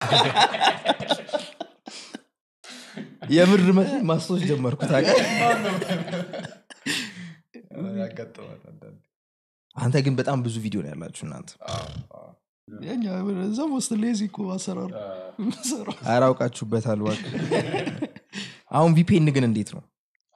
የምር መስሎኝ ማስታወስ ጀመርኩ ታውቃለህ ያጋጥማል አንዳንዴ። አንተ ግን በጣም ብዙ ቪዲዮ ነው ያላችሁ እናንተ አዎ፣ አዎ። የኛ እዛ ውስጥ ሌዚ እኮ አሰራሩ ሰራው አራውቃችሁበታል እባክህ አሁን ቪፒኤን ግን እንዴት ነው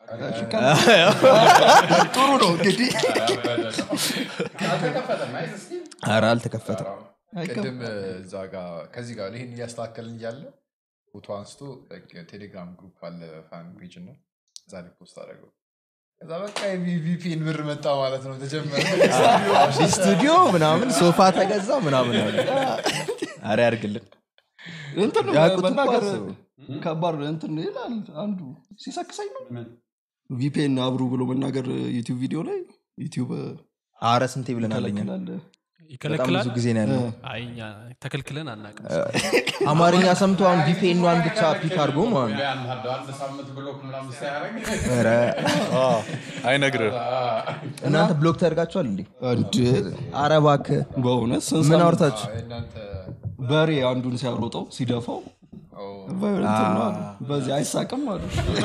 ጥሩ ነው እንግዲህ አልተከፈተም፣ አይ፣ እስኪ። ኧረ አልተከፈተም ቅድም እዛ ጋር ከዚህ ጋር ይህን እያስተካከልን እያለ ፎቶ አንስቶ ቴሌግራም ግሩፕ አለ ፋን ፔጅ እና እዛ ላይ ፖስት አደረገው ከዛ በቃ ቪፒን ብር መጣ ማለት ነው ተጀመረ አዲስ ስቱዲዮ ምናምን ሶፋ ተገዛ ምናምን አሉ አረ ያርግልን እንትን ያውቁት እኮ መናገር አስቡ። ከባድ እንትን ይላል አንዱ ሲሰክሰኝ ነው ቪፒኤን አብሩ ብሎ መናገር ዩቲዩብ ቪዲዮ ላይ ዩቲዩብ አረ ስንቴ ብለናለኛ ይከለክላል በጣም ይከለክላል ብዙ ጊዜ ነው ያለው አይ እኛ ተከልክለን አናውቅም አማርኛ ሰምቶ አሁን ቪፒኤኗን ብቻ ፒክ አድርጎ ማለት ነው አንድ ሳምንት ብሎክ ምናምን ሳያደርግ ኧረ አይነግርህ እናንተ ብሎክ ተደርጋችኋል እንዴ አንድ አረ እባክህ በእውነት ምን ስንሰማ አውርታችሁ እናንተ በሬ አንዱን ሲያሮጠው ሲደፋው እንትን ነው አሉ። በዚህ አይሳቅም አሉ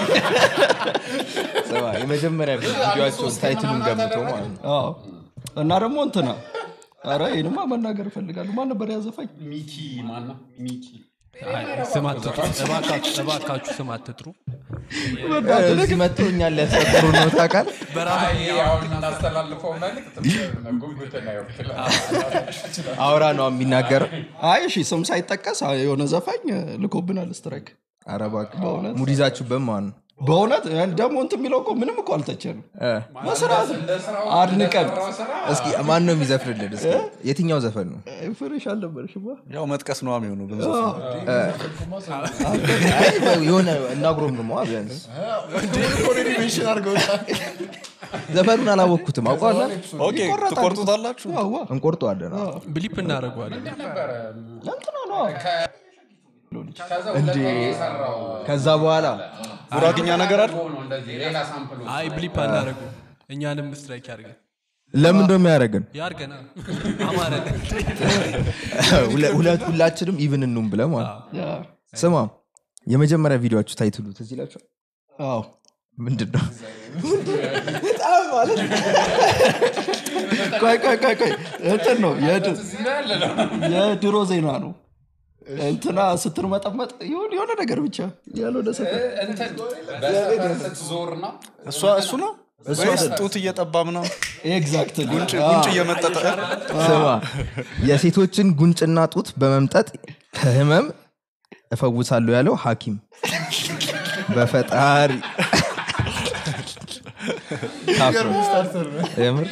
ስማ፣ የመጀመሪያ ቪዲዮቸውን ታይትሉን ገምቶ ማለት ነው አዎ። እና ደግሞ እንትና ኧረ ይህንማ መናገር እፈልጋለሁ ማን ነበር ያዘፋኝ ሚኪ ማና ሚኪ አይ፣ ስም አትጥሩ እባካችሁ እባካችሁ ስም አትጥሩ እዚህ መጥተው እኛን ሊያስፈጥሩ ነው ታውቃል አሁን እናስተላልፈው መልዕክት ጉጉትን አይወክላል አውራ ነው የሚናገረው አይ እሺ ስም ሳይጠቀስ የሆነ ዘፋኝ ልኮብናል ስትራይክ አረ እባክህ በእውነት ሙድ ይዛችሁበት ማለት ነው በእውነት ደግሞ እንትን የሚለው እኮ ምንም እኮ አልተቸንም እ። በስርዓት አድንቀን እስኪ ማን ነው የሚዘፍንልን እስኪ የትኛው ዘፈን ነው ፍሬሽ አልነበረሽማ ያው መጥቀስ ነው የሚሆኑ አይ፣ የሆነ እናጉሮም ነው ቢያንስ ሜንሽን አድርገውታል ዘፈኑን አላወቅኩትም አውቀዋለን ትቆርጡታላችሁ አዋ እንቆርጠዋለን አዎ። ብሊፕ እናደርገዋለን እንትና ነው እንዴ ከዛ በኋላ ጉራግኛ ነገር አለ ሌላ ሳምፕል አይ ብሊፕ አናደርጉ እኛንም ስትራይክ ያርገን ለምን ነው የሚያደርገን ያርገና አማረን ሁለ- ሁለት ሁላችንም ኢቭን እኑም ብለ ማለት ያ ስማ የመጀመሪያ ቪዲዮችሁ ታይትሉ ትዝ ይላችኋል አዎ ምንድን ነው ቆይ ቆይ ቆይ ቆይ እንትን ነው የድ- የድሮ ዜና ነው እንትና ስትርመጠመጥ ይሁን የሆነ ነገር ብቻ ያልሆነ ሰፈር ስትዞር ነው እሷ እሱ ነው ወይስ ጡት እየጠባ ምናምን ኤግዛክትሊ ጉንጭ እየመጠጠ ስማ የሴቶችን ጉንጭና ጡት በመምጠጥ ከህመም እፈውሳለሁ ያለው ሐኪም በፈጣሪ ታፍሮ የምር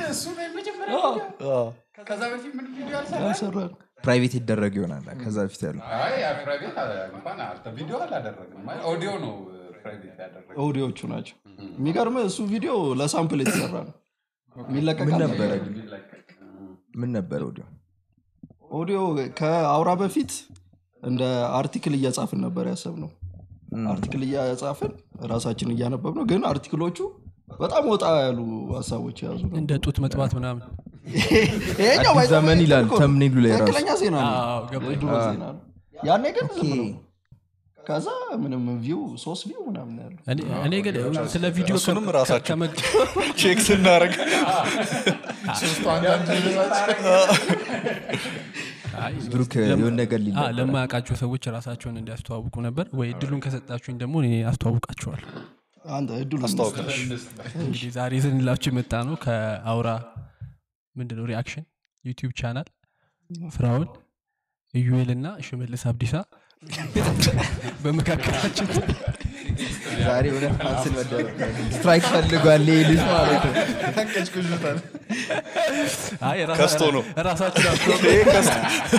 ከዛ በፊት ምን ቪዲዮ አልሰራም? ያሰራል ፕራይቬት ይደረግ ይሆናል ከዛ በፊት ያሉ አይ ፕራይቬት እንኳን አልተ- ቪዲዮ አላደረግም አይ ኦዲዮ ነው ፕራይቬት ያደረገው ኦዲዮቹ ናቸው የሚገርም እሱ ቪዲዮ ለሳምፕል የተሰራ ነው የሚለቀቅ ምን አለ? ነበረ ግን? ምን ነበረ ወዲያው ኦዲዮ ከአውራ በፊት እንደ አርቲክል እያጻፍን ነበር ያሰብ ነው አርቲክል እያጻፍን ራሳችን እያነበብ ነው ግን አርቲክሎቹ በጣም ወጣ ያሉ ሀሳቦች የያዙ ነው እንደ ጡት መጥባት ምናምን ይሄኛው አዲስ ዘመን ይላል ተምኔሉ ላይ ራሱ ትክክለኛ ዜና ነው አዎ፣ ገባኝ። የድሮ ዜና ነው ያኔ ግን ዝም ኦኬ። ብሎ ከዛ ምንም ቪው ሶስት ቪው ምናምን ያሉ እኔ- እኔ ግን ስለ ቪዲዮ እሱንም ከ- ራሳቸው። ከመግ- ቼክ ስናደረግ አይ፣ ብሩክ የሆነ ነገር ሊል አ፣ ነበር። ለማያውቃቸው ሰዎች ራሳቸውን እንዲያስተዋውቁ ነበር ወይ እድሉን ከሰጣችሁኝ ደግሞ እኔ አስተዋውቃቸዋል አንተ እድሉ አስታውቀሽ እንግዲህ ዛሬ ይዘንላችሁ የመጣ ነው ከአውራ ምንድነው ሪአክሽን ዩቲዩብ ቻናል ፍራውን ኢዩኤል እና ሽመልስ አብዲሳ በመካከላችን ዛሬ የሆነ ካንስል መደረግ ስትራይክ ፈልጓል ይሄ ልጅ ማለት ነው አይ፣ ራሳ- ከስቶ ነው። ራሳችሁን አስተዋውቁ ይሄ ከስ-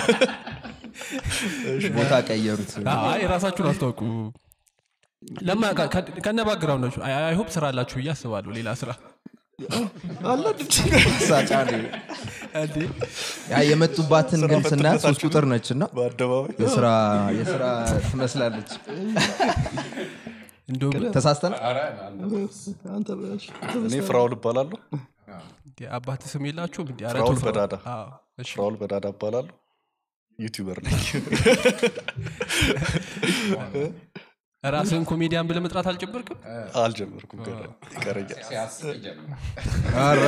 ቦታ ቀየሩት አይ ራሳችሁን አስተዋውቁ ለማያውቃ ከነ ባግራውንዳችሁ አይሆፕ ስራ አላችሁ ብዬ አስባለሁ ሌላ ስራ አለ ሳጫ ነው። እንዴ ያ የመጡባትን ግን ስናያት ሶስት ቁጥር ነች እና በአደባባይ የስራ የስራ ትመስላለች እንደውም ተሳስተን አንተ በሽ እኔ ፍራውል እባላለሁ እንዴ አባት ስም የላችሁም እንዲ ፍራውል በዳዳ እሺ ፍራውል በዳዳ እባላለሁ ዩቲዩበር ነኝ ራስህን ኮሜዲያን ብለህ መጥራት አልጨበርክም አልጀመርኩም ገና ይቀረኛል ሲያስብ ይጀምራል ኧረ፣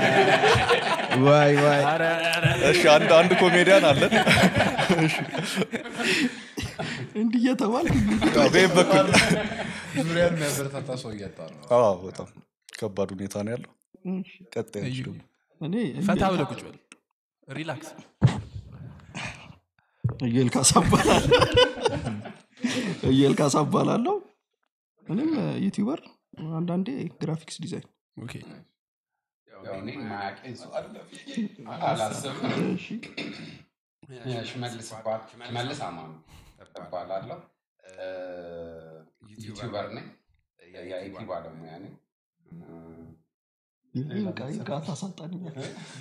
ዋይ ዋይ እሺ አንድ አንድ ኮሜዲያን አለን እንዲህ እየተባልክ በይም በኩል ዙሪያን የሚያበረታታ ሰው እያጣ ነው አዎ በጣም ከባድ ሁኔታ ነው ያለው ቀጣይ እዩ ደግሞ እኔ ፈታ ብለህ ቁጭ በል ሪላክስ እየል ካሳባላለሁ እየል ካሳባላለሁ እኔም ዩቲዩበር አንዳንዴ ግራፊክስ ዲዛይን ኦኬ ያው እኔ ማያውቀኝ ሰው አለ ብዬ አላስብም እሺ ሽመልስ እባ- ሽመልስ አማኑ እባላለሁ እ፣ ዩቲዩበር ነኝ የአይቲ ባለሙያ ነኝ ይህን ቃይ ጋር ታሳጣንኛል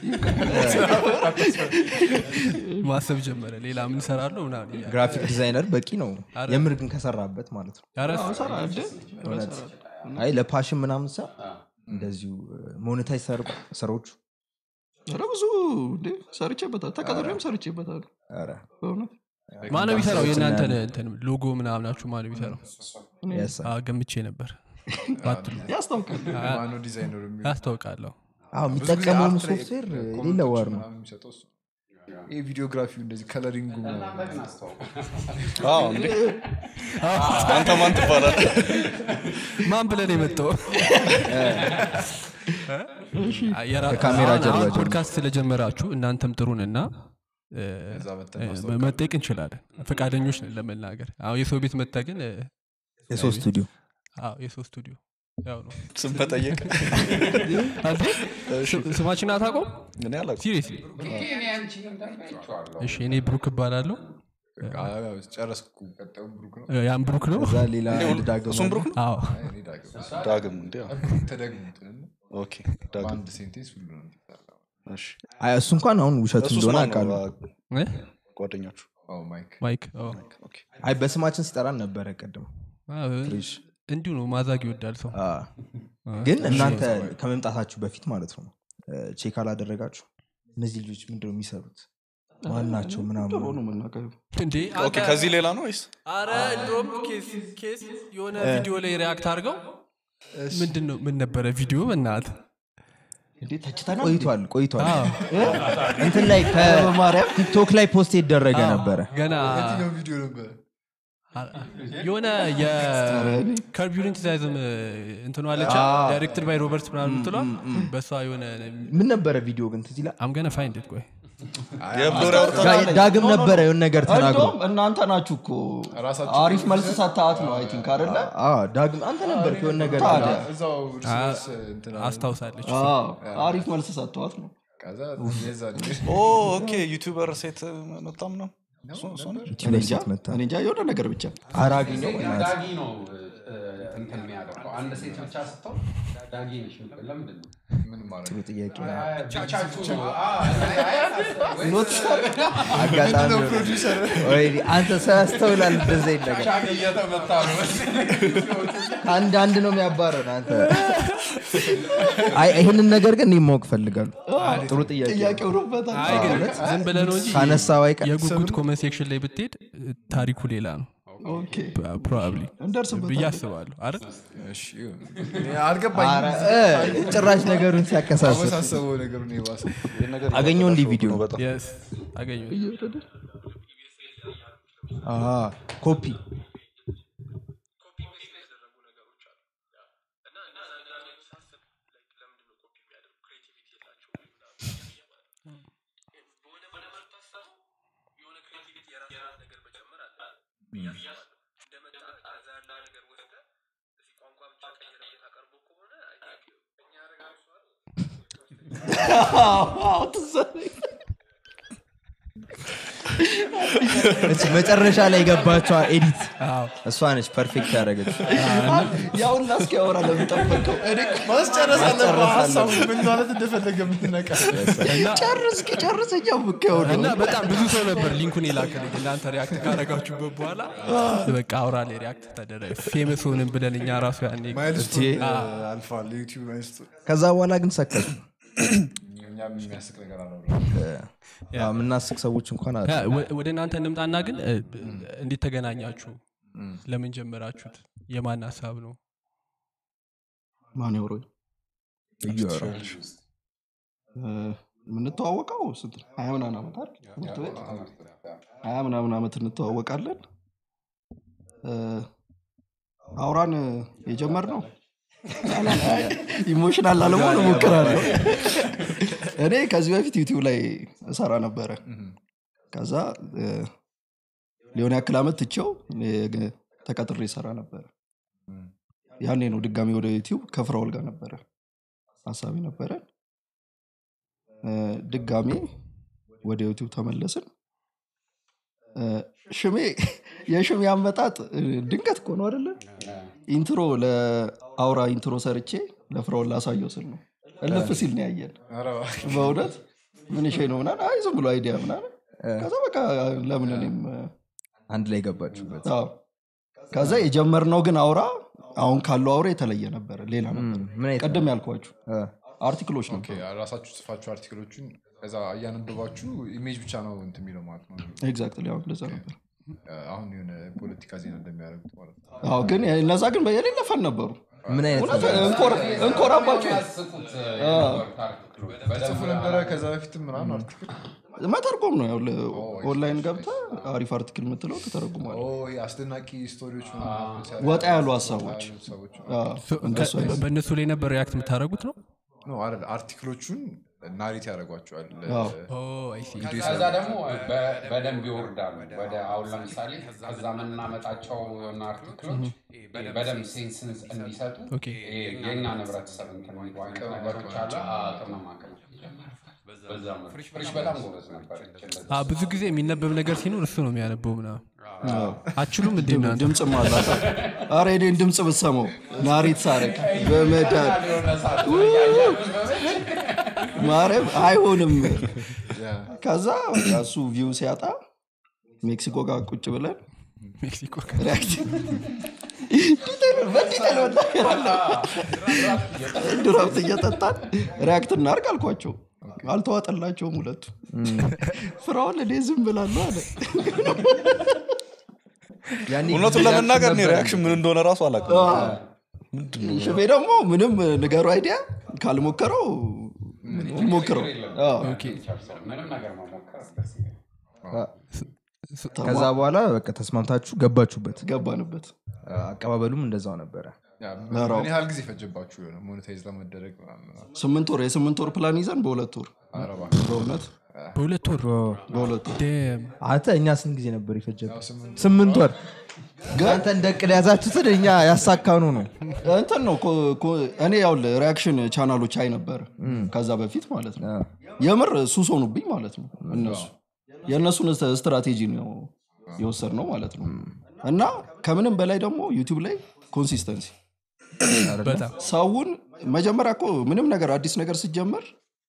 ማሰብ ጀመረ ሌላ ምን ሰራለሁ ምናምን እያለ። ግራፊክ ዲዛይነር በቂ ነው አረ። የምር ግን ከሰራበት ማለት ነው ኧረ ሰራ እንደ እውነት አይ ለፓሽን ምናምን ሰ እንደዚሁ ሞኔታይዝ ስራዎቹ ኧረ ብዙ እንዴ ሰርቼበታል ተቀጥሬም ሰርቼበታል ኧረ፣ በእውነት ማነው የሚሰራው ሰዎችን የእናንተን ያለ- እንትን ሎጎ ምናምናችሁ ማነው የሚሰራው yes sir። አዎ፣ ገምቼ ነበር ባትሉ ያስታውቃል ማነው ዲዛይነሩ የሚሆነው? ያስታውቃለሁ አዎ ብዙ ጊዜ የሚጠቀመውን አርት ላይ ሶፍትዌር ኮመንቶች ሌላ ዋር ነው ምናምን የሚሰጠው እሱ ነው። ይሄ ቪዲዮግራፊው እንደዚህ ከለሪንጉ እናንተን አስተዋውቁ አዎ እንዴ አንተ ማን ትባላል ማን ብለን የመጣው ከካሜራ ጀርባ ጀምሮ። ፖድካስት ስለጀመራችሁ እናንተም ጥሩንና እ፣ እዛ መተን እ፣ ማስታወቅ መጠየቅ እንችላለን ፈቃደኞች ነን ለመናገር አሁ የሰው ቤት መታ ግን እ፣ የሶስት ስቱዲዮ አዎ የሰው ስቱዲዮ ያው ነው ስም መጠየቅ አንተ ስ- ስማችን አታውቀውም እኔ አላውቅም ሲሪየስሊ እኔ አንቺን እንዳለ አይቼዋለሁ እሺ እኔ ብሩክ እባላለሁ አዎ፣ ጨረስኩ ቀጣዩ ብሩክ ነው እ፣ ያን ብሩክ ነው እዛ ሌላ አንድ ዳግም እሱም አለ። ብሩክ ነው አዎ አይ፣ እኔ ዳግም ዳግም እንዲ ተደግሙትን ኦኬ ዳግም በአንድ ሴንቴንስ ሁሉ ነው የሚሰራው። እሺ አይ እሱ እንኳን አሁን ውሸቱ እሱስ እንደሆነ ማን ነው አውቃለሁ እ? ጓደኛችሁ አዎ፣ ማይክ ማይክ አዎ። ኦኬ አይ በስማችን ሲጠራን ነበረ ቅድም አዎ፣ ፍሬሽ እንዲሁ ነው ማዛግ ይወዳል ሰው አ፣ ግን እናንተ ከመምጣታችሁ በፊት ማለት ነው እ፣ ቼክ አላደረጋችሁ እነዚህ ልጆች ምንድነው የሚሰሩት ማን ናቸው ጥሩ ምናምን ነው የምናውቀው እንዴ ኦኬ ከዚህ ሌላ ነው ወይስ አረ እንደውም ኬስ ኬስ የሆነ ቪዲዮ ላይ ሪያክት አድርገው ምንድን ነው ምን ነበረ ቪዲዮ በናት እንዴ ተችተናል ቆይቷል ቆይቷል እንትን ላይ ከቲክቶክ ላይ ፖስት የተደረገ ነበረ ገና የትኛው ቪዲዮ ነበር የሆነ የከርብ ዩኒቲዛይዝም እንትኗ አለች ዳይሬክትድ ባይ ሮበርት ምናምን ምትሏ በእሷ የሆነ ምን ነበረ ቪዲዮ ግን ትዝ ይላል አምገነ ፋይንድ ቆይ የብሎሪ አውርታ ጋ- ዳግም ነበረ የሆነ ነገር ተናግሮ እንደውም እናንተ ናችሁ እኮ ራሳችሁ አሪፍ መልስ ሰታሃት ነው አይ ቲንክ አይደለ አ፣ ዳግም አንተ ነበር የሆነ ነገር ታዲያ እዛው እርስ በርስ እንትን አለ። አስታውሳለች አዎ፣ አሪፍ መልስ ሰጥተዋት ነው ከዛ የዛ ኦ ኦኬ ዩቲዩበር ሴት መጣም ነው እሱ- እሱ ነው? ዩቲዩብ ላይ ሴት መታ እኔ እንጃ የሆነ ነገር ብቻ አራግኘው ዳጊ ነው እ፣ እንትን የሚያደርገው አንድ ሴት ብቻ ስትሆን ዳጊ ነሽ የምትለው ለምንድን ነው ምን ማለት ጥሩ ጥያቄ ነው። ብቻችሁ አጋጣሚ ወይ አንተ ሰው ያስተውላል እንደዚህ አይነት ነገር ቻግ እየተመታ ነው አንድ አንድ ነው የሚያባረን አንተ አይ ይህንን ነገር ግን እኔ ማወቅ ፈልጋለሁ ጥሩ ጥያቄ ነው። ጥያቄ ሆኖበታል አይ ግን ዝም ብለህ ነው እንጂ ካነሳው አይቀር የጉጉት ኮመንት ሴክሽን ላይ ብትሄድ ታሪኩ ሌላ ነው ኦኬ ፕሮባብሊ እንደርስበታለን ብዬ አስባለሁ አይደል እሺ ይሁን። እኔ አልገባኝም ኧረ፣ እ፣ ጭራሽ ነገሩን ሲያከሳስብ አወሳሰበው ነገሩን የባሰ ይህን ነገር አገኘው እንዲህ ቪዲዮ ነው በጣም የስ አገኘሁ አ፣ ኮፒ እች መጨረሻ ላይ የገባቸዋ ኤዲት እሷ ነች ፐርፌክት ያደረገች ያውና እስኪ ያወራ ለምጠበቀው ማስጨረስ አለብህ ሀሳቡ ምን ማለት እንደፈለገ የምትነቃ ጨርስ ጨርስ እኛ ምከው እና በጣም ብዙ ሰው ነበር ሊንኩን የላከልኝ እናንተ ሪያክት ካረጋችሁበት በኋላ በቃ አውራ ላይ ሪያክት ተደረገ ፌመስ ሆንን ብለን እኛ ራሱ ያኔ ማይልስቶን አልፏል ዩቲዩብ ማይልስቶን ከዛ በኋላ ግን ሰከሱ እኛ እኛም የሚያስቅ ነገር አለው አዎ፣ የምናስቅ ሰዎች እንኳን አለ ያ፣ ወ- ወደ እናንተ እንምጣና ግን እ፣ እንዴት ተገናኛችሁ ለምን ጀመራችሁት የማን ሀሳብ ነው ማን ያውሮ እዩ ያወራል። የምንተዋወቀው ስንት ነው? ሀያ ምናምን ዓመት አይደል? ትምህርት ቤት ሀያ ምናምን ዓመት እንተዋወቃለን እ፣ አውራን የጀመር ነው ኢሞሽናል ላለመሆን እሞክራለሁ እኔ ከዚህ በፊት ዩቲዩብ ላይ እሰራ ነበረ ከዛ እ፣ ሊሆን ያክል ዓመት ትቼው እ፣ ተቀጥሬ ይሰራ ነበረ ያኔ ነው ድጋሚ ወደ ዩቲዩብ ከፍራውል ጋር ነበረ ሀሳቢ ነበረ እ፣ ድጋሚ ወደ ዩቲዩብ ተመለስን እ፣ ሽሜ የሽሜ አመጣጥ እ፣ ድንገት እኮ ነው አደለ ኢንትሮ ለአውራ ኢንትሮ ሰርቼ ለፍራውል ላሳየው ስል ነው እልፍ ሲል ነው ያየን በእውነት ምን ሼ ነው ምናምን አይ ዝም ብሎ አይዲያ ምናምን ከዛ በቃ ለምን እኔም አንድ ላይ ገባችሁበት አዎ። ከዛ የጀመርነው ግን አውራ አሁን ካለው አውራ የተለየ ነበረ ሌላ ነበር ምን አይነት ቀደም ያልኳችሁ እ፣ አርቲክሎች ኦኬ፣ ነበሩ ራሳችሁ ጽፋችሁ አርቲክሎችን ከዛ እያነበባችሁ ኢሜጅ ብቻ ነው እንትን የሚለው ማለት ነው ኤግዛክትሊ አሁን እንደዛ ነበር አሁን የሆነ ፖለቲካ ዜና እንደሚያደርጉት ማለት ነው አዎ ግን እነዛ ግን የሌለ ፈን ነበሩ ምን አይነት እውነት እንኮር- እንኮራባቸው የሚያስቁት የነበሩት አርቲክሎች በደንብ ጽፉ ነበረ ከዛ በፊትም ምናምን አርቲክል መተርጎም ነው ያው ኦንላይን ገብተ አሪፍ አርቲክል የምትለው ተተረጉሟል ኦ፣ ይሄ አስደናቂ ስቶሪዎች ምናምን ሲያደርጉ ወጣ ያሉ ሀሳቦች ያሉት ሰዎች አዎ፣ ሶ- እንደሱ ከ- አይነት በእነሱ ላይ ነበር ሪያክት የምታደረጉት ነው ነው አይደል አርቲክሎቹን ናሬት ያደርጓቸዋል አዎ። ኦ፣ I see። ከዛ ደግሞ በ- በደንብ ይወርዳሉ ወደ አሁን ለምሳሌ ከዛ የምናመጣቸው የሆነ አርቲክሎች በደንብ ሴንስ እንዲሰጡ ኦኬ። ይሄ የእኛ ህብረተሰብ እንትን የሚሉ አይነት ነገሮች አለ አዎ፣ ቅመማ ቅመም በዛ መልኩ ፍሪሽ በጣም ጎበዝ ነበር አ፣ ብዙ ጊዜ የሚነበብ ነገር ሲኖር እሱ ነው የሚያነበው ምናምን አችሉም እንዴ እናንተ? ድምፅም አላት አረ እኔን ድምፅ ብትሰማው ናሪት ሳረግ በመዳን ማርያም አይሆንም ከዛ በቃ እሱ ቪው ሲያጣ ሜክሲኮ ጋር ቁጭ ብለን ሜክሲኮ ሪያክት በዲቴል መናገራለሁ ድራፍት እየጠጣን ሪያክት እናርግ አልኳቸው አልተዋጠላቸውም ሁለቱ ፍራውን እኔ ዝም ብላለሁ አለ ያኔ እውነቱን ለመናገር እኔ ሪያክሽን ምን እንደሆነ ራሱ አላውቅም ሽፌ ደግሞ ምንም ንገሩ አይዲያ ካልሞከረው ሞክረው አዎ። ምንም ነገር መሞከር ደስ ይላል ከዛ በኋላ በቃ ተስማምታችሁ ገባችሁበት ገባንበት አቀባበሉም እንደዛው ነበረ ያ፣ ምን ያህል ጊዜ ፈጀባችሁ የሆነ ሞኔታይዝ ለመደረግ ምናምን ምናምን? ስምንት ወር የስምንት ወር ፕላን ይዘን በሁለት ወር ኧረ እባክህ። በእውነት በሁለት ወር በሁለት ወር ደም አንተ እኛ ስንት ጊዜ ነበር የፈጀብህ ያው ስምንት ስምንት ወር አንተ እንደ እቅድ ያዛችሁትን እኛ ያሳካኑ ነው እንትን ነው ኮ- ኮ- እኔ ያው ሪያክሽን ቻናሎች አይ ነበር ከዛ በፊት ማለት ነው የምር ሱስ ሆኑብኝ ማለት ነው እነሱ የእነሱን ስ- ስትራቴጂ ነው የወሰድ ነው ማለት ነው እና ከምንም በላይ ደግሞ ዩቲዩብ ላይ ኮንሲስተንሲ በጣም ሰውን መጀመሪያ እኮ ምንም ነገር አዲስ ነገር ሲጀመር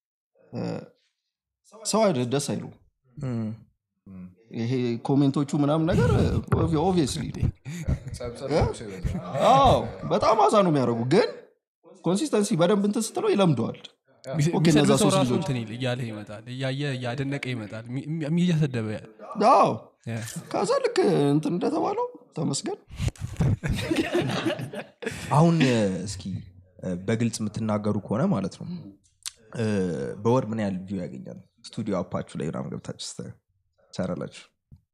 ሰው አይደ- ደስ አይሉ ይሄ ኮሜንቶቹ ምናምን ነገር ኦብቪየስሊ ጸብጸብ ሰው ይበዛል። አዎ በጣም አዛ ነው የሚያደርጉ ግን ኮንሲስተንሲ በደንብ እንትን ስትለው ይለምደዋል ኦኬ፣ የሚሰድብ እነዛ ሰው ሶስት ራሱ ልጆች እንትን ይል- እያለ ይመጣል እያየ እያደነቀ ይመጣል ሚ- ሚ- እያሰደበ ያ- አዎ ያ። ከዛ ልክ እንትን እንደተባለው ተመስገን አሁን እ፣ እስኪ እ፣ በግልጽ የምትናገሩ ከሆነ ማለት ነው እ፣ በወር ምን ያህል ቪው ያገኛል ስቱዲዮ አፓችሁ ላይ ምናምን ገብታችሁ ስ- ትሰራላችሁ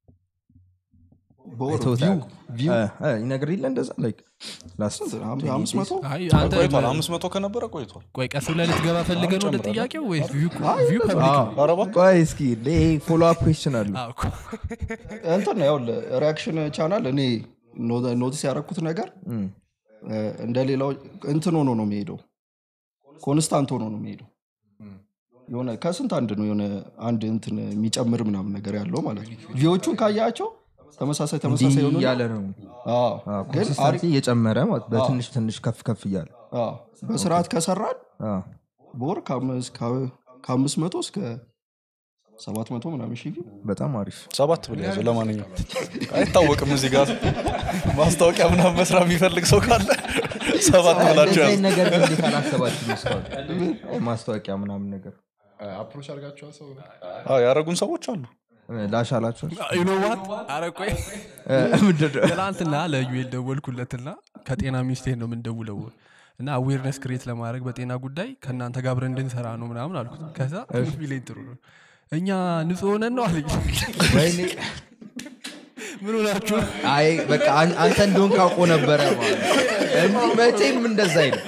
በወር አይተውት ቪው አያውቁም? ቪው እ፣ እ፣ ይነግር የለ እንደዛ like last አም- አምስት መቶ አይ አንተ ቆይቷል አምስት መቶ ከነበረ ቆይቷል ቆይ ቀስ ብለህ ልትገባ ፈልገን ወደ ጥያቄው ወይስ ቪው ቪው ፐብሊክ አዎ። ነው? ኧረ እባክህ። ቆይ እስኪ ፎሎ አፕ ኩዌስችን አሉ አዎ እኮ። እንትን ነው ያው ሪያክሽን ቻናል እኔ ኖ- ኖቲስ ያደረኩት ነገር እም፣ እ፣ እንደ ሌላው እንትን ሆኖ ነው የሚሄደው ኮንስታንት ሆኖ ነው የሚሄደው የሆነ ከስንት አንድ ነው የሆነ አንድ እንትን የሚጨምር ምናምን ነገር ያለው ማለት ነው ቪዎቹን ካያቸው ተመሳሳይ እንዲህ ተመሳሳይ የሆኑ እያለ ነው አዎ፣ ግን ኮንሲስተንሲ አሪፍ እየጨመረ ማለት በትንሽ ትንሽ ከፍ ከፍ እያለ አዎ፣ በስርዓት ከሰራን አዎ። በወር ከአምስት ከ- ከአምስት መቶ እስከ ሰባት መቶ ምናምን ሺህ ቪው በጣም አሪፍ ሰባት ብል ያዘው ለማንኛውም አይታወቅም እዚህ ጋር ማስታወቂያ ምናምን መስራት የሚፈልግ ሰው ካለ ሰባት ብላችሁ እንደዚህ ያዙ አይነት ነገር ግን እንዴት አላሰባችሁም እስካሁን? ማስታወቂያ ምናምን ነገር አፕሮች አድርጋችኋል ሰው አዎ፣ ያደረጉን ሰዎች አሉ ላሻላቸው ዩኖዋት አረ ቆይ ምንድነው ትናንትና ለዩኤል ደወልኩለትና ከጤና ሚኒስቴር ነው የምንደውለው እና አዌርነስ ክሬት ለማድረግ በጤና ጉዳይ ከእናንተ ጋር አብረን እንድንሰራ ነው ምናምን አልኩት ከዛ ቢለኝ ጥሩ ነው እኛ ንጹህ ሆነን ነው አለኝ ወይኔ ምን ሆናችሁ አይ በቃ አን- አንተ እንደሆን ካውቆ ነበረ ማለት ነው። እንጂ መቼም እንደዛ አይልም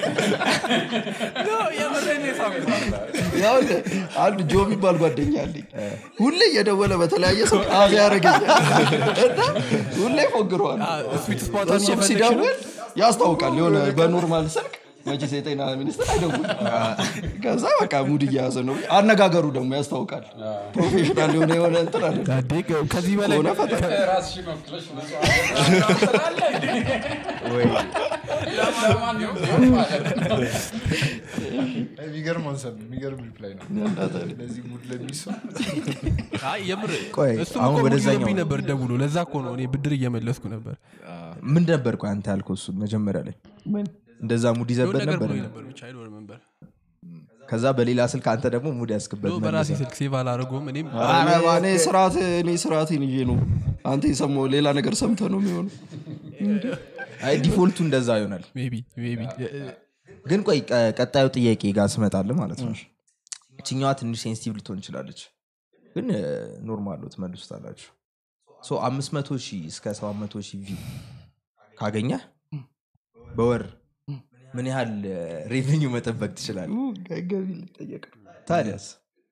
የምሬን የሳምኩት ያው አንድ ጆ የሚባል ጓደኛ አለኝ ሁሌ እየደወለ በተለያየ ሰው አብ ያደረገኛል እና ሁሌ ፎግረዋል ስዊት ስፖታን እሱም እየፈለግሽ ነው ሲደውል ያስታውቃል የሆነ በኖርማል ስልክ መቼስ የጤና ሚኒስትር አይደውል ከዛ በቃ ሙድ እየያዘ ነው አነጋገሩ ደግሞ ያስታውቃል ፕሮፌሽናል የሆነ የሆነ እንትን አለ ዳዴ ከዚህ በላይ ከሆነ ፈታ ራስሽን ወክለሽ ንጹህ ስላለ ወይ ለማንኛውም ቢሆን ማለት ነው የሚገርም አንሰብ የሚገርም ሪፕላይ ነው ለዚህ ሙድ ለሚሰው አይ የምር ቆይ፣ እሱም አሁን እኮ ወደዛኛው ሙድ ይዞብኝ ነው። ነበር ደውሎ ለዛ እኮ ነው እኔ ብድር እየመለስኩ ነበር ምን ነበር ቆይ አንተ ያልከው እሱ መጀመሪያ ላይ እንደዛ ሙድ የሆነ ይዘበት ነገር ነበር ብሎኝ ነበር ብቻ አይኖር መንበር ከዛ በሌላ ስልክ አንተ ደግሞ ሙድ ያስክበት በራሴ መልሰህ። ስልክ ሴቭ አላደረገውም እኔም ኧረ እኔ ስርዓት እኔ ስርዓቴን ይዤ ነው አንተ የሰማው ሌላ ነገር ሰምተ ነው የሚሆኑ አይ ዲፎልቱ እንደዛ ይሆናል ሜቢ ሜቢ ግን ቆይ ቀ- ቀጣዩ ጥያቄ ጋር ስመጣለ ማለት ነው እችኛዋ ትንሽ ሴንሲቲቭ ልትሆን ትችላለች ግን ኖርማል ነው ትመልሱታላችሁ ሶ አምስት መቶ ሺህ እስከ ሰባት መቶ ሺህ ቪ ካገኘ በወር ምን ያህል ሬቨኒው መጠበቅ ትችላል ገቢ ሊጠየቅ ታዲያስ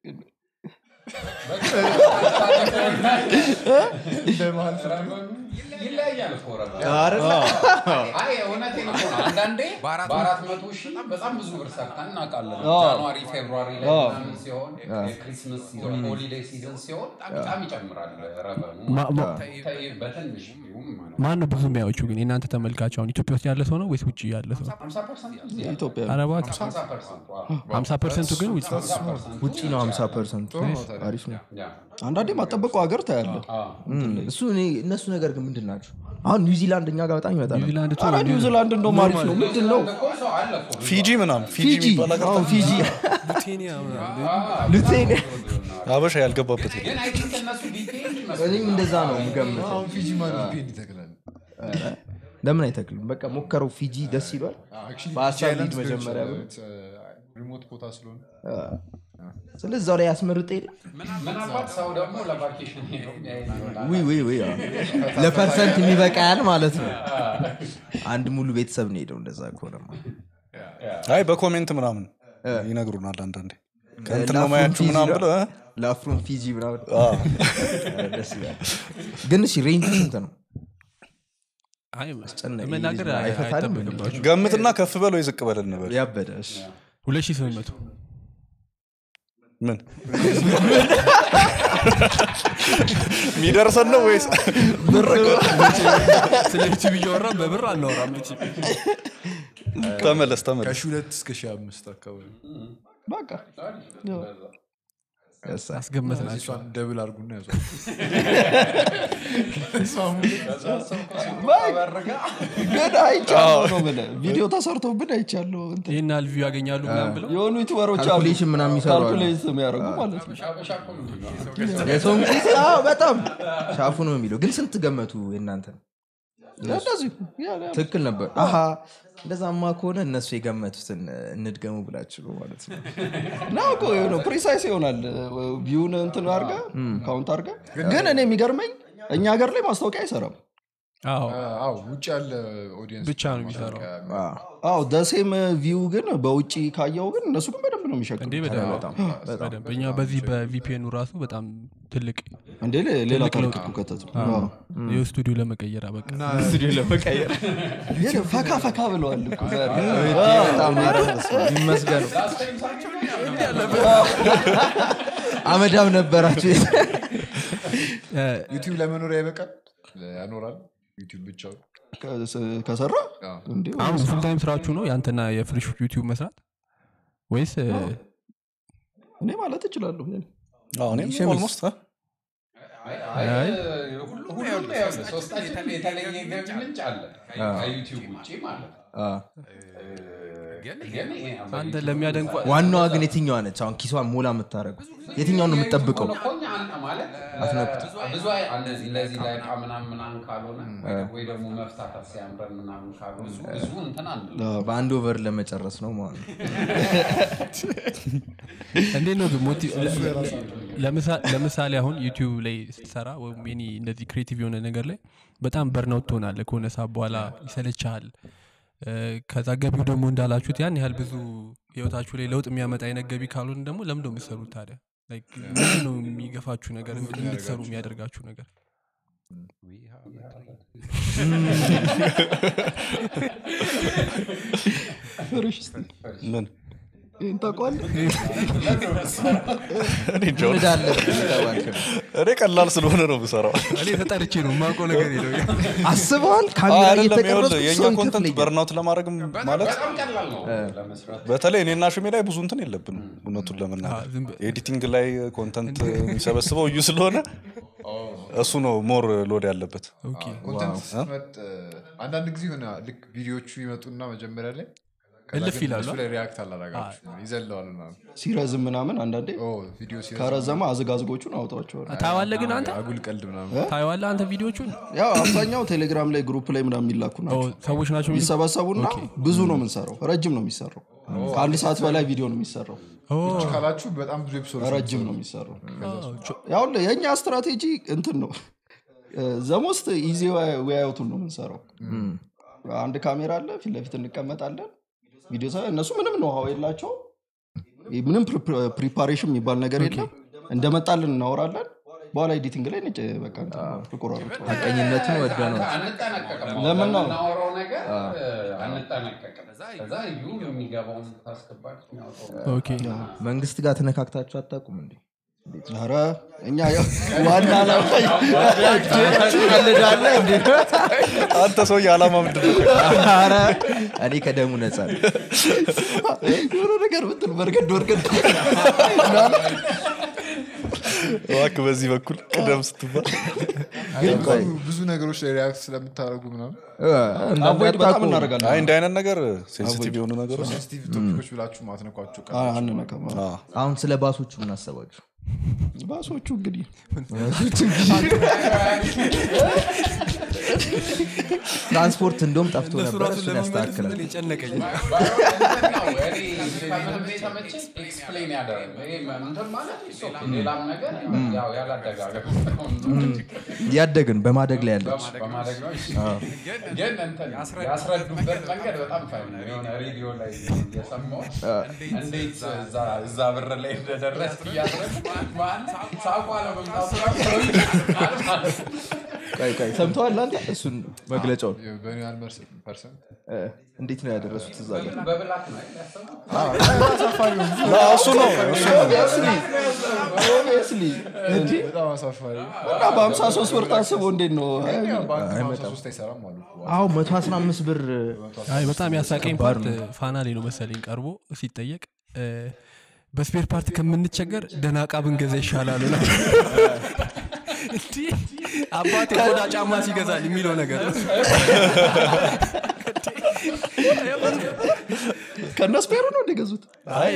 ይለያያል እኮ ረባ። አይ እውነቴን እኮ ነው። አንዳንዴ በአራት መቶ ሺህ በጣም ብዙ ብር ሰርተን እናውቃለን። ጃንዋሪ ፌብሩዋሪ ላይ ምናምን ሲሆን የክሪስመስ ሲዞን ሆሊዴይ ሲዘን ሲሆን በጣም ይጨምራል ረበኑ በትንሽ ቢሆን ማለት ነው። ማን ነው ብዙ የሚያዎቹ ግን የእናንተ ተመልካች አሁን ኢትዮጵያ ውስጥ ያለ ሰው ነው ወይስ ውጭ ያለ ሰው 50% ኢትዮጵያ አረባ 50% ዋው። ሀምሳ ፐርሰንቱ ግን ውጭ 50% ውጭ ነው 50 ፐርሰንቱ አሪፍ ነው ያ። አንዳንዴ ማጠበቀው ሀገር ታያለ አዎ። እም፣ እሱ እኔ- እነሱ ነገር ግን ምንድን ናቸው አሁን ኒውዚላንድ እኛ ጋር በጣም ይመጣል ኒውዚላንድ ቱ ኧረ ኒውዚላንድ እንደውም አሪፍ ነው ምንድን ነው እኮ ሰው አለ እኮ። ፊጂ ምናምን ፊጂ ፊጂ የሚባል ሀገር አሁን ፊጂ ቡቴኒያ ምናምን ሉቴን ሀበሻ ያልገባበት የለም። ግን አይ ቲንክ እነሱ ዲቴይልድ ይመስላል። እኔም እንደዛ ነው የምገምተው አሁን ፊጂ ማን ፔን ይተክላል ለምን አይተክልም በቃ ሞከረው ፊጂ ደስ ይሏል በሀሳብ ሊድ መጀመሪያ ብሎ። ሪሞት ቦታ ስለሆነ ስለዚህ እዛው ላይ ያስመርጥ የለ ምናልባት ሰው ደግሞ ለቫኬሽን ሄዶ የሚያይ ይሆናል። ውይ ውይ ውይ አዎ። ለፐርሰንት የሚበቃ ያህል ማለት ነው አንድ ሙሉ ቤተሰብ ነው ሄደው እንደዛ ከሆነማ አይ በኮሜንት ምናምን ይነግሩናል አንዳንዴ ከእንትን ነው ላፍሮም ማያችሁ ፊጂ ምናምን ነው። ብለው እ? ለአፍሮን ፊጂ ምናምን አዎ። ደስ ይላል ግን እሺ ሬንጅ ስንት ነው አይ አስጨናቂ መናገር ልጅ ነው። አይፈታንም እንዴ? አይጠበቅባችሁ ገምትና ከፍ በል ወይ ዝቅ በል እንበል ያበደ እሺ። ሁለት ሺህ ስምንት መቶ ምን የሚደርሰን ነው ወይስ ስለ ዩቲዩብ እያወራን በብር አናወራም መቼም። ተመለስ ተመለስ ከሺ ሁለት እስከ ሺ አምስት አካባቢ በቃ ያሳ- አስገመት ናቸው እሷን ደብል አድርጉና ያዟል ግን አይቻለሁ ነው ብለህ ቪዲዮ ተሰርቶብን አይቻለሁ እንትን ይህን ያህል ቪው ያገኛሉ ምናምን ብለው የሆኑ ዩቱበሮች አሉ ካልኩሌሽን ምናምን የሚሰሩ አሉ። ካልኩሌት የሚያደርጉ ማለት ነው ሀበሻ እኮ ነው የሚለው። የሰውን ጊዜ አዎ፣ በጣም ሻፉ ነው የሚለው ግን ስንት ገመቱ የእናንተ እንደዚህ ያ- ያ- ትክክል ነበር አሀ እንደዛማ ከሆነ እነሱ የገመቱትን እንድገሙ ብላችሁ ነው ማለት ነው እና እኮ የሆነ ፕሪሳይስ ይሆናል ቪውን እንትን አርገ ካውንት አርገ ግን እኔ የሚገርመኝ እኛ ሀገር ላይ ማስታወቂያ አይሰራም አዎ አዎ ውጭ ያለ ኦዲየንስ ብቻ ነው የሚሰራው አዎ፣ አዎ ደሴም ቪው ግን በውጭ ካየው ግን እነሱ ግን በደንብ ነው የሚሸክም እንዴ በደንብ በጣም በጣም በደንብ እኛ በዚህ በቪፒኤኑ ራሱ በጣም ትልቅ እንዴ ሌ- ሌላ ትልቅ ታሪክ ለውጥ እኮ ከተቱ ይኸው ስቱዲዮ ለመቀየር አበቃ ስቱዲዮ ለመቀየር ይሄ ፈካ ፈካ ብለዋል እኮ ዛሬ። በጣም ኧረ በስመ አብ፣ ይመስገኑ አመዳም ነበራችሁ ዩቲዩብ ለመኖሪያ ይበቃል ያኖራል ዩቲዩብ ብቻው ከ- ከሰራ እንዴ አሁን ፉል ታይም ስራችሁ ነው ያንተና የፍሪሽ ዩቲዩብ መስራት ወይስ እኔ ማለት እችላለሁ አዎ፣ እኔም ኦልሞስት እ? አይ፣ ሁሉም ይኸውልህ፣ ሶስታችንም የተለየ ገቢ ምንጭ አለ ከዩቲዩብ ውጭ ማለት ነው። አዎ፣ ግን ይሄ አንተ ለሚያደንቋ ዋናዋ ግን የትኛዋ ነች አሁን ኪሷን ሞላ የምታደረገው የትኛውን ነው የምትጠብቀው እኮ እኛ አንተ ማለት ብዙ አይ- እንደዚህ እንደዚህ ላይ ዕቃ ምናምን ምናምን ካልሆነ ወይ ደግሞ መፍታታት ሲያምረን ምናምን ካልሆነ ብዙ እንትን አንድ በአንድ ኦቨር ለመጨረስ ነው ማለት ነው እንዴት ነው ግን ሞቲ- ለምሳ- ለምሳሌ አሁን ዩቲዩብ ላይ ስትሰራ ወይም ኒ እንደዚህ ክሬቲቭ የሆነ ነገር ላይ በጣም በርናውት ትሆናለ ከሆነ ሰዓት በኋላ ይሰለችሃል እ፣ ከዛ ገቢው ደግሞ እንዳላችሁት ያን ያህል ብዙ ህይወታችሁ ላይ ለውጥ የሚያመጣ አይነት ገቢ ካልሆነ ደግሞ ለምንድ የምትሰሩት ታዲያ Like, ምንድን ነው የሚገፋችሁ ነገር እንድትሰሩ የሚያደርጋችሁ ነገር ፍርሽ እስቲ ምን ይህን ታውቀዋለህ? እኔ እንጃ። ንዳ አለብህ የተባልክ ነው። እኔ ቀላል ስለሆነ ነው የምሰራው እኔ ተጠርቼ ነው የማውቀው ነገር የለው አስበዋል አዎ፣ ካሜራ አይደለም እየተቀረጽኩ ይኸውልህ የእኛ ሰውን ኮንተንት ክፍል በርናውት ለማድረግ ማለት በጣም ቀላል ነው ለመስራት በተለይ እኔና ሹሜ ላይ ብዙ እንትን የለብንም እውነቱን ለመናገር ዝም በ- ኤዲቲንግ ላይ ኮንተንት የሚሰበስበው እዩ ስለሆነ እሱ ነው ሞር ሎድ ያለበት ኮንተንት ስትመጥ አንዳንድ ጊዜ ሆነ ልክ ቪዲዮቹ ይመጡና መጀመሪያ ላይ ከዛ እልፍ ግን ይላሉ። እሱ ላይ ሪያክት አላረጋችሁ ይዘለዋል ምናምን። ሲረዝም ምናምን አንዳንዴ ኦ ቪዲዮ ሲረዝም ከረዘመ አዝጋዝጎቹን አውጣቸዋል ታየዋለህ ግን አንተ አጉል ቀልድ ምናምን ታየዋለህ አንተ ቪዲዮቹን ያው አብዛኛው ቴሌግራም ላይ ግሩፕ ላይ ምናምን የሚላኩ ኦ፣ ናቸው ሰዎች ናቸው የሚ- የሚሰበሰቡና ብዙ ነው የምንሰራው ረጅም ነው የሚሰራው ከአንድ ሰዓት በላይ ቪዲዮ ነው የሚሰራው ኦ፣ ካላችሁ በጣም ብዙ ኤፒሶድ ረጅም ነው የሚሰራው ኦ፣ ቾ- ያው የእኛ ስትራቴጂ እንትን ነው ዘሞስት ኢዚ ወያዩቱን ነው የምንሰራው አንድ ካሜራ አለ ፊት ለፊት እንቀመጣለን ቪዲዮ ሰ እነሱ ምንም ነው ሀው የላቸው ምንም ፕሪፓሬሽን የሚባል ነገር የለም እንደመጣልን እናወራለን በኋላ ኤዲቲንግ ላይ ነጭ በቃ እንትን ነው፣ ተቆራርጦ ሀቀኝነትን ወደ ነው አንጠነቀቅም ለምን ነው? ለምናወራው ነገር አንጠነቀቅም ከዛ እዩ የሚገባውን ታስገባች የሚያወጣው ኦኬ መንግስት ጋር ተነካክታችሁ አታውቁም እንዴ ኧረ እኛ ያው ዋና ዓላማ ቀልዳለህ እንዴ አንተ ሰውዬ አላማ ምንድን ነው ኧረ እኔ ከደሙ ነጻ ነኝ። የሆነ ነገር ብትል በርገድ ወርገድ እባክህ በዚህ በኩል ቅደም ስትባል ግን እኮ ብዙ ነገሮች ላይ ሪያክት ስለምታደርጉ ምናምን እ፣ አቮይድ በጣም እንዳታውቁ። እናደርጋለን አይ እንዲህ አይነት ነገር ሴንሲቲቭ የሆኑ ነገሮች ሴንሲቲቭ ቶፒኮች ብላችሁ ማትነኳቸው ቀ አ- አንነካም አዎ። አሁን ስለ ባሶቹ ምን አሰባችሁ ባሶቹ እንግዲህ ትራንስፖርት እንደውም ጠፍቶ እነሱ ነበር ራሱ እሱን ለመመለስ ያስተካክላል ምን የጨነቀኝ ኤክስፕሌን ያደረግ እንትን ማለት እሱ ሌላም ነገር ያው ያላደጋገር ያደግን በማደግ ላይ ያለች በማድረግ ነው እሺ። ግን እንትን ያስረዱበት መንገድ በጣም ፋይን ነው። የሆነ ሬዲዮ ላይ እየሰማሁ እንዴት እዛ- እዛ ብር ላይ እንደደረስ እያስረዱ ማለት ሳቋ ለመምጣቱ ራሱ ማለት ነው። ቆይ ቆይ ሰምተዋል አንተ እሱን መግለጫውን በኒ ያህል ፐርሰንት እ፣ እንዴት ነው ያደረሱት እዛ ጋር በብላክ ነው ያሰቡት። አዎ፣ እሱ ነው እሱ ነው ኦብቪየስሊ በጣም አሳፋሪ እና በሀምሳ ሶስት ብር ታስቦ እንዴት ነው በአንድ ሶስት አይሰራም አሉ እኮ። አዎ መቶ አስራ አምስት ብር አይ በጣም ያሳቀኝ ፓርት ፋና ላይ ነው መሰለኝ ቀርቦ ሲጠየቅ እ፣ በስፔር ፓርት ከምንቸገር ደህና ዕቃ ብንገዛ ይሻላል ነው እንዲህ አባቴ ቆዳ ጫማ ሲገዛል የሚለው ነገር ነው። ከነስፔሩ ነው እንደገዙት አይ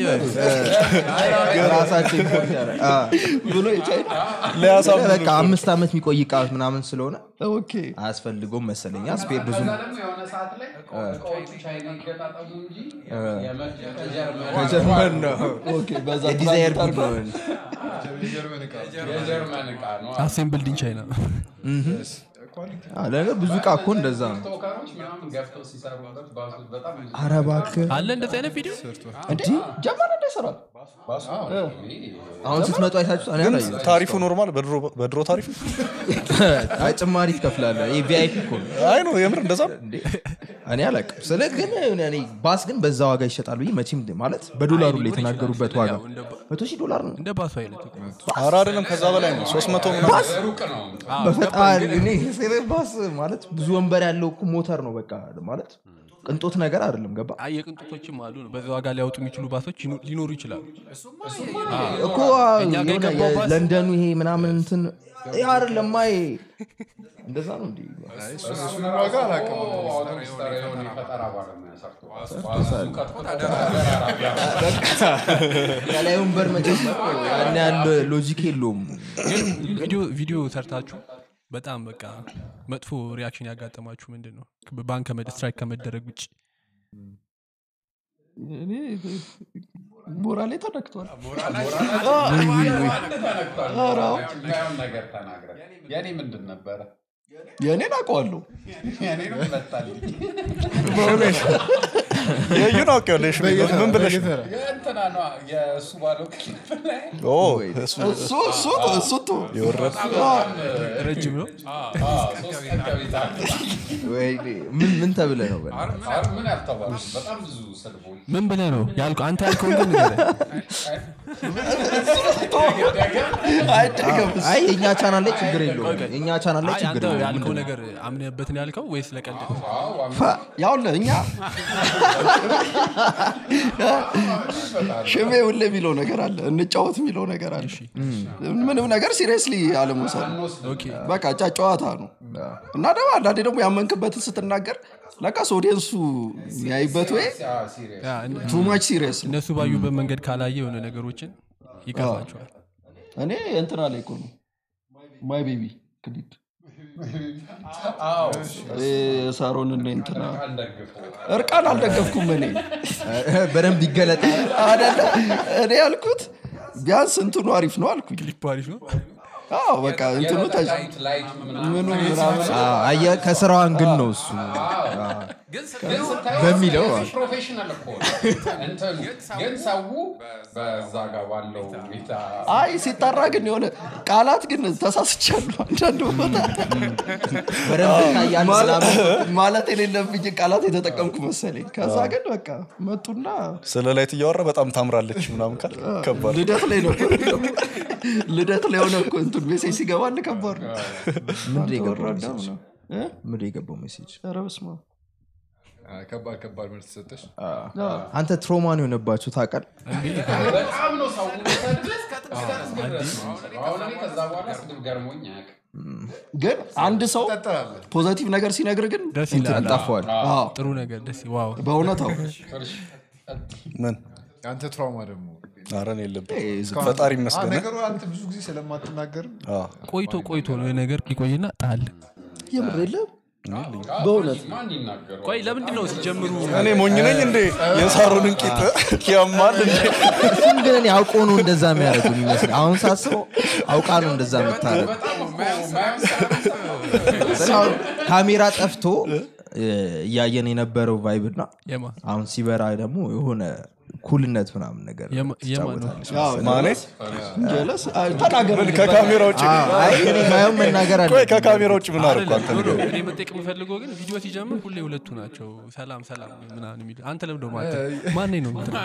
ራሳቸው ኢምፖርት ያደረግ ብሎ የቻይና ሊያሳምኑ በቃ አምስት ዓመት የሚቆይ እቃ ምናምን ስለሆነ ኦኬ አያስፈልገውም መሰለኛ ስፔር ብዙ ከዛ ደግሞ የሆነ ሰዓት ላይ እቃዎቹ ቻይና ይገጣጠሙ እንጂ የመጡ ከጀርመን ከጀርመን ነው ኦኬ በዛ የዲዛይር ትራንዚት ጉድ አድርገው ነው የጀርመን ዕቃ የጀርመን ዕቃ ነው አሴምብልድ ኢን ቻይና ኳሊቲ አዎ፣ ለነገር ብዙ እቃ እኮ እንደዛ ነው ቶከሮች ምናምን ገብተው ሲሰሩበት ባሱት በጣም ብዙ ኧረ እባክህ አለ እንደዚህ አይነት ቪዲዮ እንዴ ጀርመን እንደ ይሰራል አሁን ስትመጡ አይታችሁ እኔ አላየሁትም። ታሪፉ ኖርማል በድሮ- በድሮ ታሪፉ አይ ጭማሪ ትከፍላለህ ይህ ቪአይፒ እኮ ነው አይ ነው የምር እንደዛ ነው። እንዴ እኔ አላውቅም ስለ ግን እኔ ባስ ግን በዛ ዋጋ ይሸጣል ብዬ መቼም ማለት በዶላሩ ላይ የተናገሩበት ዋጋ መቶ ሺህ ዶላር ነው እንደ ባሱ አይነት እኮ። ኧረ አይደለም ከዛ በላይ ነው ሶስት መቶ ምናምን ሩቅ ነው በፈጣሪ እኔ ስለ ባስ ማለት ብዙ ወንበር ያለው እኮ ሞተር ነው በቃ ማለት ቅንጦት ነገር አይደለም ገባ አይ የቅንጦቶችም አሉ ነው በዛ ዋጋ ሊያወጡ የሚችሉ ባሶች ይኑ- ሊኖሩ ይችላሉ እኮ እኛ ጋር የሆነ የገባው ባስ- የለንደኑ ይሄ ምናምን እንትን ይሄ አይደለም ማይ እንደዛ ነው እንዲ እሱን ዋጋ አላውቅም አውቶቡስ ተራ የሆነ የፈጠራ ባለሙያ ሰርቶ እሱ ቀጥቅጦ ተደራራቢ ከላይ ወንበር መጨመር ያን ያህል ሎጂክ የለውም ግን ቪዲዮ ቪዲዮ ሰርታችሁ በጣም በቃ መጥፎ ሪያክሽን ያጋጠማችሁ ምንድን ነው ባንክ ስትራይክ ከመደረግ ውጭ እኔ ሞራሌ ተነክቷል የማየውን ነገር ተናግረ የኔ ምንድን ነበረ የእኔን አውቀዋለሁ የኔንም መጣልኝ የዩን አውቄዋለሁ ምን ብለሽ ነው? የእንትና ነዋ የእሱ ባለው ክሊፕ ላይ ኦ፣ እሱ እሱ እሱ እሱ ቶ የወረደ ረጅም ነው ሶስት ቀን ከቤት አለ ወይኔ፣ ምን ምን ተብለ ነው በል? አሁን ምን ያልተባሉ በጣም ብዙ ሰልፎች ምን ብለህ ነው ያልከው አንተ ያልከውን ግን ንገረኝ። አይደገም አይ የእኛ ቻናል ላይ ችግር የለውም የእኛ ቻናል ላይ አይ ችግር አንተ የለውም ያልከው ነገር አምነህበትን ያልከው ወይስ ለቀልድ ነው? ያውለ እኛ ሽሜ ሁሌ የሚለው ነገር አለ እንጫወት የሚለው ነገር አለ ምንም ነገር ሲሪየስሊ አለመውሰድ ነው። ኦኬ በቃ ጫ ጨዋታ ነው እና ደግሞ አንዳንዴ ደግሞ ያመንክበትን ስትናገር ለቃስ ኦዲየንሱ የሚያይበት ወይ ሲሪየስ ያ፣ እነ- ቱ ማች ሲሪየስ እነሱ ባዩበት መንገድ ካላየ የሆነ ነገሮችን ይቀርባቸዋል እኔ እንትና ላይ እኮ ነው ማይ ቤቢ ክሊፕ ሳሮን እና እንትና አልደግፈው እርቃን አልደገፍኩም እኔ በደንብ ይገለጣ አደለ እኔ ያልኩት ቢያንስ እንትኑ አሪፍ ነው አልኩኝ ክሊፕ አሪፍ ነው አዎ በቃ እንትኑ ተ- ላይት ላይት ምናምን ምኑ ምናምን አየ ከስራው አንግል ነው እሱ ግን ስታየው በሚለው እዚህ ፕሮፌሽናል እኮ ነው። እንትኑ ግን ሰው በዛ ጋር ባለው ሁኔታ አይ ሲጠራ ግን የሆነ ቃላት ግን ተሳስቻለሁ አንዳንድ ቦታ በደንብ ይታያል ማለት- ምናምን። ማለት የሌለብኝ ቃላት የተጠቀምኩ መሰለኝ ከዛ ግን በቃ መጡና ስለ ላይት እያወራ በጣም ታምራለች ምናምን ካል ከባድ ልደት ላይ ነው ልደት ላይ ሆነ እኮ እንትን ሜሴጅ ሲገባል ከባድ ነው ምንድን የገባው ወራዳ ሜሴጅ? ነው እ? ምንድን የገባው ሜሴጅ ኧረ በስመ አብ። ከባድ ከባድ ምርት ሰጠሽ አንተ ትሮማን የሆነባችሁ ታውቃል በጣም ነው ሰው የሚሰድብ እስከ ድረስ ነው የሚሰድብ። አሁን እኔ ከዛ በኋላ ስድብ ገርሞኝ አያውቅም። ግን አንድ ሰው ትጠራለህ ፖዘቲቭ ነገር ሲነግር ግን ደስ ይላል ጠፋዋል አዎ፣ ጥሩ ነገር ደስ ዋው በእውነት አዎ ፍርሽ ምን አንተ ትራውማ ደግሞ አረን የለብን ፈጣሪ አ፣ ይመስገን ነገሩ አንተ ብዙ ጊዜ ስለማትናገርም አዎ። ቆይቶ ቆይቶ ነው ይሄ ነገር ይቆይና ጣል የምር የለም በእውነት ማን ይናገረው ቆይ ለምንድን ነው ሲጀምሩ እኔ ሞኝ ነኝ እንዴ የሳሩንን ቂጥ ያማል እንዴ እሱም ግን እኔ አውቆ ነው እንደዛ የሚያደርጉ የሚመስል አሁን ሳስበው አውቃ ነው እንደዛ የምታደርግ በጣም እኮ ማየው አሁን ካሜራ ጠፍቶ እ፣ እያየን የነበረው ቫይብ እና የማ አሁን ሲበራ ደግሞ የሆነ ኩልነት ምናምን ነገር የማ- የማ ነው ማኔ ጀለስ ተናገር ምን ከካሜራ ውጭ አይ እኔ ማየውን መናገር አለ ቆይ ከካሜራ ውጭ ምን አደረኩ አንተ አይደለም፣ ኖ፣ ኖ፣ ንገረኝ። እኔ መጠየቅ የምፈልገው ግን ቪዲዮ ሲጀምር ሁሌ ሁለቱ ናቸው ሰላም ሰላም ምናምን የሚሉ አንተ ለምደ ማተ ማን ነው እንትን?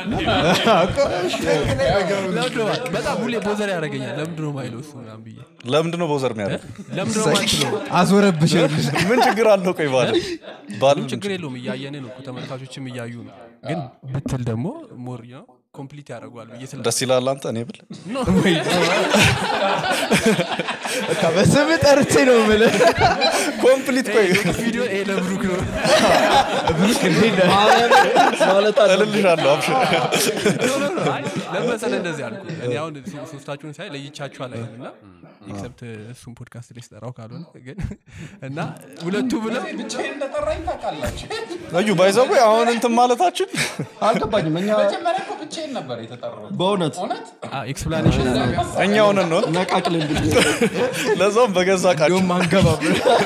ለምንድን ነው ማ- በጣም ሁሌ ቦዘር ያደርገኛል ለምንድን ነው ማይለው እሱ ምናምን ብዬ ለምንድን ነው በውዘር የሚያደርግ ለምንድን ነው ማትለው አዞረብሽ ምን ችግር አለው ቆይ ባለ ባል ችግር የለውም እያየን ነው እኮ ተመልካቾችም እያዩ ነው ግን ብትል ደግሞ ሞር ነው ኮምፕሊት ያደርገዋል ብዬ ስለ ደስ ይላል አንተ እኔ ብል በስም ጠርቼ ነው የምልህ ኮምፕሊት ቆይ ቪዲዮ ይሄ ለብሩክ ነው ማለት አለ እልልሻለሁ አብሽር ለመሰለ እንደዚህ አልኩ እኔ አሁን ሶ- ሶስታችሁን ሳይ ለይቻችሁ አላይም እና ኤክሰፕት እሱን ፖድካስት ላይ ስጠራው ካልሆነ ግን እና ሁለቱ ብለው ብቻዬን እንደጠራኝ ታውቃላችሁ እዩ ባይዘው አሁን እንትን ማለታችን አልገባኝም እኛ መጀመሪያ እኮ ብቻዬን ነበር የተጠራሁት በእውነት እውነት ኤክስፕላኔሽን እኛ ሆነን ነው ነቃቅል እንድል ለዛውም በገዛ ቃቸው እንዲሁም አንገባም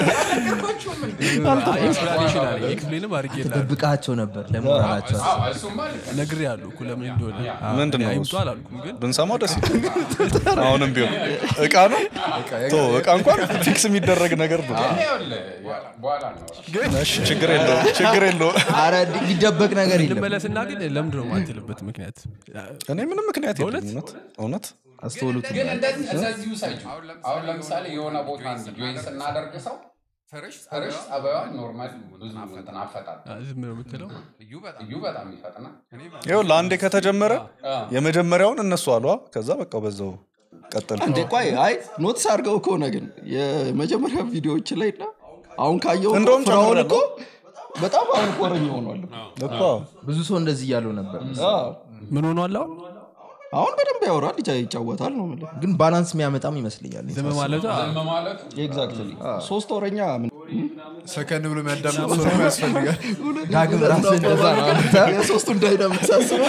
ኤክስፕላኔሽን አለ ኤክስፕሌንም አድርጌልሃለሁ ጠብቃቸው ነበር ለሞራላቸው አዎ፣ እሱማ ልክ ነው። ነግሬ ያሉ እኮ ለምን እንደሆነ አዎ፣ ምንድን እኔ ነው አይምጡ እሱ? አላልኩም ግን ብንሰማው ደስ ይላል አሁንም ቢሆን እቃ ነው ቶ እቃ እንኳን ፊክስ የሚደረግ ነገር ነው እኔ ይኸውልህ፣ በኋላ ነው እሺ ችግር የለው ችግር የለው አረ ሊደበቅ ነገር የለም ልመለስና ግን ለምንድን ነው ማትልበት ምክንያት እኔ ምንም ምክንያት የለም እውነት እውነት አስተውሉት ግን እንደዚህ እንደዚህ ውሰጁ። አሁን ለምሳሌ የሆነ ቦታ ጆይን ስናደርግ ሰው ፍርሽ ጸባዩ ኖርማል ብዙ እንትን አፈጣል አ፣ ዝም ነው የምትለው እዩ በጣም ይፈጥናል ይኸው ለአንዴ ከተጀመረ የመጀመሪያውን እነሱ አሏ ከዛ በቃ በዛው ቀጠል እንዴ ቆይ አይ ኖትስ አድርገው ከሆነ ግን የመጀመሪያ ቪዲዮዎች ላይ እና አሁን ካየው እንደውም ፍራውን ጨምራለሁ። እኮ በጣም አሁን ቆረኛ ሆኗል እኮ ብዙ ሰው እንደዚህ እያለው ነበር አዎ። ምን ሆኗል አሁን አሁን በደንብ ያወራል ይጫ- ይጫወታል ነው የምልህ። ግን ባላንስ የሚያመጣም ይመስለኛል ዝም ማለቱ አ፣ ዝም ማለቱ ኤግዛክትሊ ሶስት ወረኛ ምን- ሰከን ብሎ የሚያዳምጥ ሰው ያስፈልጋል ዳግም ራስ እንደዛ ነው አንተ የሶስቱን ዳይናሚክ ሳስበው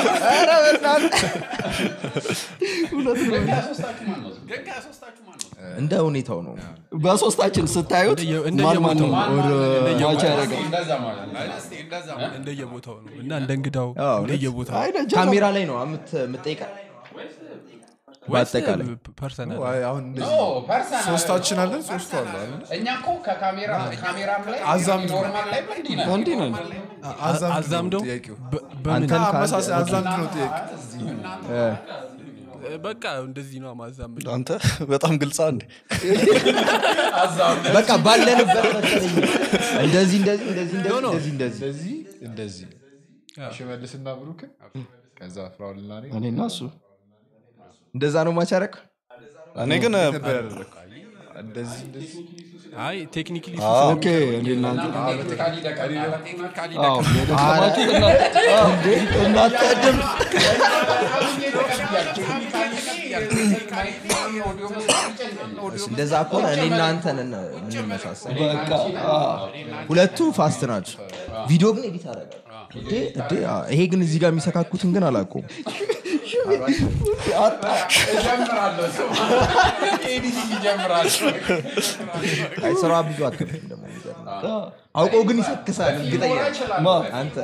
እውነት ነው። እንደ ሁኔታው ነው በሶስታችን ስታዩት እንደየ- እንደየ ማን ማን ቦታው ነው። ማች ያደርጋል እንደዛ ማለት ነው እንደየቦታው ነው እና እንደ እንግዳው አዎ፣ እንደየቦታው አይ ነጀ ካሜራ ላይ ነው የምት- የምትጠይቀው በአጠቃላይ ፐርሰናል አይ፣ አሁን እንደዚህ ኖ ፐርሰናል ሶስታችን አለን ሶስቱ አሉ አይደል? እኛ እኮ ከካሜራ ካሜራም ላይ አዛምድ ነው። ኖርማል ላይ እንዲህ ነን እንዲህ ነን አዛምድ ነው አዛምደው ጥያቄው በ- በምን አንተን ከአንተ- አመሳሳይ አዛምድ ነው ጥያቄ በቃ እንደዚህ ነው ማዛምድ አንተ በጣም ግልጻ እንዴ በቃ ባለንበት መሰለኝ እንደዚህ እንደዚህ እንደዚህ እንደዚህ እንደዚህ እንደዚህ እንደዚህ እንደዚህ ሽመልስና ብሩክን ከዛ ፍራውልና እኔ እኔና እሱ እንደዛ ነው ማቻረቅ እኔ ግን ነበር ያደረግኩት እንደዚህ እንደዚህ አይ ቴክኒክሊ ኦኬ እኔ እናንተ ቴክኒካሊ ደቀ አዎ የደከማችሁት እናንተ አዎ፣ እናንተ ድምፅ እንደዛ ከሆነ እኔ እናንተን ምንመሳሰል በቃ አዎ። ሁለቱ ፋስት ናቸው ቪዲዮ ግን ኤዲት አደርጋለሁ እንዴ እንዴ አ፣ ይሄ ግን እዚህ ጋር የሚሰካኩትን ግን አላውቀውም አይ ስራ ብዙ አትከፍልም ደግሞ የሚገርም ነው። አውቀው ግን ይሰክሳል እርግጠኛ ነኝ። አንተ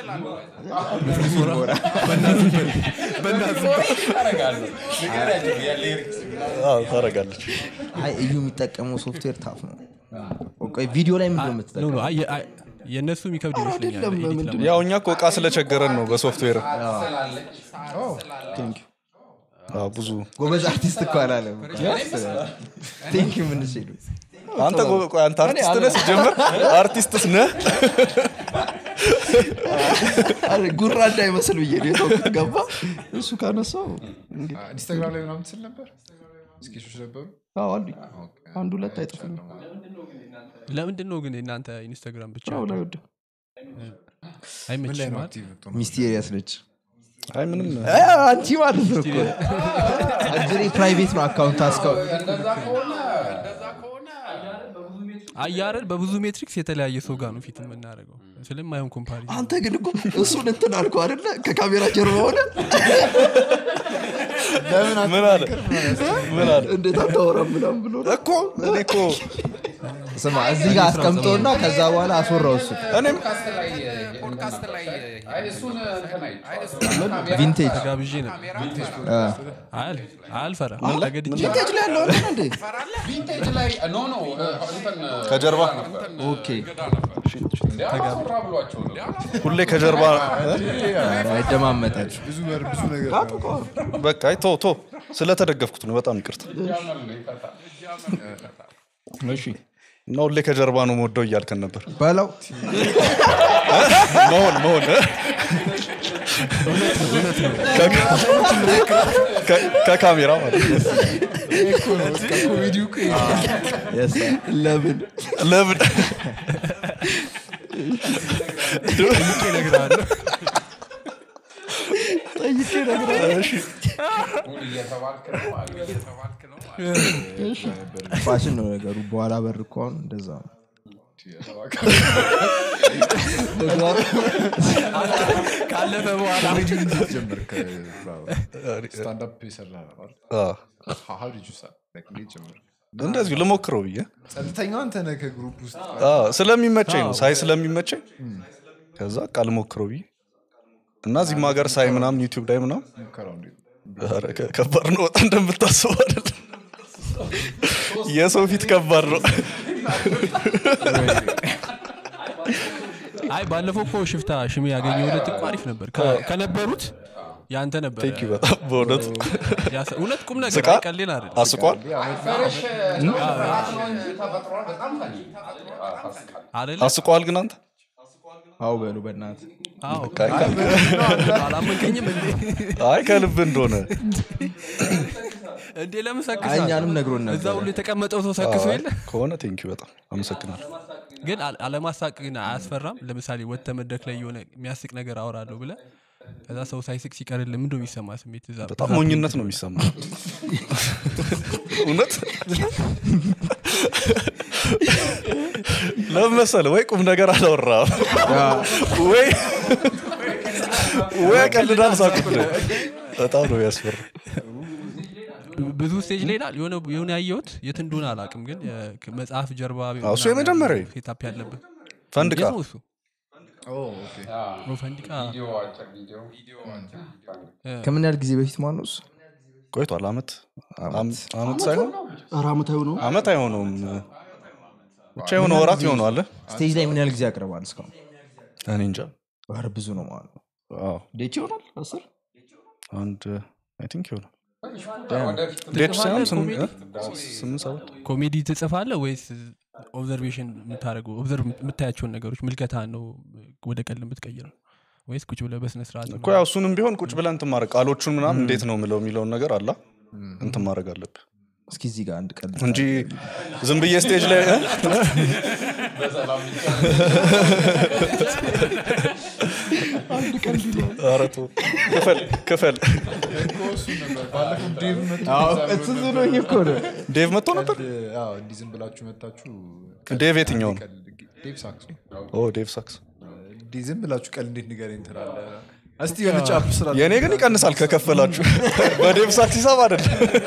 አዎ፣ ታረጋለች አይ እዩ የሚጠቀመው ሶፍትዌር ታፍ ነው ቆይ ቪዲዮ ላይ ምንድን ነው ኖ የምትጠቀመው ኖ አይ- አይ- የእነሱ የሚከብድ ይመስለኛል አይደለም፣ ኤዲት ምንድን ለማድረግ። ያው እኛ እኮ እቃ ስለቸገረን ነው በሶፍትዌር አዎ፣ ብዙ ጎበዝ አርቲስት እኮ አላለም ቴንክ ምን ሲሉ አንተ ቆ- ቆይ፣ አንተ አርቲስት ነህ ሲጀምር አርቲስትስ ነህ አረ፣ ጉራ እንዳይመስል ብዬ ነው የተውኩት። ገባ እሱ ካነሳው እንግዲህ ኢንስታግራም ላይ ምናምን ትስል ነበር ስኬቾች ነበሩ አዎ አሉኝ አንድ ሁለት አይጠፉም ለምንድን ነው ግን የእናንተ ኢንስታግራም ብቻ ስራው ላይ ወደ ምን ላይ አይመችም ነው አይደል? አክቲቭ የምትሆነው? ሚስቴሪየስ ነች አይ ምንም አ፣ አንቺ ማለት ነው እኮ አጅሬ ፕራይቬት ነው አካውንት አስካው እንደዛ ከሆነ አያረል በብዙ ሜትሪክስ የተለያየ ሰው ጋር ነው ፊት የምናደርገው ስለማይሆን ኮምፓሪ አንተ ግን እኮ እሱን እንትን አልኩ አደለ ከካሜራ ጀርባ ሆነ ምን አለ ምን አለ እንዴት አታወራም ምናም ብሎ ነው። እኮ እኔ እኮ ስማ እዚህ ጋር አስቀምጦና ከዛ በኋላ አስወራው እሱ እኔም ፖድካስት ላይ ፖድካስት ላይ አይ እሱን እንትን አይ ቪንቴጅ ተጋብዤ ነበር አል አልፈራ ተገድጄ ሊንኬጅ ላይ ያለው እንትን እንዴ ቪንቴጅ ላይ ኖ ኖ እንትን ከጀርባ ኦኬ እንዲያራ ብሏቸው ነው ሁሌ ከጀርባ አይደማመጣችሁ ብዙ በር ብዙ ነገር በቃ አይ ቶ ቶ ስለተደገፍኩት ነው በጣም ይቅርታ ጃመል ነው ይፈታል እሺ እና ሁሌ ከጀርባ ነው መወደው እያልከን ነበር በለው መሆን መሆን ከ- ከካሜራ ማለት ነው። ኮሜዲው እኮ ይሄ ነው። Yes, sir. ለምን ለምን ጠይቄ ነገር ሁን እየተባልክ ነው አለ እየተባልክ ነው አለ ፋሽን ነው ነገሩ በኋላ በር እኮ አሁን እንደዛ ነው ካለፈ በኋላ ጀመር ስታንዳፕ የሰራ ነው አይደል? አዎ። How did you start? Like, እንዴት ጀመርክ? እንደዚሁ ልሞክረው ብዬ ጸጥተኛው አንተ ነህ ከግሩፕ ውስጥ አዎ፣ ስለሚመቸኝ ነው ሳይ ስለሚመቸኝ ከዛ ቃል ሞክረው ብዬ እና እዚህም ሀገር ሳይ ምናምን ዩቲዩብ ላይ ምናምን ሙከራው እንዴት ነው? ኧረ ከ- ከባድ ነው በጣም እንደምታስበው አይደለም የሰው ፊት ከባድ ነው አይ ባለፈው እኮ ሽፍታ ሽሜ ያገኘው ሁለት እኮ አሪፍ ነበር ከ- ከነበሩት ያንተ ነበር ቴንክ ዩ በጣም በእውነቱ ያሰ- እውነት ቁም ነገር ስቃል? አይቀሌል አይደል አስቋል ፈረሽ ነው ፍርሃት ነው እንጂ ተፈጥሯል በጣም ፈኒ ታስቃል አይደለ አስቋል ግን አንተ አው በሉ በእናት አዎ ከ- አላመንከኝም እንዴ አይ ከልብ እንደሆነ እንዴ ለምን ሰክሳል? አይ፣ እኛንም ነግሮን እዛ ነበረ። ሁሉ የተቀመጠው ሰው ሰክሶ አይ፣ የለ ከሆነ ቴንክ ዩ በጣም አመሰግናለሁ ግን አለ- አለማሳቅ ግን አያስፈራም ለምሳሌ ወጥተ መድረክ ላይ የሆነ የሚያስቅ ነገር አወራለሁ ብለ ከዛ ሰው ሳይስቅ ሲቀርል ምንድ የሚሰማ ስሜት እዛ በጣም ሞኝነት ነው የሚሰማ እውነት ለምን መሰለህ ወይ ቁም ነገር አላወራም ወይ ወይ ቀልዳል ሳቁት ነው በጣም ነው ያስፈራ ብዙ ስቴጅ ላይ ይላል የሆነ የሆነ ያየሁት የት እንደሆነ አላውቅም ግን የ- መጽሐፍ ጀርባ አዎ፣ እሱ የመጀመሪያው። ሴታፕ ያለበት ፈንድቃ የት ነው እሱ ኦኬ። ኦ፣ ፈንዲቃ ቪዲዮ አጭር ቪዲዮ ከምን ያህል ጊዜ በፊት ማነውስ ቆይቷል አመት አም- አመት ሳይሆን ኧረ ዓመታዊ ነው አመት አይሆነውም ብቻ የሆነ ወራት ይሆነዋል ስቴጅ ላይ ምን ያህል ጊዜ ያቀርባል እስካሁን እኔ እንጃ ኧረ ብዙ ነው ማለት ነው አዎ፣ ዴች ይሆናል አስር አንድ አይ ቲንክ ይሆናል ወደፊት ዴት ሳይሆን ትጽፋለህ ስም- ኮሜዲ? እ? ስምንት ሰባት ኮሜዲ ትጽፋለ ወይስ ኦብዘርቬሽን የምታደርገው ኦብዘርቭ የምታያቸውን ነገሮች ምልከታ ነው ወደ ቀል የምትቀይረው ወይስ ቁጭ ብለህ በስነ ስርዓት እኮ ያው እሱንም ቢሆን ቁጭ ብለን እንትን ማድረግ ቃሎቹን ምናምን እንዴት ነው ምለው የሚለውን ነገር አላ እንትን ማድረግ አለብህ እስኪ እዚህ ጋር አንድ ቀን እንጂ ዝም ብዬ ስቴጅ ላይ እ? ኧረ ተው። ክፈል ክፈል እኮ እሱን ነበር ባለፈው ዴቭ መጥቶ እሱ ነው እኮ ነው ዴቭ መጥቶ ነበር አዎ፣ እንዲህ ዝም ብላችሁ መታችሁ ዴቭ የትኛው ነው ቀልድ- ዴቭ ሳክስ ነው። ኦ ዴቭ ሳክስ እንዲህ ዝም ብላችሁ ቀል እንዴት ንገረኝ ትላለህ እስቲ የሆነ ጫፍ ስራ የእኔ ግን ይቀንሳል ከከፈላችሁ በዴቭ ሳክስ ሂሳብ አይደለም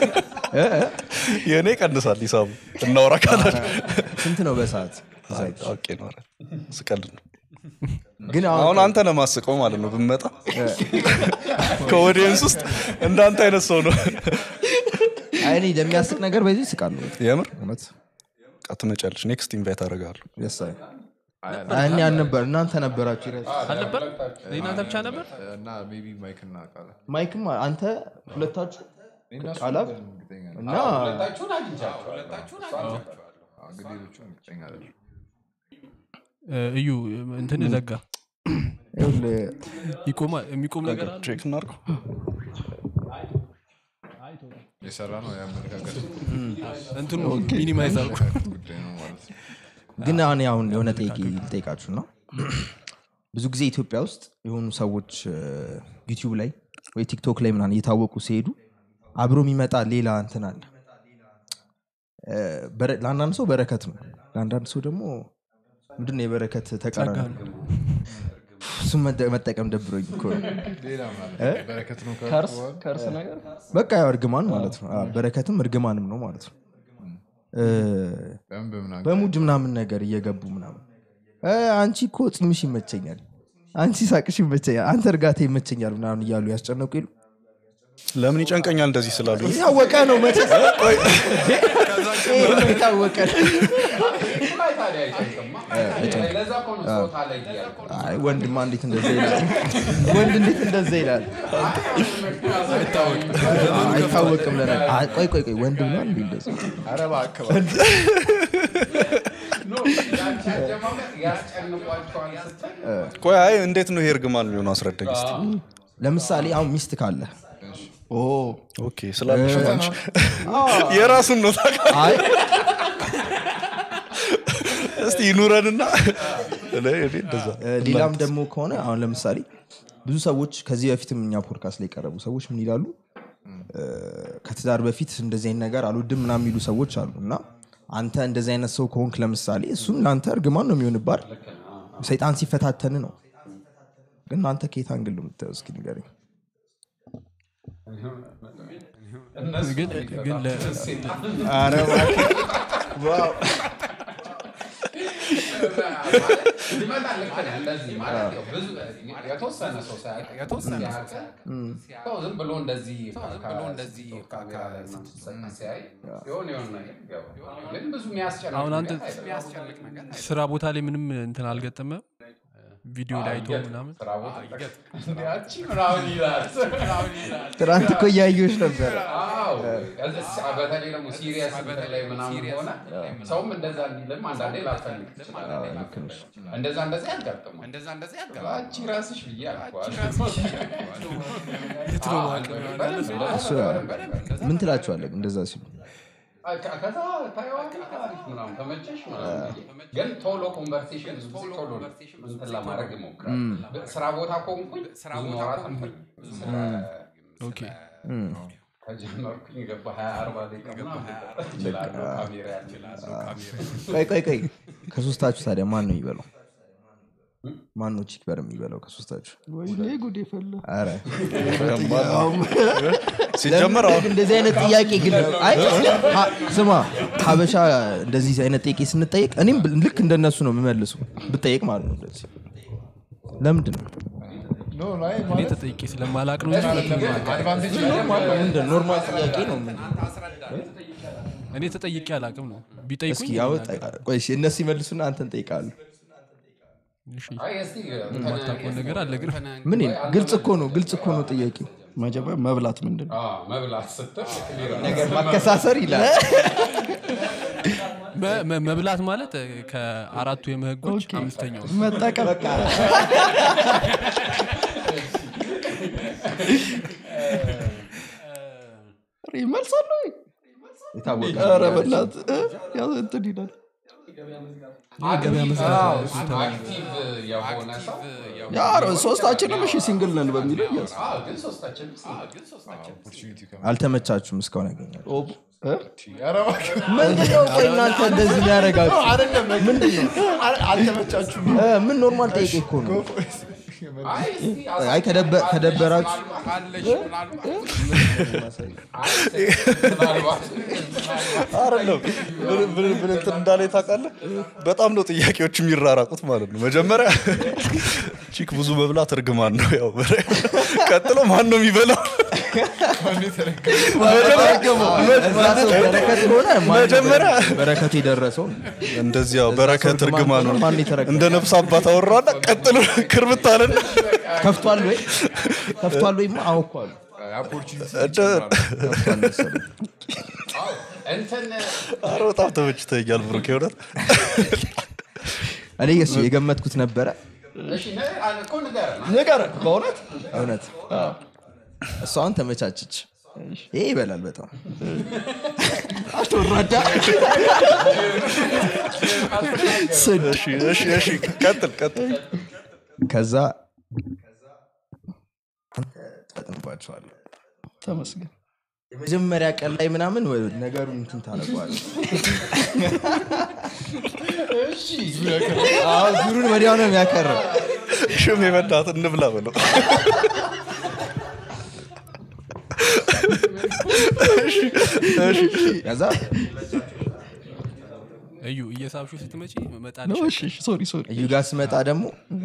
የእኔ ይቀንሳል ሂሳቡ እናውራ ካላችሁ ስንት ነው በሰዓት ኦኬ ነው ኧረ፣ ስቀልድ ነው ግን አሁን አሁን አንተ ለማስቀው ማለት ነው ብመጣ ከኦዲየንስ ውስጥ እንዳንተ አይነት ሰው ነው አይ እኔ ለሚያስቅ ነገር በዚህ ይስቃሉ የምር እውነት በቃ ትመጫለሽ ኔክስት ኢንቫይት አደርጋለሁ ደስ አይ እኔ አልነበር እናንተ ነበራችሁ ይረስ አልነበር እናንተ ብቻ ነበር እና ሜቢ ማይክ እና ቃላ ማይክም አንተ ሁለታችሁ እነሱ ቃላብ እርግጠኛ ነኝ። እና ሁለታችሁን አግኝቻቸዋለሁ አዎ፣ እንግዲህ ሌሎቹን እርግጠኛ አይደለሁም። እ፣ እዩ እንትን ዘጋ ይኸውልህ፣ ይቆማል የሚቆም ነገር አለ ቼክ እናድርገው የሰራ ነው የአመለካከት እንትኑ ሚኒማይዝ አልኩ ጉዳይ ነው ማለት ነው ግን አሁን አሁን የሆነ ጠይቂ ልጠይቃችሁ ነው ብዙ ጊዜ ኢትዮጵያ ውስጥ የሆኑ ሰዎች ዩቲዩብ ላይ ወይ ቲክቶክ ላይ ምናምን እየታወቁ ሲሄዱ አብሮ የሚመጣ ሌላ እንትን አለ እ፣ በረ- ለአንዳንድ ሰው በረከት ነው ለአንዳንድ ሰው ደግሞ ምንድን ነው የበረከት ተቃራኒ እሱም መጠ- መጠቀም ደብሮኝ እኮ ነው ሌላ ማለት እ? በረከት ነው ካልኩ ከርስ በኋላ ከርስ ነገር በቃ ያው እርግማን ማለት ነው አዎ፣ በረከትም እርግማንም ነው ማለት ነው እ፣ በምን በምን አንገ- በሙድ ምናምን ነገር እየገቡ ምናምን እ፣ አንቺ እኮ ፂምሽ ይመቸኛል አንቺ ሳቅሽ ይመቸኛል አንተ እርጋታ ይመቸኛል ምናምን እያሉ ያስጨነቁ ይሉ ለምን ይጨንቀኛል እንደዚህ ስላሉ የታወቀ ነው መቼስ ይሄ የታወቀ ነው። ላይ ታዲያ አይጨንቅማ ለዛ እኮ ነው ጾታ ላይ ያልኩት አይ ወንድማ እንዴት እንደዛ ይላል ወንድ እንዴት እንደዛ ይላል አይታወቅም ለነ አይ፣ ቆይ ቆይ ቆይ ወንድ ብሏል እንዴ እንደዛ ኧረ እባክህ ኖ ያንቺ አጀማመር ያስጨንቋቸዋል ስትል ቆይ አይ እንዴት ነው ይሄ እርግማን የሚሆነው አስረዳኝ እስኪ ለምሳሌ አሁን ሚስት ካለ ኦ ኦኬ ስላለሽ ነው አንቺ የራሱን ነው ታውቃለህ አይ እስቲ ይኑረንና እኔ እኔ እንደዛ እ፣ ሌላም ደግሞ ከሆነ አሁን ለምሳሌ ብዙ ሰዎች ከዚህ በፊትም እኛ ፖድካስት ላይ የቀረቡ ሰዎች ምን ይላሉ እ፣ ከትዳር በፊት እንደዚህ አይነት ነገር አልወድም ምናምን የሚሉ ሰዎች አሉ እና አንተ እንደዚህ አይነት ሰው ከሆንክ ለምሳሌ እሱም ለአንተ እርግማን ነው የሚሆንባል ሰይጣን ሲፈታተን ነው ግን አንተ ከየት አንግል ነው የምታየው እስኪ ንገረኝ ግን ግን ለ- ይመጣል ልክ ነህ። እንደዚህ ማለት ያው ብዙ የተወሰነ ሰው ሳያውቅ የተወሰነ ያህል ሳያውቅ ሰው ዝም ብሎ እንደዚህ ብሎ እንደዚህ ካሜራ ላይ ምናምን ሲያይ የሆነ የሆነ ነገር ይገባል። ግን ብዙ የሚያስጨንቅ አሁን አንተ ነገር አይደለም። ስራ ቦታ ላይ ምንም እንትን አልገጠመ ቪዲዮ ላይ አይቶ ምናምን ስራ ቦታ እንደ ያቺ ምናምን ይላል ትናንት እኮ እያየሁሽ ነበረ አዎ እስ- በተለይ ደግሞ ሲሪየስ እንትን ላይ ምናምን ሆነ ሰውም እንደዛ እንዲልም አንዳንዴ ላትፈልግ ትችላለህ። እንደዛ እንደዛ ያጋጥማል እንደዛ እንደዛ ያጋጥማል አንቺ ራስሽ ብዬ አልኳል እሱ ምን ትላችኋለህ እንደዛ ሲሉ ከዛ ታየዋለህ አሪፍ ምናምን ተመቸሽ ምናምን ብዬ። ግን ቶሎ ኮንቨርሴሽን ብዙ ጊዜ ቶሎ እንትን ለማድረግ ይሞክራል ስራ ቦታ ከሆንኩኝ ብዙ ማውራት አልፈልግም ስለ- ኦኬ ከጀመርኩኝ ገባ ሀያ አርባ ደቂቃ ምናምን እችላለሁ ካሜራ ያለ ቆይ ቆይ ቆይ ከሶስታችሁ ታዲያ ማን ነው የሚበላው ማን ነው ቺክ በር የሚበላው ከሶስታችሁ ወይኔ ጉድ የፈላ ኧረ ሲጀመር ለምን አሁን እንደዚህ አይነት ጥያቄ ግን አይ ሀ- ስማ ሀበሻ እንደዚህ አይነት ጥያቄ ስንጠየቅ እኔም ብ- ልክ እንደነሱ ነው የምመልሱ ብጠየቅ ማለት ነው እንደዚህ ለምንድን ነው ኖ ላይ እኔ ማለት ተጠይቄ ስለማላቅ ነው እንጂ ሁለቱንም አውቃለሁ። አድቫንቴጅ ምንድን ነው? ኖርማል ጥያቄ ነው ምን- እኔ ተጠይቄ አላቅም ነው እስኪ ቢጠይቁኝ ያው ጠ- ቆይ እሺ፣ እነሱ ይመልሱና አንተን ጠይቃሉ እሺ፣ አይ እስቲ የማታውቀውን ነገር አለ ግን ምን ግልጽ እኮ ነው ግልጽ እኮ ነው ጥያቄው መጀመሪያ መብላት ምንድን ነው አዎ፣ መብላት ስትል ክሊር ነው። ነገር ማከሳሰር ይላል መ- መ- መብላት ማለት እ፣ ከአራቱ የምህጎች ኦኬ። አምስተኛው መጠቀም ኧረ ይመልሳሉ ወይ? የታወቀ ኧረ በእናትህ እ? ያው እንትን ይላል የገበያ መዝጋት አዎ፣ ነው። አክቲቭ የሆነ ሰው ያ ኧረ ሶስታችንም እሺ ሲንግል ነን በሚለው እያስ አዎ፣ ግን ሶስታችን ኦፖርቹኒቲ አልተመቻችሁም እስካሁን ያገኛል ኦ- እ? ምንድነው ቆይ እናንተ እንደዚህ ሊያደረጋችሁ አልተመቻችሁም እ፣ ምን ኖርማል ጠይቄ እኮ ነው አይ እስቲ አይ ከደበ- ከደበራችሁ አለሽ ምናልባት አይ ምናልባት አይደለም ምን- ምን ምን እንትን እንዳለ ታውቃለህ በጣም ነው ጥያቄዎች የሚራራቁት ማለት ነው መጀመሪያ ቺክ ብዙ መብላት እርግማን ነው ያው ቀጥሎ ማን ነው የሚበላው እዛ ሰው በረከት ከሆነ ማን መጀመሪያ በረከቱ የደረሰው እንደዚህ ያው በረከት ሰው እርግማን ማን ነው ማን የተረከበው? እንደ ነፍስ አባት አወራና ቀጥሎ ክርብት አለና ከፍቷል ወይ ከፍቷል ወይ አወኳሉ ኦፖርቹኒቲ እንደ- ከፍቷል መሰለኝ እንትን ኧረ በጣም ተመችተኛል ብሩክ የእውነት እኔ እሱ የገመትኩት ነበረ እሺ ነ- እኮ ንገረን ንገር በእውነት እውነት እሷ አሁን ተመቻችች ይሄ ይበላል በጣም አትወራዳ ስድ እሺ እሺ እሺ ቀጥል ቀጥል ከዛ ጠጥንባቸዋለ ተመስገን የመጀመሪያ ቀን ላይ ምናምን ወ- ነገሩ እንትን ታደረጓል ዙሩን ወዲያው ነው የሚያከረው ሽም የበላት እንብላ በለው ከዛ እዩ እየሳብሹ ስትመጪ መጣል ነው እሺ እሺ ሶሪ ሶሪ እዩ ጋር ስመጣ ደግሞ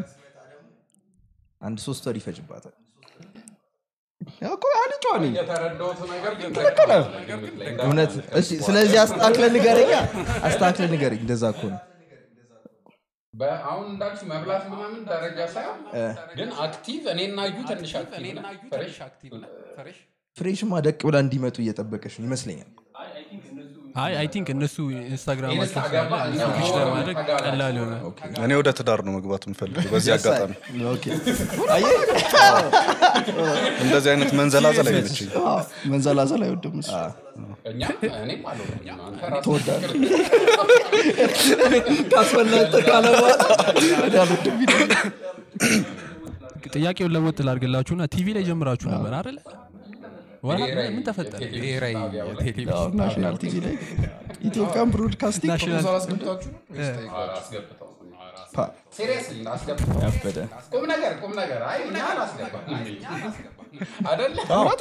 አንድ ሶስት ወር ይፈጅባታል ያው እኮ አልጫ ነኝ የተረዳሁት ነገር ግን እውነት እሺ ስለዚህ አስተካክለ ንገረኛ አስተካክለ ንገረኝ እንደዛ እኮ ነው አሁን እንዳልሽ መብላት ምናምን ደረጃ ሳይሆን ግን አክቲቭ እኔና እዩ ትንሽ አክቲቭ ነን። ፍሬሽ ፍሬሽማ ደቅ ብላ እንዲመጡ እየጠበቀች ነው ይመስለኛል አይ አይ ቲንክ እነሱ ኢንስታግራማቸው ኢንስታግራም ስላለ እኛ ስዊች ለማድረግ ተጋራ- ቀላል የሆነ እኔ ወደ ትዳር ነው መግባት የምፈልገው በዚህ አጋጣሚ ኦኬ እንደዚህ አይነት መንዘላዘል አይመችኝ አዎ፣ መንዘላዘል አይወድም እሱ እኛ እኔም አልወድም። አንተ ራስህ ትወዳለህ ካስፈላጠ ካለ በኋላ እኔ አልወድም ይላል። ጥያቄውን ለወጥ ላድርግላችሁና ቲቪ ላይ ጀምራችሁ ነበር አይደለ ወራ ምን ተፈጠረ ብሔራዊ የቴሌቪዥን ያው ናሽናል ቲቪ ላይ ኢትዮጵያን ብሮድካስቲንግ ናሽናል አላስገብታችሁ ነው ወይስ ጠይቃችሁ? አስገብተው ፓ፣ ሲሪየስሊ አስገብተው ያበደ ቁም ነገር ቁም ነገር አይ እኛ አላስገባም አይደለ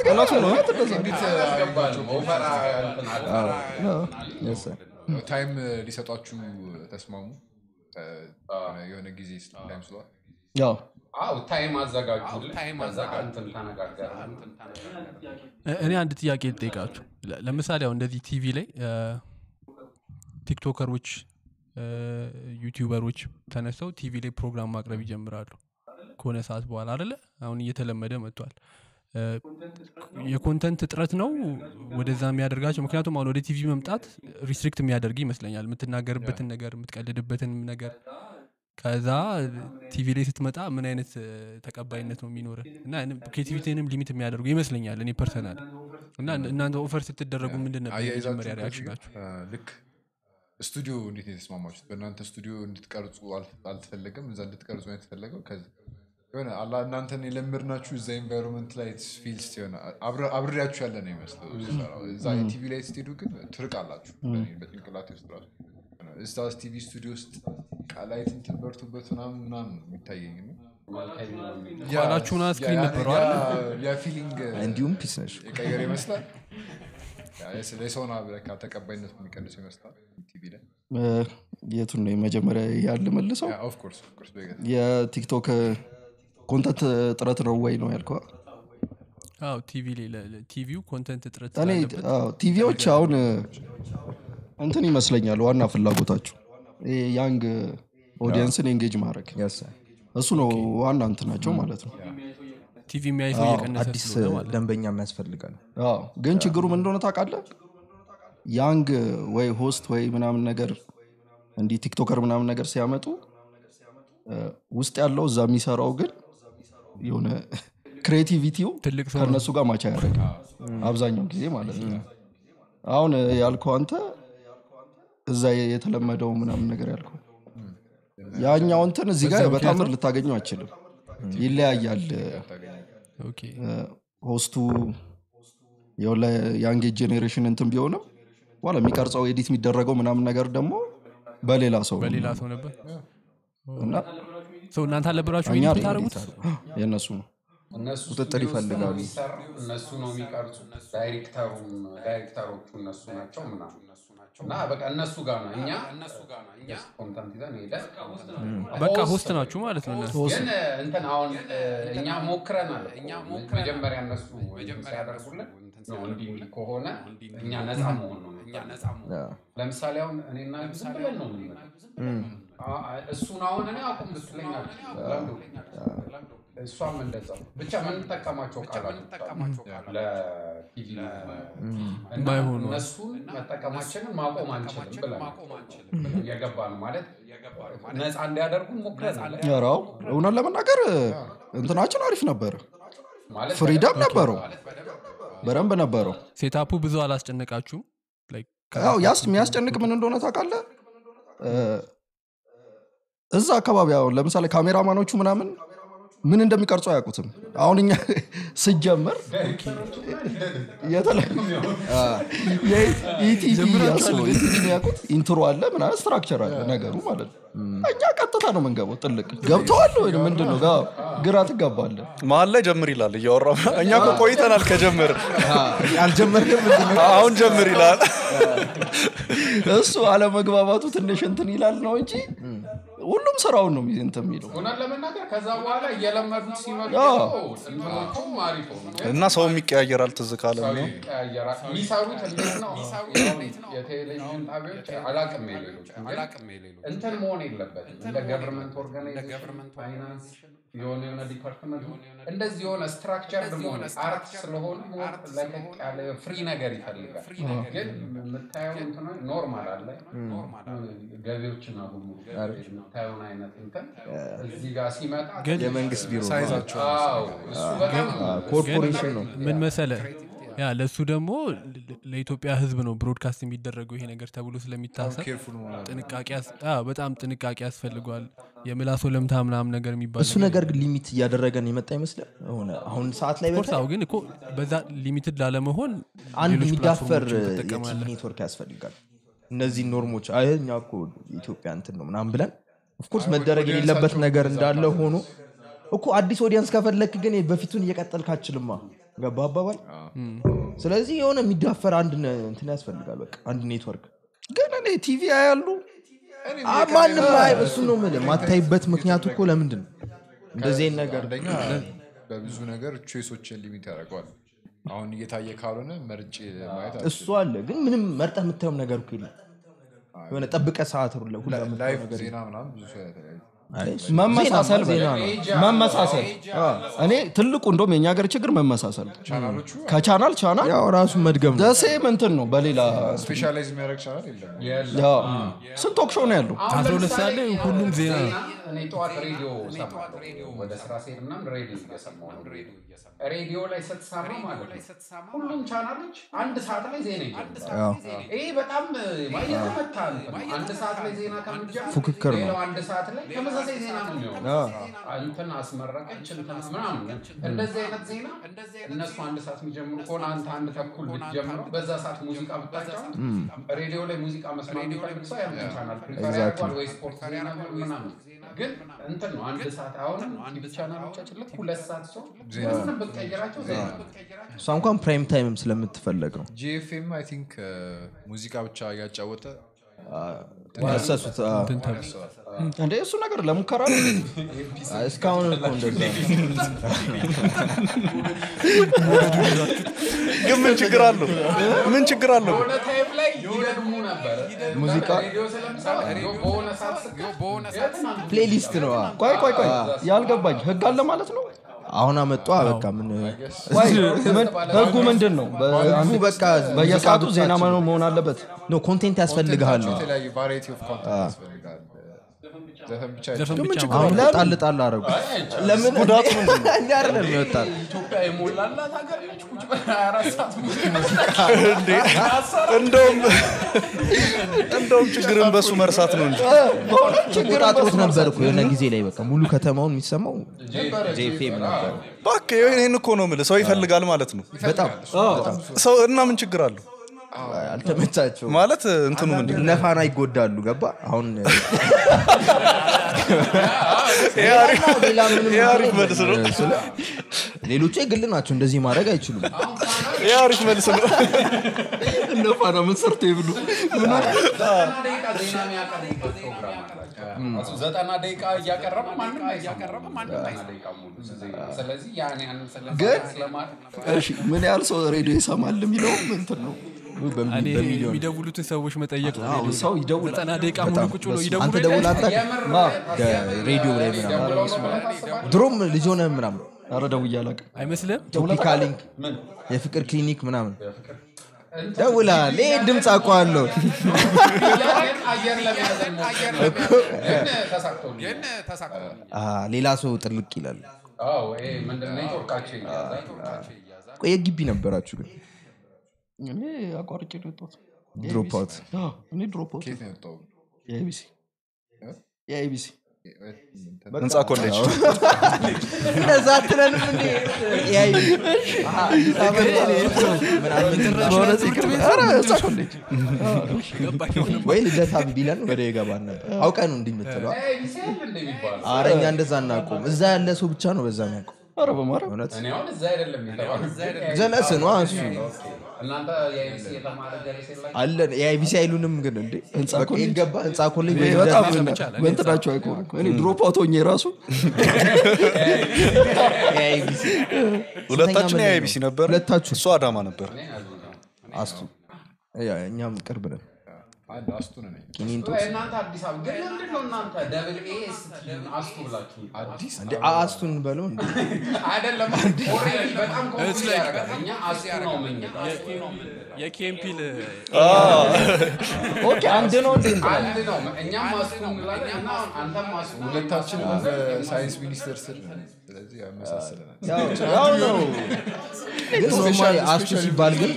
አላስገባንም ኦፈራ እንትን አለ Yes, sir. ታይም ሊሰጧችሁ ተስማሙ እ፣ የሆነ ጊዜ ታይም ስሏል ያው አው ታይም አዘጋጁልን ከዛ እንትን ተነጋገርን እ- እኔ አንድ ጥያቄ ልጠይቃችሁ ለ- ለምሳሌ አሁን እንደዚህ ቲቪ ላይ እ፣ ቲክቶከሮች እ፣ እ፣ ዩቲዩበሮች ተነስተው ቲቪ ላይ ፕሮግራም ማቅረብ ይጀምራሉ ከሆነ ሰዓት በኋላ አደለ አሁን እየተለመደ መጥቷል እ፣ የኮንተንት እጥረት ነው ወደዛ የሚያደርጋቸው ምክንያቱም አሁን ወደ ቲቪ መምጣት ሪስትሪክት የሚያደርግ ይመስለኛል የምትናገርበትን ነገር የምትቀልድበትን ነገር ከዛ ቲቪ ላይ ስትመጣ ምን አይነት እ፣ ተቀባይነት ነው የሚኖር እና ክሬቲቪቲንም ሊሚት የሚያደርጉ ይመስለኛል እኔ ፐርሰናል እና እናንተ ኦፈር ስትደረጉ ምንድን ነበር አያይዛችሁ የመጀመሪያ ከዚህ ሪያክሽናችሁ ጋር፣ አ፣ ልክ ስቱዲዮ እንዴት ነው የተስማማችሁት? በእናንተ ስቱዲዮ እንድትቀርጹ አል- አልተፈለገም፣ እዛ እንድትቀርጹ ነው የተፈለገው። ከዚ- የሆነ አላ እናንተን የለመድናችሁ እዛ ኤንቫይሮንመንት ላይ ፊልስ የሆነ አብረ- አብሬያችሁ ያለ ነው ይመስለው ስሰራው። እዛ ቲቪ ላይ ስትሄዱ ግን ትርቃላችሁ። በእኔ በጭንቅላቴ ውስጥ ራሱ እዛ ቲቪ ስቱዲዮ ውስጥ ቃላይት እንትን በርቱበት ምናምን ምናምን ነው የሚታየኝ ነው። ኋላችሁን ስክሪን ነበረው አይደል? ያ ፊሊንግ እንዲሁም ፒስ ነሽ የቀየረ ይመስላል። ያ ስለ የሰውን አብረካ ተቀባይነት የሚቀንሰው ይመስላል ቲቪ ላይ እ፣ የቱን ነው የመጀመሪያ ያለ መልሰው ኦፍኮርስ ኦፍኮርስ የቲክቶክ ኮንተንት ጥረት ነው ወይ ነው ያልከው አዎ ቲቪ ላይ ለ- ለ- ቲቪው ኮንተንት እጥረት እኔ ስላለበት አዎ፣ ቲቪዎች አሁን እ፣ እንትን ይመስለኛል ዋና ፍላጎታቸው ይሄ ያንግ ኦዲየንስን ኤንጌጅ ማድረግ Yes. እሱ ነው ዋና እንትናቸው ማለት ነው ቲቪ የሚያይ ሰው እየቀነሰ አዲስ ስለሆነ ማለት ነው። ደንበኛ የሚያስፈልጋል አዎ፣ ግን ችግሩ ምን እንደሆነ ታውቃለህ ያንግ ወይ ሆስት ወይ ምናምን ነገር እንዲህ ቲክቶከር ምናምን ነገር ሲያመጡ እ፣ ውስጥ ያለው እዛ የሚሰራው ግን የሆነ ክሬቲቪቲው ትልቅ ሰው ነው። ከእነሱ ጋር ማቻ ያደረግ አብዛኛው ጊዜ ማለት ነው አሁን እ፣ ያልከው አንተ እዛ የተለመደው ምናምን ነገር ያልከው ያኛው እንትን እዚህ ጋር በታምር ልታገኘው አይችልም ይለያያል ኦኬ ሆስቱ የሆነ የአንጌ ጄኔሬሽን እንትን ቢሆንም በኋላ የሚቀርጸው ኤዲት የሚደረገው ምናምን ነገር ደግሞ በሌላ ሰው ነው። በሌላ ሰው ነበር እና ሰው እናንተ አልነበራችሁ እኛ ኤዲት የምታደርጉት የእነሱ ነው እነሱ ቁጥጥር ስቱዲዮ ውስጥ ነው ይፈልጋሉ። የሚሰራው፣ እነሱ ነው የሚቀርጹ ዳይሬክተሩም ዳይሬክተሮቹ እነሱ ናቸው ምናምን እና በቃ እነሱ ጋር ነው እኛ ኮንተንት ይዘን ሄደን በቃ ሆስት ናችሁ ማለት ነው እነሱ ግን እንትን አሁን እ፣ እኛ ሞክረናል መጀመሪያ እነሱ ሲያደርጉልን ነው እንዲህ እንዲህ ከሆነ እኛ ነፃ መሆን ነው የምንፈልገው። ለምሳሌ አሁን እኔና ዝም ብለን ነው የምንመጣው። አ- አ- እሱን አሁን እኔ አቁም ብትለኝ አልችልም። ለምዶ እሷም እንደዛ ብቻ የምንጠቀማቸው ቃላቶች አሉ ለቲቪ እና ማይሆኑ እነሱን መጠቀማችንን ማቆም አንችልም ብለን የገባ ነው ማለት ነፃ እንዲያደርጉ ሞክረናል ያራው እውነት ለመናገር እንትናችን አሪፍ ነበረ ማለት ፍሪደም ነበረው በደንብ ነበረው ሴታፑ ብዙ አላስጨነቃችሁም Like ያው ያስ የሚያስጨንቅ ምን እንደሆነ ታውቃለህ እ፣ እዛ አካባቢ አሁን ለምሳሌ ካሜራማኖቹ ምናምን ምን እንደሚቀርጹ አያውቁትም አሁን እኛ ስጀምር የኢቲቪ ያስበው ኢቲቪ የሚያውቁት ኢንትሮ አለ ምናምን ስትራክቸር አለ ነገሩ ማለት ነው እኛ ቀጥታ ነው መንገባው ጥልቅ ገብተዋል ወይ ምንድን ነው ጋ- ግራ ትጋባለህ መሀል ላይ ጀምር ይላል እያወራ እኛ እኮ ቆይተናል ከጀምር አልጀመርክም አሁን ጀምር ይላል እሱ አለመግባባቱ ትንሽ እንትን ይላል ነው እንጂ ሁሉም ስራውን ነው እንትን የሚለው እውነት ለመናገር ከዛ በኋላ እየለመዱት ሲመጡ አዎ። እንትኖቹም አሪፍ ሆኑ እና ሰውም ይቀያየራል ትዝ ካለ ሰው ነው ይቀያየራል። የሚሰሩት እንዴት ነው? አሁን የቴሌቪዥን ጣቢያዎች አላቅም የሌሎች እንትን መሆን የለበትም። እንደ ገቨርንመንት ኦርጋናይዜሽን ፋይናንስ የሆነ የሆነ ዲፓርትመንት እንደዚህ የሆነ ስትራክቸር መሆን አርት ስለሆነ ሞር ለቀቅ ያለ ፍሪ ነገር ይፈልጋል። ግን የምታየው እንትን ኖርማል አለ ገቢዎችና ሁሉ የምታየውን አይነት እንትን እዚህ ጋር ሲመጣ የመንግስት ቢሮ ሳይዛቸው አዎ እሱ በጣም ኮርፖሬሽን ነው ምን መሰለ ያ ለእሱ ደግሞ ለ- ለኢትዮጵያ ህዝብ ነው ብሮድካስት የሚደረገው ይሄ ነገር ተብሎ ስለሚታሰብ ኬርፉል መሆን አለ። ጥንቃቄ ያስ- አዎ፣ በጣም ጥንቃቄ ያስፈልገዋል የምላሶ ለምታ ምናምን ነገር የሚባል እሱ ነገር ግን ሊሚት እያደረገን የመጣ ይመስላል ሆነ አሁን ሰዓት ላይ ኮርስ አዎ፣ ግን እኮ በዛ ሊሚትድ ላለመሆን አንድ ሌሎች የሚዳፈር ፕላትፎርሞችን የቲቪ ትጠቀማለህ ኔትወርክ ያስፈልጋል እነዚህ ኖርሞች አይ እኛ እኮ ኢትዮጵያ እንትን ነው ምናምን ብለን ኦፍኮርስ መደረግ የሌለበት ነገር እንዳለ ሆኖ እኮ አዲስ ኦዲየንስ ከፈለክ ግን በፊቱን እየቀጠልክ አችልማ ገባ አባባል ስለዚህ የሆነ የሚዳፈር አንድ ነ- እንትን ያስፈልጋል በቃ አንድ ኔትወርክ ግን እኔ ቲቪ ያሉ አ- ማንም አይ እሱ ነው የምልህ ማታይበት ምክንያቱ እኮ ለምንድን ነው እንደዚህ አይነት ነገር አንደኛ በብዙ ነገር ቾይሶችን ሊሚት ያደርገዋል። አሁን እየታየ ካልሆነ መርጬ ማየት እሱ አለ ግን ምንም መርጠህ የምታየውም ነገር እኮ የለም የሆነ ጠብቀ ሰዓት ሁላ ሁላ የምትለው ላይቭ ነገር ዜና ምናምን ብዙ ሰው ያተለያዩ አይ፣ እሱ መመሳሰል ዜና በል። ነው። መመሳሰል እኔ ትልቁ እንደም የኛ ሀገር ችግር መመሳሰል ቻናሎቹ ከቻናል ቻናል ያው ራሱ መድገም ነው ደሴም እንትን ነው በሌላ ስፔሻላይዝ የሚያደርግ ቻናል የለም ያው ስንት ቶክ ሾው ነው ያለው አሁን አስራ ሁለት ለምሳሌ ሰዓት ላይ ሁሉም ዜና ነው። እኔ ጠዋት ሬዲዮ ሰማለሁ ወደ ስራ ስሄድ ምናምን ሬዲዮ እየሰማሁ ነው ሬዲዮ ላይ ስትሰማ ማለት ነው ሁሉም ቻናሎች አንድ ሰዓት ላይ ዜና ይጀምራል ይሄ በጣም የተመታ እንትን ነው። አንድ ሰዓት ላይ ዜና ከምትጀምር ፉክክር ነው። ሌላው አንድ ሰዓት ላይ ተመሳሳይ ዜና ነው የሚሆነው እንትን አስመረቀች እንትን ምናምን እንደዚህ አይነት ዜና እነሱ አንድ ሰዓት የሚጀምሩ ከሆነ አንተ አንድ ተኩል ብትጀምረው በዛ ሰዓት ሙዚቃ ብታጫወት ሬዲዮ ላይ ሙዚቃ መስማት የሚፈልግ ሰው ያን ቻናል ፕሪፈር ያደርገዋል ወይ ስፖርት ዜና ምናምን ግን እንትን ነው አንድ ሰዓት አሁን ቲቪ ቻናሎቻችን ልክ ሁለት ሰዓት ሰው ምንም ብትቀይራቸው ዜና ነው። እሷ እንኳን ፕራይም ታይምም ስለምትፈለግ ነው ጂኤፍኤም አይ ቲንክ ሙዚቃ ብቻ እያጫወተ ያሰሱት አ፣ እንደ እሱ ነገር ለሙከራ ነው። እስካሁን እኮ እንደዛ ግን ምን ችግር አለው ምን ችግር አለው በሆነ ታይም ላይ ይደግሙ ነበር ሙዚቃ ሬዲዮ ስለምሰራ በሆነ ሰዓት ስክ ፕሌሊስት ነው አ። ቆይ ቆይ ቆይ ያልገባኝ ህግ አለ ማለት ነው አሁን አመጧ በቃ ምን ወይ ምን- ህጉ ምንድን ነው በ- ህጉ በቃ በየሰዓቱ ሙዚቃ ዜና ብቻ መኖር መሆን አለበት ኖ ኮንቴንት ያስፈልግሃል ነው የተለያዩ ቫራይቲ ኦፍ ኮንተንት ያስፈልጋል ዘፈን ብቻ ዘፈን አይደለም። ብቻ አሁን ጣል ጣል አረጉ ለምን ጉዳቱ እኛ አይደለም ይወጣል ኢትዮጵያ የሞላላት ሀገር ነች ቁጭ ብለህ 24 ሰዓት ሙዚቃ እንዴ እንደውም እንደውም ችግርን በሱ መርሳት ነው እንጂ ችግር አጥሮት ነበር እኮ የሆነ ጊዜ ላይ በቃ ሙሉ ከተማውን የሚሰማው ጄፌም ነበር እባክህ ይህን እኮ ነው የምልህ ሰው ይፈልጋል ማለት ነው በጣም ሰው እና ምን ችግር አለው አልተመቻቸው ማለት እንትኑ ምንድን ነው? እነፋና ይጎዳሉ ገባ አሁን ይሄ አሪፍ- ሌላ ምንም ይሄ አሪፍ መልስ ነው ስለ ሌሎቹ የግል ናቸው እንደዚህ ማድረግ አይችሉም ይሄ አሪፍ መልስ ነው እነፋና ምን ሰርቶ ይብሉ ዘጠና ደቂቃ ዜና የሚያቀርቡበት ፕሮግራም አላቸው። እሱ ዘጠና ደቂቃ እያቀረበ ማንም እያቀረበ ማንም ደቂቃ ሙሉ ዜና። ስለዚህ ያን ያንን ስለ- ግን- ስለማድረግ እሺ ምን ያህል ሰው ሬዲዮ ይሰማል የሚለው እንትን ነው እኔ የሚደውሉትን ሰዎች መጠየቅ ነው ሬዲዮ ላይ። ሰው ይደውላል ዘጠና ደቂቃ ሙሉ ቁጭ ብሎ አንተ ይደውሉ ደውል አታውቅም? የምር ሬዲዮ ላይ ምናምን ደውለው ነው ብለህ ታስባለህ? ድሮም ልጅ ሆነ ምናምን ኧረ ደውዬ አላውቅም አይመስልም ቶፒካ ሊንክ የፍቅር ክሊኒክ ምናምን ደውላል ይህ ድምፅ አውቀዋለሁ ግን አየር ለመያዝ ሞክር። ግን ተሳክቶልኛል። አ፣ ሌላ ሰው ጥልቅ ይላል አዎ፣ ይሄ ምንድን ነው ኔትወርካቸው ይያዛል። ቆይ የግቢ ነበራችሁ ግን እኔ አቋርጬ ነው የወጣሁት ድሮፕ አውት አዎ፣ እኔ ድሮፕ አውት ከየት ነው የወጣው? የኤቢሲ የኤቢሲ ህንፃ ኮሌጅ እንደዛ አትለንም እንዴ ኤአይ አሃ፣ አዲስ አበባ በእውነት ይቅር ኧረ እዛ ኮሌጅ ወይ ልደታ ቢለን ወደ ይገባን ነበር አውቀ ነው እንዲህ የምትለው ኤ ቢሲ አይደል እንደ የሚባለው? አረ እኛ እንደዛ እናቆም እዛ ያለ ሰው ብቻ ነው በዛ የሚያውቀው ኧረ በማርያም እውነት እኔ አሁን እዛ አይደለም የተባለው። ጀለስ ነው እሱ እናንተ የኤቢሲ የተማረ ጀለስ የላችሁም? አለን ኤአይቢሲ አይሉንም ግን እንዴ ህንፃ በቃ ኮሌጅ? ይገባ ህንፃ ኮሌጅ ይሄ ወይ በጣም ሰምቻለሁ። እኔ በእንትናቸው አይቆሙም እኔ ድሮፕ አውት ሆኜ ራሱ ኤአይቢሲ ሁለታችን ስንተኛ የአይቢሲ ነበር ሁለታችሁ እሱ አዳማ ነበር አስቱ ያ፣ እኛም ቅርብ ነን አንድ አስቱ ነኝ ቂሊንጦ ወይ እናንተ አዲስ አበባ ግን ለምንድን ነው እናንተ ደብል ኤ ስቲ አስቱ ብላችሁ አዲስ እንዴ አስቱን በለው እንዴ አይደለም ኦልሬዲ በጣም ኮንፊውዝ ያደርጋል። እኛ አስቱ ነው የምንለው። የኬምፒል ኦኬ አንድ ነው እንዴ አንድ ነው እኛም አስቱ እንላለን እና አንተም አስቱ ሁለታችንም በሳይንስ ሚኒስቴር ስር ነን። ስለዚህ ያመሳስለናል ያው ያው ነው ግን ኖርማሊ አስቱ ሲባል ግን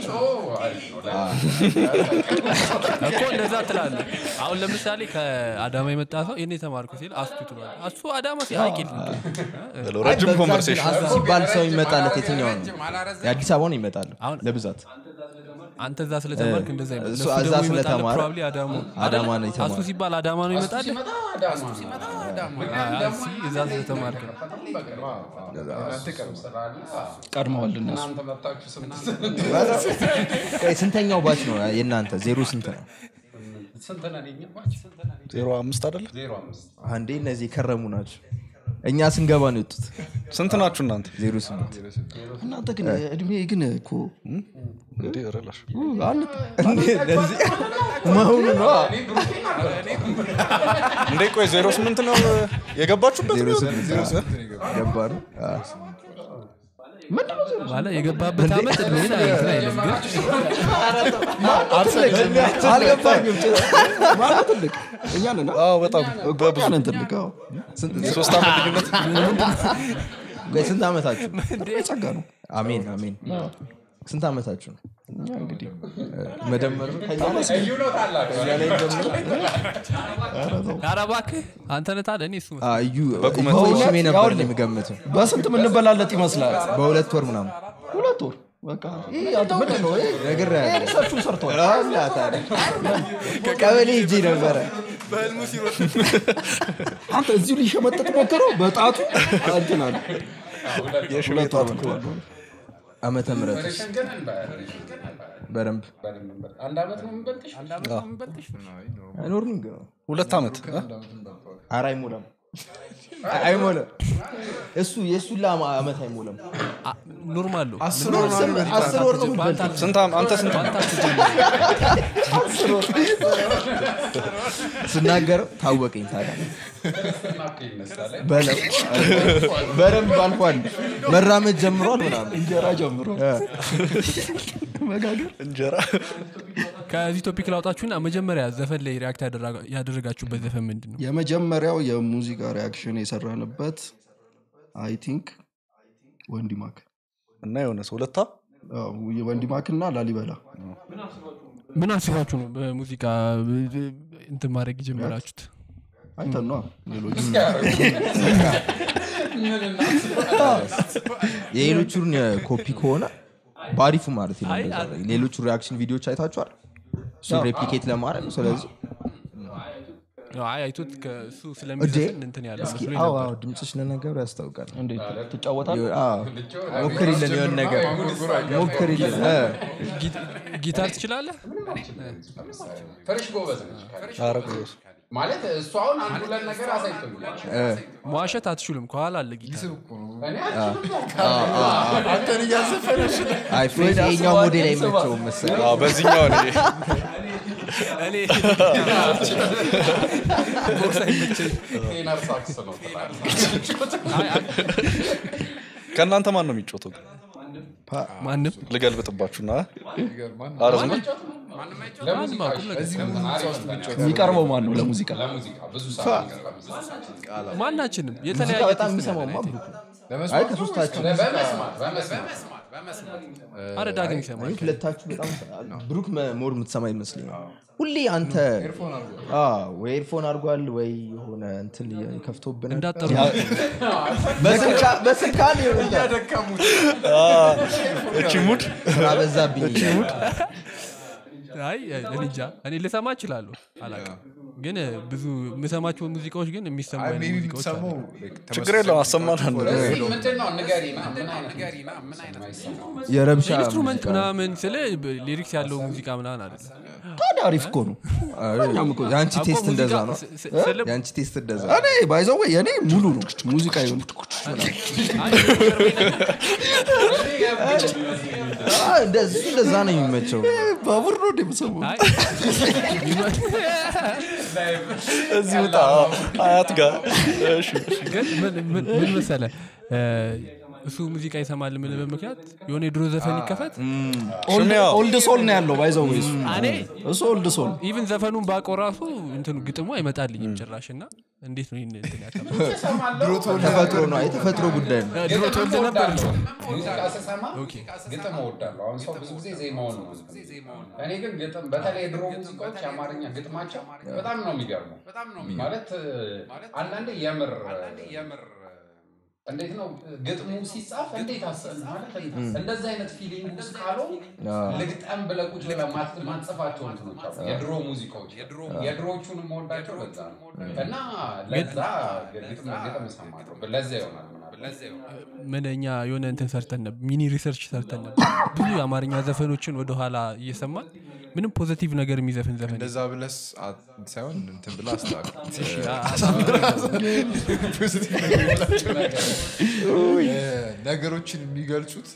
እኮ እንደዛ ትላለ አሁን ለምሳሌ ከአዳማ የመጣ ሰው ይህን የተማርኩ ሲል አስቱ ትሏል አሱ አዳማ ሲያቂል ብለው ረጅም በብዛት ግን ኮንቨርሴሽን አስቱ ሲባል ሰው ይመጣለት የትኛው ነው የአዲስ አበባ ነው ይመጣል አሁን- ለብዛት አንተ እዛ ስለተማርክ እንደዛ ይመጣል እሱ ለሱ እዛ ደግሞ ይመጣል ስለተማረ ፕሮባብሊ አዳማ አዳማ ነው አሱ የተማረ ሲባል አዳማ ነው ይመጣል ሲመጣ አዳማ ነው። እዛ ስለተማርክ ነው እናንተ ቀርብ ስላለ ቀድመዋል እነሱ እናንተ መጣችሁ ስንት ቆይ ስንተኛው ባች ነው የእናንተ ዜሮ ስንት ነው ስንት ነን? የኛ ባች? ዜሮ አምስት አይደለ ዜሮ አምስት አንዴ እነዚህ የከረሙ ናቸው እኛ ስንገባ ነው የወጡት ስንት ናችሁ እናንተ ዜሮ ስምንት እናንተ ግን እድሜ ግን እኮ እንዴ ረላሽ እንደዚህ መሆኑ ነው እንዴ ቆይ ዜሮ ስምንት ነው የገባችሁበት ዜሮ ስምንት ገባ ነው ማለት የገባበት ዓመት እድሜን እንትን አይልም ግን አልገባኝም ማለት ትልቅ እኛ ነን አ? አዎ በጣም እኛ ነን ትልቅ አዎ። የሶስት ዓመት ልዩነት ቆይ ስንት ዓመታችሁ ጸጋ ነው አሜን አሜን ስንት ዓመታችሁ ነው እኛ እንግዲህ መደመር ነው ከእኛ ላይ ልዩነት አላቸው ኧረ እባክህ አንተ ነህ ታዲያ እኔ እሱ አ፣ እዩ በቁመት እዩ ሽሜ ነበር ያውልህ። እኔ የምገምተው በስንት የምንበላለጥ ይመስላል በሁለት ወር ምናምን ሁለት ወር በቃ ይህ አንተ ምንድን ነው ይህ ነገር ይህ ሪሰርቹን ሰርተዋል ቀበሌ ሂጄ ነበረ አንተ እዚሁ ሊሸመጠጥ ሞክረው በጣቱ እንትን አለ የሽሜ ጣት እኮ ዓመተ ምህረት ሬሽን ግን እንበልሽ በደንብ አንድ ዓመት ነው የምንበልጥሽ አይኖርም ግን ሁለት ዓመት እ? ኧረ አይሞላም አይሞላም እሱ የእሱን ላ ዓመት አይሞላም አ- ኖርማል ነው አስር ወር ነው የምትበልጠው። ስንት ዓመት- አንተ ስንት ስናገረው ታወቀኝ ታዲያ ናፕ ይመስላል በለው በደንብ አልፏል መራመድ ጀምሯል ምናምን እንጀራ ጀምሮ መጋገር እንጀራ ከዚህ ቶፒክ ላውጣችሁና መጀመሪያ ዘፈን ላይ ሪያክት ያደረጋ- ያደረጋችሁበት ዘፈን ምንድን ነው የመጀመሪያው የሙዚቃ ሪያክሽን የሰራንበት አይ ቲንክ ወንዲማክ እና የሆነ ሰው ሁለታ ወንዲማክ እና ላሊበላ ምን አስባችሁ ነው በሙዚቃ እንትን ማድረግ የጀመራችሁት አይተን ነዋ ሌሎች የሌሎቹን ኮፒ ከሆነ በአሪፉ ማለት ነው አይ፣ እንደዛ ነው። ሌሎቹ ሪያክሽን ቪዲዮዎች አይታችኋል እሱ ሬፕሊኬት ለማድረግ ስለዚህ አይ አይቶት ከእሱ እዴ ስለሚዘፍን እንትን ያለ እስኪ መስሎኝ አዎ ነበር አዎ ድምፅሽ ለነገሩ ያስታውቃል እንዴት ትጫወታለህ አዎ፣ ሞክሪልን የሆነ ነገር ሞክሪልን እ። ጊ- ጊታር ትችላለህ ፍሬሽ ጎበዝ ነች ኧረ ጎበዝ። ማለት እሱ አሁን አንድ ሁለት ነገር አሳይቶኛል መዋሸት አትችሉም ከኋላ አለ ጊታር እኔ አልችልም አንተን እያዘፈነች አይ ፍሬድ የኛው ሞዴል አይመቸውም መሰለኝ አዎ፣ በዚህኛው እኔ እኔ ቦክስ አይመቸኝ ቴነር ሳክስ ነው ትላለህ አይ፣ አይ፣ ከእናንተ ማን ነው የሚጮተው ማንም ልገልብጥባችሁና ይገርማል ኧረ ዝም በል። ለሙዚቃ ቁም ነገር። እዚህ እንትን አሪፍ እንትን የሚቀርበው ማን ነው ለሙዚቃ ለሙዚቃ ብዙ ሰዓት ይቀርባል። ማናችንም ሙዚቃ የተለያየ በጣም ቴስት ነው የሚሰማውማ ያለን። ብሩክ ነው። አይ ከሶስታችሁ በመስማት በመስማት አረ ዳግም ይሰማል እኔ ሁለታችሁ በጣም ብሩክ መ- ሞር የምትሰማ ይመስለኛል ሁሌ አንተ አዎ፣ ወይ ኤርፎን አድርጓል ወይ የሆነ እንትን ከፍቶብን እንዳጠሩ በስልክ አንድ የሆነ እቺ ሙድ ስራ በዛብኝ አይ እኔ እንጃ እኔ ልሰማ እችላለሁ አላውቅም ግን ብዙ የምሰማቸው ሙዚቃዎች ግን የሚሰሙ አይነት ሜቢ ሙዚቃዎች አሉ የምትሰማው ችግር የለም አሰማን አንድ እዚህ ምንድን ነው ንገሪና ምን አይነት ምን አይነት የማይሰማው? የረብሻ ኢንስትሩመንት ሙዚቃ። ምናምን ስለ ሊሪክስ ያለው ሙዚቃ ምናምን አይደለም ታዲያ አሪፍ እኮ ነው የአንቺ አውቆ ቴስት እንደዛ ሙዚቃ ነው ስ- ስ- ስለ- የአንቺ ቴስት እንደዛ እኔ ባይዘው የኔ ሙሉ ነው ሙዚቃ ይሁን አዎ፣ እንደዚህ እንደዛ ነው የሚመቸው ባቡር ነው እንደምሰማው አይ፣ እዚህ ውጣ አያት ጋር እሺ ግን ምን- ምን ምን መሰለ እ፣ እሱ ሙዚቃ ይሰማል የምልበት ምክንያት የሆነ የድሮ ዘፈን ይከፈት ሽሚያ ኦልድ ሶል ነው ያለው ባይዘው እሱ እኔ እሱ ኦልድ ሶል ኢቭን ዘፈኑን ባውቀው ራሱ እንትኑ ግጥሙ አይመጣልኝም ጭራሽ እና እንዴት ነው ይህን እንትን ያከብራል? ተፈጥሮ ነው የተፈጥሮ ጉዳይ ነው ድሮ ተወልደ ነበር እንጂ። ሙዚቃ ስሰማ ግጥም እወዳለሁ። አሁን ሰው ብዙ ጊዜ ዜማውን ነው። እኔ ግን ግጥም በተለይ የድሮ ሙዚቃዎች የአማርኛ ግጥማቸው በጣም ነው የሚገርመው። ማለት አንዳንዴ የምር እንዴት ነው ግጥሙ ሲጻፍ እንዴት አሰብ ማለት እንደዚህ አይነት ፊሊንግ ውስጥ ካለው ልግጠም ብለህ ቁጭ ብለህ ማት- ማትጽፋቸው እንትኖች አሉ። የድሮ ሙዚቃዎች የድሮዎቹን መወዳቸው በዛ ነው እና ለዛ ግጥም ግጥም እሰማለሁ። ለዛ ይሆናል ምናምን ምን እኛ የሆነ እንትን ሰርተን ነበር ሚኒ ሪሰርች ሰርተን ነበር ብዙ የአማርኛ ዘፈኖችን ወደኋላ እየሰማን ምንም ፖዘቲቭ ነገር የሚዘፍን ዘፈን እንደዛ ብለስ አ- ሳይሆን እንትን ብላ አስተካክል እ፣ ነገሮችን የሚገልጹት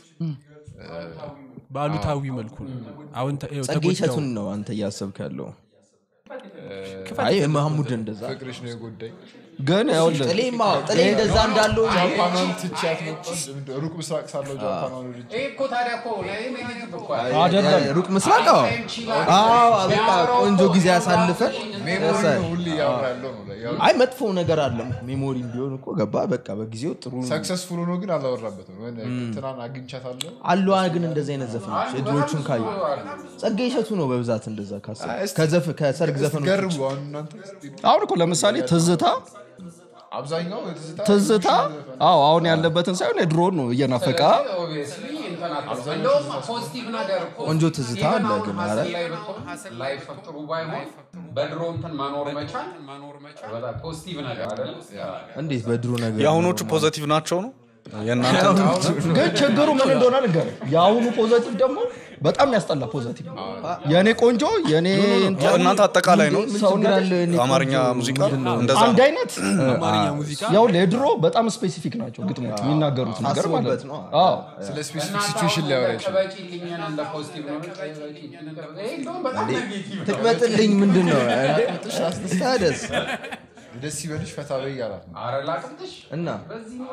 በአሉታዊ መልኩ ነው አሁን ተ- ይኸው ጸጌ ተጎዳው። እሸቱን ነው አንተ እያሰብክ ያለው አይ መሐሙድ እንደዛ ፍቅርሽ ነው የጎዳኝ ግን ይኸውልህ ጥሌማ ጥሌ እንደዛ እንዳለው ጃፓኗን ትቻት ነው ሩቅ ምስራቅ ሳለው ጃፓኗን ወድጄ ይሄ እኮ ታዲያ እኮ ለእኔ ኔጌቲቭ እኮ አይደለም ሩቅ ምስራቅ አዎ አዎ በቃ ቆንጆ ጊዜ ያሳልፈን ሜሞሪ ነው ሁሌ እያወራ ያለው ነው ያው አይ መጥፎ ነገር አለም ሜሞሪ ቢሆን እኮ ገባ በቃ በጊዜው ጥሩ ሰክሰስፉል ሆኖ ግን አላወራበትም ወይ እንትናን አግኝቻታለሁ አለዋ ግን እንደዚህ አይነት ዘፈኖች የድሮቹን ካየ ጸጋ እሸቱ ነው በብዛት እንደዛ ካሰብ ከዘፍ- ከሰርግ ዘፈኖች ገርቡ አሁን እናንተ አሁን እኮ ለምሳሌ ትዝታ አብዛኛው የትዝታ ትዝታ አዎ አሁን ያለበትን ሳይሆን የድሮን ነው እየናፈቃ ኦብቪየስሊ እንትን አትበል። እንደውም ፖዚቲቭ ነገር እኮ ቆንጆ ትዝታ ኢቨን አለ አሁን ግን ሀስል ኧረ ላይ ብትሆን ላይፍ ጥሩ ባይሆን በድሮ እንትን መኖር መቻል በጣም ፖዚቲቭ ነገር አይደለ? እንዴት በድሮ ነገር የአሁኖቹ ፖዘቲቭ ናቸው ነው የእናንተ ግን ችግሩ ምን እንደሆነ ልንገር የአሁኑ ፖዘቲቭ ደግሞ በጣም ያስጠላ ፖዘቲቭ ነው የእኔ ቆንጆ የእኔ እንትን እናንተ አጠቃላይ ነው ምን ችግር አለ እኔ አማርኛ ቆንጆ ሙዚቃ ምንድን ነው? እንደዛ አንድ ነው አይነት አማርኛ ሙዚቃ ያው የድሮ በጣም ስፔሲፊክ ናቸው ግጥሞች የሚናገሩት ነገር ማለት ታስቦበት ነው ነው። አዎ ስለ ስፔሲፊክ እናንተ ሲቹዌሽን አሁን ሊያወራ በቃ ይችላል በቂልኝን እንደ ፖዚቲቭ ነው በቂልኝ እንደ- ይሄ እንደውም በጣም ኔጌቲቭ ነው። ትቅበጥልኝ ምንድን ነው ታደስ ደስ ይበልሽ ፈታ በይ እያላት ነው ኧረ ላቅምጥሽ እና በዚህ ኖሮ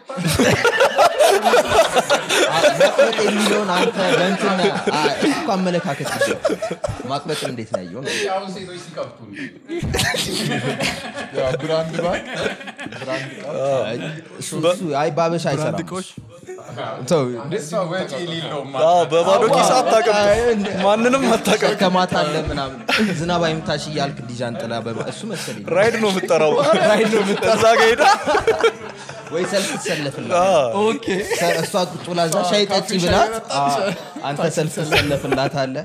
ማቅበጥ የሚለውን አንተ በእንትና አ- እሱ እኮ አመለካከት ይችላል ማቅበጥ እንዴት ነው ያየው ነው አሁን ሴቶች ሲቀብጡ ነው። ያው ብራንድ ባንክ ብራንድ ቃል እሱ እሱ አይ ባበሻ አይሰራም እቃዎች ተው እሷ ወጪ የሌለው አዎ፣ በባዶ ኪስ አታቀም ማንንም አታቀም ከማታ አለ ምናምን ዝናብ አይምታሽ እያልክ ዲዣን ጥላ በማ- እሱ መሰለኝ ራይድ ነው የምጠራው ራይድ ነው እዛ ጋ ሄዳ ወይ ሰልፍ ትሰለፍላት ኦኬ ሰ- እሷ ቁጭ ብላ እዛ ሻይ ጠጪ ብላት አ፣ አንተ ሰልፍ ትሰለፍላት አለ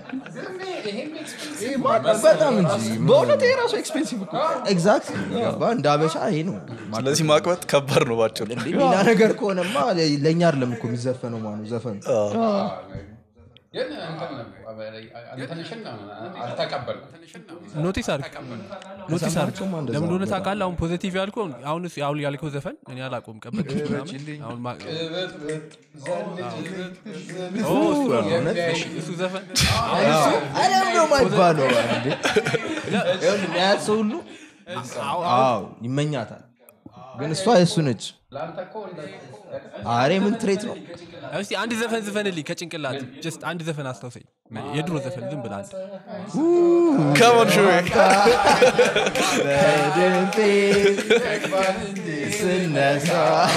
በጣም እንጂ በእውነት ይሄ ራሱ ኤክስፔንሲቭ እኮ ኤግዛክት ገባ እንደ አበሻ ይሄ ነው ስለዚህ ማቅበጥ ከባድ ነው ባጭሩ እንዴ ሌላ ነገር ከሆነማ ለእኛ አይደለም እኮ የሚዘፈነው ማኑ ዘፈኑ ግን እንትን እንትንሽን አልተቀበልኩም። ኖቲስ አድርግ ኖቲስ አድርግ ለምን እንደሆነ ታውቃለህ አሁን ፖዚቲቭ ያልከው አሁን እሱ- አሁን ያልከው ዘፈን እኔ አላውቀውም ቀበጥ ምናምን አሁን ማ- ኦ፣ እሱ ነው። እሱ ዘፈን አለም ነው ማይባለው እንዴ ይኸውልህ የሚያያት ሰው ሁሉ አዎ ይመኛታል ግን እሷ የእሱ ነች ለአንተ እኮ እንደ አሬ ምን ትሬት ነው እስቲ አንድ ዘፈን ዝፈንልኝ ከጭንቅላት ጀስት አንድ ዘፈን አስታውሰኝ የድሮ ዘፈን ዝም ብለህ አንድ ከሞን ሹ በድንፌ ስነሳ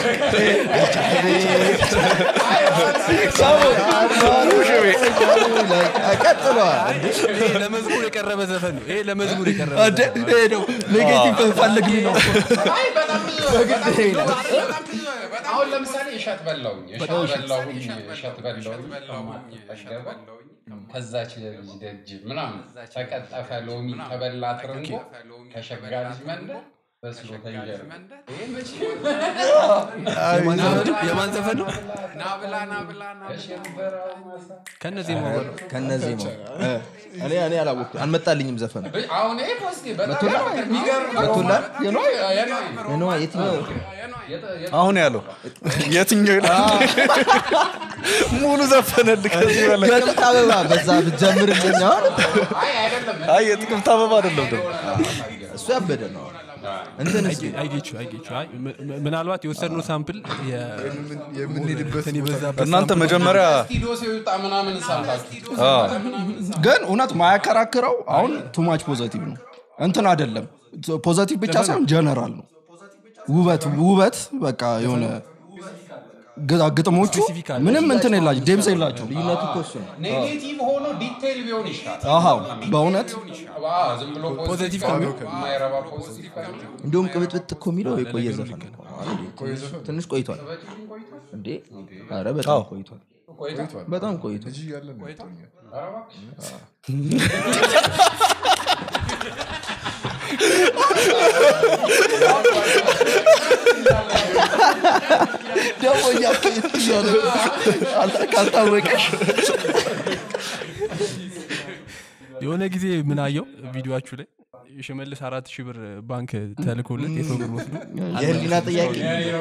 ቀጥለዋል ይሄ ለመዝሙር የቀረበ ዘፈን ነው ይሄ ለመዝሙር የቀረበ እንደ ዘፈን ነው። ይሄ ነው ኔጌቲቭ ፈልግልኝ ነው አይ በጣም ብዙ በጣም ብዙ በጣም ብዙ አሁን ለምሳሌ እሸት በላውኝ እሸት በላውኝ እሸት በላውኝ ከማትጠገበ ከዛች ልጅ ደጅ ምናምን ተቀጠፈ ሎሚ ተበላ ትርንጎ ከሸጋ ልጅ መንደር በስሎ ተንጀር ይሄ መቼ የማን ዘፈን ነው? የማን ዘፈን ነው ናብላ ናብላ ናብላ ከነዚህ መሆኑ ከነዚህ ነው እኔ እኔ አላወቅኩም አልመጣልኝም ዘፈኑ አሁን ይሄ ፖዚቲቭ በጣም የሚገርም መቶላል የኖይ የነዋ የትኛው አሁን ያለው የትኛው ይላል ሙሉ ዘፈነል ከዚህ በላይ ጥቅምት አበባ በዛ ብትጀምርልኝ አሁን አይ አይደለም አይ የጥቅምት አበባ አይደለም ደግሞ እሱ ያበደ ነው እንትን እስኪ አይጌቹ አይጌቹ አይ ም- ም- ምናልባት የወሰድነው ሳምፕል የምንሄድበት እንትን የበዛበት እናንተ መጀመሪያ ስቱዲዮ ሲወጣ ምናምን ሰምታችሁ ግን እውነት ማያከራክረው አሁን ቱማች ፖዘቲቭ ነው እንትን አይደለም ፖዘቲቭ ብቻ ሳይሆን ጀነራል ነው ውበት ውበት በቃ የሆነ ግ- ግጥሞቹ Specific አለ። ምንም እንትን የላቸው ዴምስ የላቸው ልዩነቱ እኮ እሱ ነው ኔጌቲቭ ሆኖ ዲቴይል ቢሆን ይሻላል አሃው በእውነት አዎ፣ ዝም ብሎ ፖዚቲቭ ፖዚቲቭ ከሚሆን የማይረባ ፖዚቲቭ ከሚሆን እንዲሁም ቅብጥብጥ እኮ የሚለው የቆየ ዘፈን እኮ ነው አይደል? ትንሽ- ትንሽ ቆይቷል እንዴ ኧረ በጣም ቆይቷል ቆይቷል። በጣም ቆይቷል ልጅ እያለን ነው የምትሆኛል። ኧረ እባክሽ። ደግሞ እያፈየት እያለ ካልታወቀሽ የሆነ ጊዜ ምን አየው ቪዲዮችሁ ላይ ሽመልስ አራት ሺህ ብር ባንክ ተልኮለት የሰው ብር ወስዶ የህሊና ጥያቄ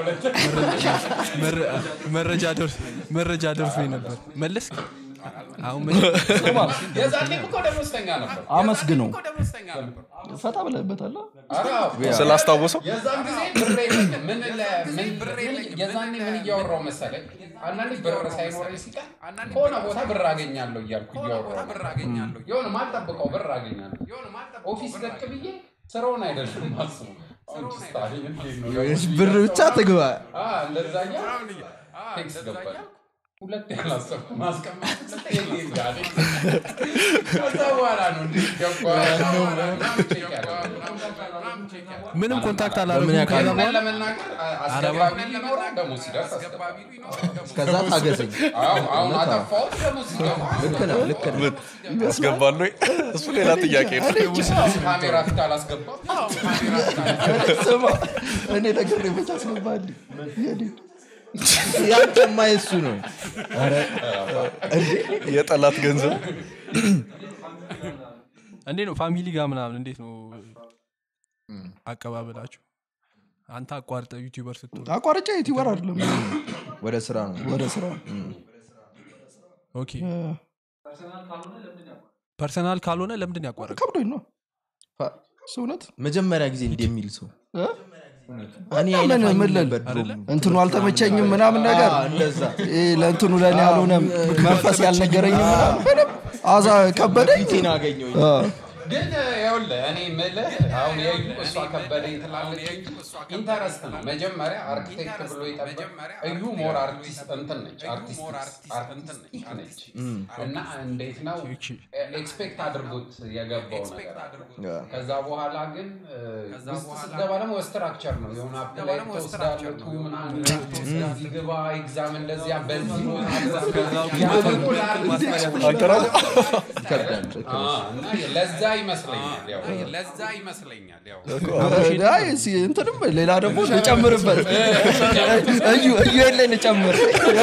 መረ- መረጃ ደርስ መረጃ ደርሶ ነበር መለስ አሁን መለስ የዛኔም እኮ ደሞዝተኛ ነበር አመስግነው እኮ ደሞዝተኛ ነበር ፈታ ብለህበታል ኧረ አዎ። ስላስታወሰው የዛን ጊዜ ብር የለኝም። ምን ለ- ምን- ምን- የዛኔ ምን እያወራው መሰለኝ አንዳንዴ ብር ሳይኖረኝ ሲቀር ከሆነ ቦታ ብር አገኛለሁ እያልኩ እያወራሁ የሆነ ማልጠብቀው ብር አገኛለሁ ኦፊስ ደቅ ብዬ ስራውን አይደለም ማስቡ ስታይል እንዴት ነው? ብር ብቻ ትግባ አ፣ እንደዛ እያልኩ ቴክስ ገባል ሁለት ያላሰብኩ ማስቀመጥ ስጠይቅ ጋር ከዛ በኋላ ነው እንዴት ገባ ምናምን ቼክ ያደረኩት። ምንም ኮንታክት በምን አላረጉም ያውቃል? ከዛ እውነት በኋላ ለመናገር አስገባቢ ሊኖረው ደግሞ ሲደርስ አስገባቢ እስከዛ ታገሰኝ አዎ፣ አሁን አጠፋሁት ደግሞ ሲገባ ልክ ነው ልክ ነው ያስገባሉ ወይ? እሱ ሌላ ጥያቄ ነው ካሜራ ፊት አላስገባ ስማ እኔ ነገር መቻ አስገባል ያንተማ የሱ ነው የጠላት ገንዘብ እንዴት ነው ፋሚሊ ጋር ምናምን እንዴት ነው አቀባበላችሁ አንተ አቋርጠ ዩቲዩበር ስትሆን አቋርጫ ዩቲዩበር አይደለም ወደ ስራ ነው ወደ ስራ ኦኬ ፐርሰናል ካልሆነ ለምንድን ያቋረጥ ከብዶኝ ነው እሱ እውነት መጀመሪያ ጊዜ እንደሚል ሰው እ? እኔ ምን አይነፋኝም ምን ልል? ነበር ድሮ። እንትኑ አልተመቸኝም ምናምን ነገር አዎ፣ እንደዛ ይሄ ለእንትኑ ለእኔ ያልሆነም መንፈስ ያልነገረኝም ምናምን ምንም አዛ ከበደኝ ፊቴን አገኘሁኝ አ፣ ግን ይኸውልህ እኔ የምልህ አሁን የዩ እሷ ከበደኝ ትላለች እንጂ ኢንተረስት ነው መጀመሪያ አርክቴክት ብሎ የጠበቅ እዩ ሞር አርቲስት እንትን ነች አርቲስቲክ ነች እና እንዴት ነው ኤክስፔክት አድርጎት የገባው ነገር አለ ከዛ በኋላ ግን እ፣ ውስጥ ስትገባ ደግሞ ስትራክቸር ነው የሆነ አፕላይ ተወስዳለህ ቱ ምናምን እዚህ ግባ ኤግዛም እንደዚያ በዚህ ያ ደግሞ ለአርቲስት አንተ ራስህ ይከብዳል አ፣ እና ለዛ ይመስለኛል ያው ለዛ ይመስለኛል ያው አይ፣ እስኪ እንትንም ሌላ ደግሞ ልጨምርበት እዩ እዩ የለን ጨምር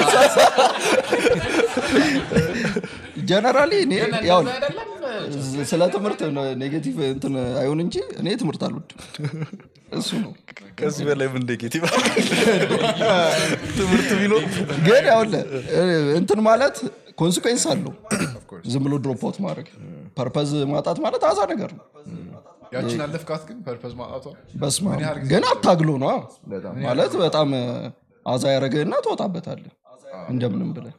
ጀነራሊ እኔ ያው እንደዛ አይደለም ስለ ትምህርት ኔጌቲቭ እንትን አይሆን እንጂ እኔ ትምህርት አልወድም እሱ ነው ከዚህ በላይ ምን ኔጌቲቭ ትምህርት ቢኖር ግን ያውለ እንትን ማለት ኮንሲኩዌንስ አለው ዝም ብሎ ድሮፕ አውት ማድረግ ፐርፐዝ ማጣት ማለት አዛ ነገር ነው ያችን አለፍካት ግን ፐርፐዝ ማጣቷ በስማ ምን ያህል ጊዜ ግን አታግሎ ነው በጣም ማለት በጣም አዛ ያደረገህና ትወጣበታለህ እንደምንም ብለህ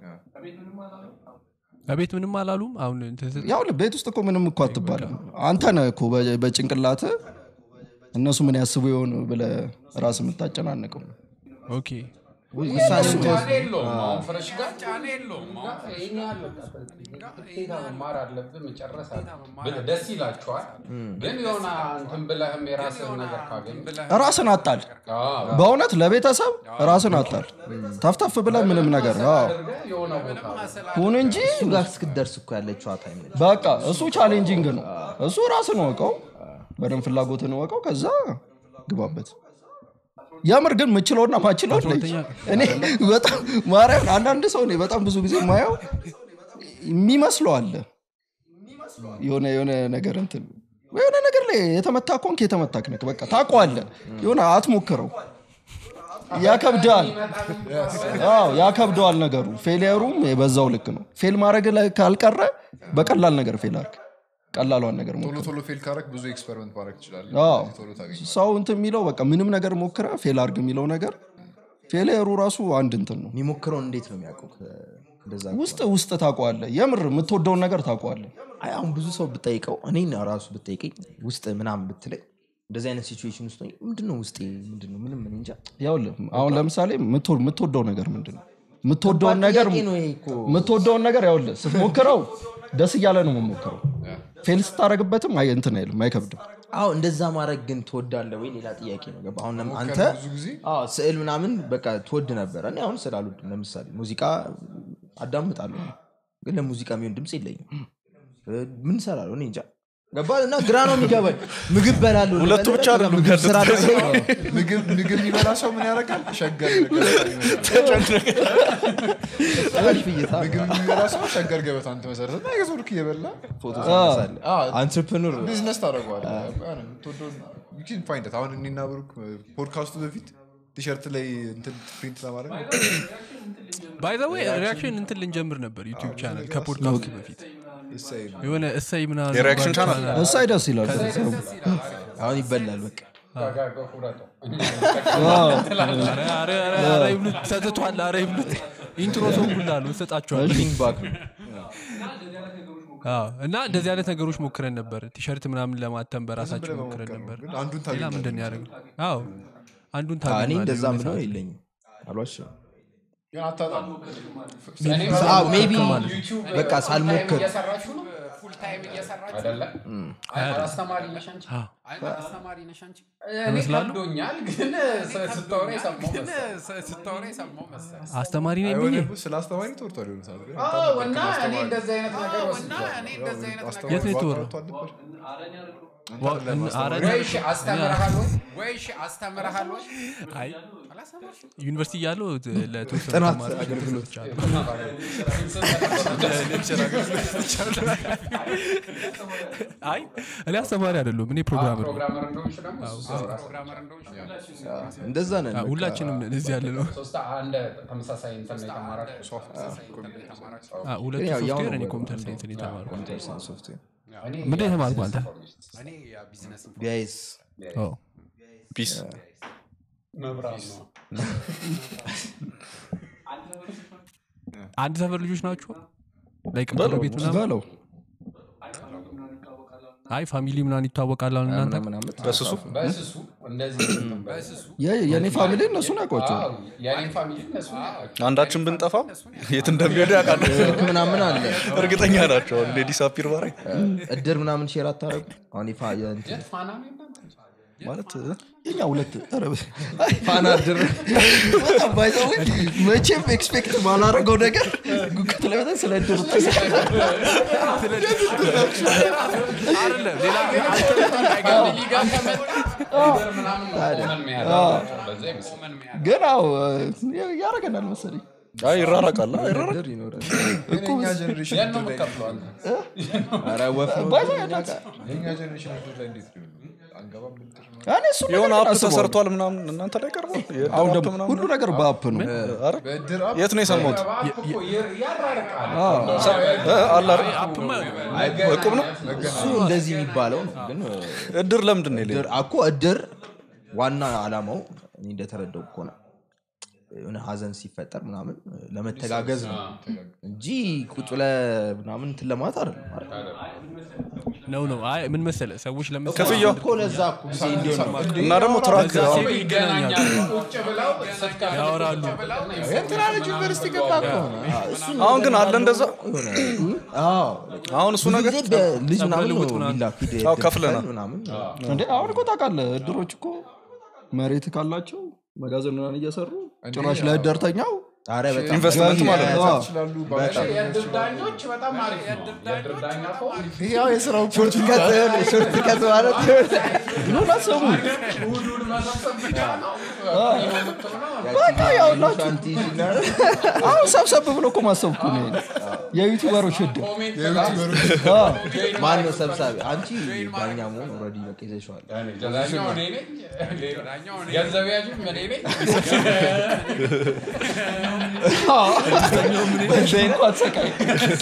በቤት ምንም አላሉም አሁን እንትን ስትል ያው ቤት ውስጥ እኮ ምንም እኮ አትባልም አንተ ነህ እኮ በ- በጭንቅላት እነሱ ምን ያስቡ የሆን ብለ ራስ የምታጨናንቀው ኦኬ ውሳኔ ጫና የለውም አሁን ፍረሽ ጋር ጫና የለውም አሁን ይሄን ያህል በቃ ግዴታ መማር አለብህ መጨረስ አለብህ ብለህ ደስ ይላችኋል ግን የሆነ እንትን ብለህም የራስህን ነገር ካገኝ ራስን አጣል በእውነት ለቤተሰብ ራስን አጣል ተፍተፍ ብለ ምንም ነገር አዎ። አድርገህ የሆነ ቦታ ሁን እንጂ እሱ ጋር እስክትደርስ እኮ ያለችው ታይም ነች በቃ እሱ ቻሌንጂንግ ነው እሱ ራስን ወቀው በደንብ ፍላጎትን ወቀው ከዛ ግባበት የምር ግን ምችለውና ማችለው ለይ እኔ በጣም ማርያም አንዳንድ ሰው እኔ በጣም ብዙ ጊዜ ማየው የሚመስለው አለ የሆነ የሆነ ነገር እንትን የሆነ ነገር ላይ የተመታ ኮንክ የተመታክ ነክ በቃ ታውቀዋለህ የሆነ አትሞክረው ያከብዳል አዎ ያከብደዋል ነገሩ ፌሊየሩም በዛው ልክ ነው ፌል ማድረግ ላይ ካልቀረ በቀላል ነገር ፌል አርግ ቀላሏን ነገር ሞክር ቶሎ ቶሎ ፌል ካረግ ብዙ ኤክስፐሪመንት ማድረግ ትችላለህ አዎ። ቶሎ ታገኝ ሰው እንትን የሚለው በቃ ምንም ነገር ሞክረ ፌል አርግ የሚለው ነገር ፌሊየሩ ራሱ አንድ እንትን ነው የሚሞክረውን እንዴት ነው የሚያውቀው እንደዛ ውስጥ ውስጥ ታውቀዋለህ የምር የምትወደውን ነገር ታውቀዋለህ አይ አሁን ብዙ ሰው ብጠይቀው እኔን ራሱ ብጠይቀኝ ውስጥ ምናምን ብትለኝ እንደዚህ አይነት ሲቹዌሽን ውስጥ ሆኜ ምንድነው ውስጤ ምንድነው ምንም እኔ እንጃ ያውልህ አሁን ለምሳሌ የምትወ- የምትወደው ነገር ምንድን ነው የምትወደውን ነገር ጥያቄ ነው ይሄ እኮ የምትወደውን ነገር ያውልህ ስትሞክረው ደስ እያለ ነው የምሞክረው ፌል ስታደረግበትም አይ እንትን አይልም አይከብድም አዎ እንደዛ ማድረግ ግን ትወዳለ ወይ ሌላ ጥያቄ ነው ገባ አሁን ለም- አንተ ብዙ ጊዜ አዎ ስዕል ምናምን በቃ ትወድ ነበረ እኔ አሁን ስዕል አልወድም ለምሳሌ ሙዚቃ አዳምጣለሁ ግን ለሙዚቃ የሚሆን ድምፅ የለኝም እ፣ ምን ሰራለሁ እኔ እንጃ ገባ እና ግራ ነው የሚገባኝ ምግብ በላሉ ሁለቱ ብቻ አይደሉም ምግብ ስራ ያሉት። ደግሞ ምግብ ምግብ የሚበላ ሰው ምን ያደርጋል ሸገር ገበታ ምግብ የሚበላ ሰው ሸገር ገበታ አንተ መሰረት እና የዞርክ እየበላ ፎቶ ታነሳለህ አዎ። አንትርፕኑር ቢዝነስ ታደርገዋለህ የምትወደውን you can find it። አሁን እኔና ብሩክ ፖድካስቱ በፊት ቲሸርት ላይ እንትን ፕሪንት ለማድረግ ባይዘዌ ሪያክሽን እንትን ልንጀምር ነበር ዩቲዩብ ቻናል ከፖድካስቱ በፊት እሰይ ነው። የሆነ እሰይ ምናምን የሪያክሽን የሚባል ቻናል? እሳይ ደስ ይላል አሁን ይበላል በቃ ኧረ ኧረ ኧረ ኧረ ይብሉት ሰጥቷል ኧረ ይብሉት ኢንትሮ ሰው ሁላ ነው እሰጣቸዋለሁ ሊንክ ባክ ነው አዎ። እና እንደዚህ አይነት ነገሮች ሞክረን ነበር ቲሸርት ምናምን ለማተም በራሳችን ብለህ ሞክረን መሞከር ነው። ነበር ግን አንዱን ሌላ ታገኛለህ ምንድን ነው ያደረግነው አዎ አንዱን እኔ ታገኛለህ እንደዛ የሆነ ምለው ሰዓት። የለኝም አሏሽም ግን አታጣም ሜቢ በቃ ሳልሞክር እየሰራችሁ ነው ፉል ታይም እየሰራችሁ አይደለ አስተማሪ ነሽ አንቺ አስተማሪ ነሽ አንቺ እኔ ከብዶኛል ግን ስታወራ የሰማው መሰለኝ ስታወራ የሰማው መሰለኝ አስተማሪ ነኝ አይሆን ብዬ ደግሞ ስለ አስተማሪ ተወርቷል የሆነ ሰዓት ግን አዎ እና እኔ እንደዚህ አይነት ነገር ወስጃለሁ እኔ እንደዚህ አይነት የት ነው የተወራው? ዋ- ኧረ ወይ እሺ አስተምረሃል ወይ ወይ እሺ አስተምረሃል ወይ አይ ዩኒቨርሲቲ እያለሁ ለተወሰኑ ጥናት ተማሪዎች አገልግሎት ሰጥቻለሁ። ለሌክቸር አገልግሎት ሰጥቻለሁ። አይ እኔ አስተማሪ አይደለሁም እኔ ፕሮግራመር ነኝ። ፕሮግራመር እንደሆንሽ ደግሞ ፕሮግራመር እንደሆንሽ እንደዛ ነን አዎ፣ በቃ። ሁላችንም ነን እዚህ ያለ ነው ሶስት አንድ ተመሳሳይ እንትን ነው የተማራችሁ አዎ፣ ሁለቱ ግን ያው ያው ሶፍትዌር ነው እኔ በቃ። ኮምፒውተር ሳይንስ ነው የተማርኩት ኮምፒውተር ሳይንስ ሶፍትዌር ምንድን ነው የተማርኩት አንተ እኔ ቢዝነስ ቢያይስ ኦ፣ ፒስ መብራት ነው አንድ ሰፈር ልጆች ናቸው ላይክ ቤት ምናምን በለው አይ ፋሚሊ ምናምን ይታወቃል አሁን እናንተ ምናምን ዓመት በስሱ በስሱ እንደዚህ በስሱ የ- የእኔ ፋሚሊ እነሱን ያውቋቸዋል አዎ የኔን ፋሚሊ እነሱ ናቸው አንዳችን ብንጠፋ የት እንደሚሄዱ ያውቃሉ ስልክ ምናምን አለ እርግጠኛ ናቸው እንደ ዲሳፒር ባረግ እድር ምናምን ሼር አታረጉ አሁን ይፋ የእንትን ፋና ነው የእናንተ? ማለት የኛ ሁለት ኧረ በ- ፋና እድር በጣም ባይዘው መቼም ኤክስፔክት ባላረገው ነገር ጉጉት ላይ በጣም ስለ ድሩ አይደለም ሌላ ፋሚሊ ጋር ከመጣ ነገር ምናምን ነው ኮመን የሚያደርጋቸው። በዛ ይመስለኛል። ግን አዎ ያረገናል መሰለኝ አይ ይራራቃል አ፣ ይራራቅ እድር ይኖራል ግን የኛ ጀኔሬሽን የት ነው የምትከፍለው አንተ? ኧረ ወፍ ነው ባይዘው እኛ ያዳት ጋር። የኛ ጀኔሬሽን እድር ላይ እንዴት ሊሆን ነው? አንገባም ብድር ነው እኔ እሱ የሆነ ነገር አፕ አስበዋለሁ። ተሰርቷል ምናምን እናንተ ላይ ቀርቧል የእድር አሁን አፕ ደግሞ ምናምን ሁሉ ነገር በአፕ ነው ኧረ፣ በእድር አፕ የት ነው የሰማሁት እባክህ እኮ ይር- ያራርቃል። እ፣ አለ አይደል? አፕማ እቁብ ነው እሱ እንደዚህ የሚባለው ነው ግን እድር ለምንድን ነው የሌለው? እድር አኮ እድር ዋና አላማው እኔ እንደተረዳው ከሆነ የሆነ ሀዘን ሲፈጠር ምናምን ለመተጋገዝ ነው እንጂ ቁጭ ብለህ ምናምን እንትን ለማለት አይደለም አይደል? ነው ነው አይ ምን መሰለ ሰዎች ለምሳሌ ክፍያው እኮ ለዛ እኮ ጊዜ እንዲሆን ነው እና ደግሞ ትራክ በዛ አሁን ሴቭ ይገናኛሉ ቁጭ ብለው ስትከፍል ያወራሉ እንትና ልጅ ዩኒቨርሲቲ ገባ እኮ ነው። አዎ፣ እሱ አሁን ግን አለ እንደዛ የሆነ አዎ፣ አሁን እሱ ብዙ ነገር ጊዜ በልጅ ምናምን ነው ልውጥ ምናምን። የሚላክ ሂድ አዎ፣ እድር ከፍለናል። ክፈል ምናምን እንዴ አሁን እኮ ታውቃለህ እድሮች እኮ መሬት ካላቸው መጋዘን ምናምን እየሰሩ ጭራሽ ላይ እደርተኛው ኧረ በጣም ኢንቨስትመንት ማለት ነው አዎ። ይችላሉ የእድር ዳኞች በጣም አሪፍ ነው። የእድር ዳኛ ከሆነ ያው የስራው ሾርት ከት ማለት ኑና ስሙ እሑድ መሰብሰብ ብቻ ነው። በቃ ያውላችሁ ሻንቲ ሲናር አሁን ሰብሰብ ብሎ እኮ ማሰብ እኮ ነው ይሄ። የዩቲዩበሮች እድር አዎ። ማን ነው ሰብሳቢ አንቺ ዳኛ መሆን ኦልሬዲ በቃ ይዘሽዋል ዳኛው እኔ ነኝ። ገንዘብ ያዥም እኔ ነኝ። በዚህ እንኳን ሰቃይ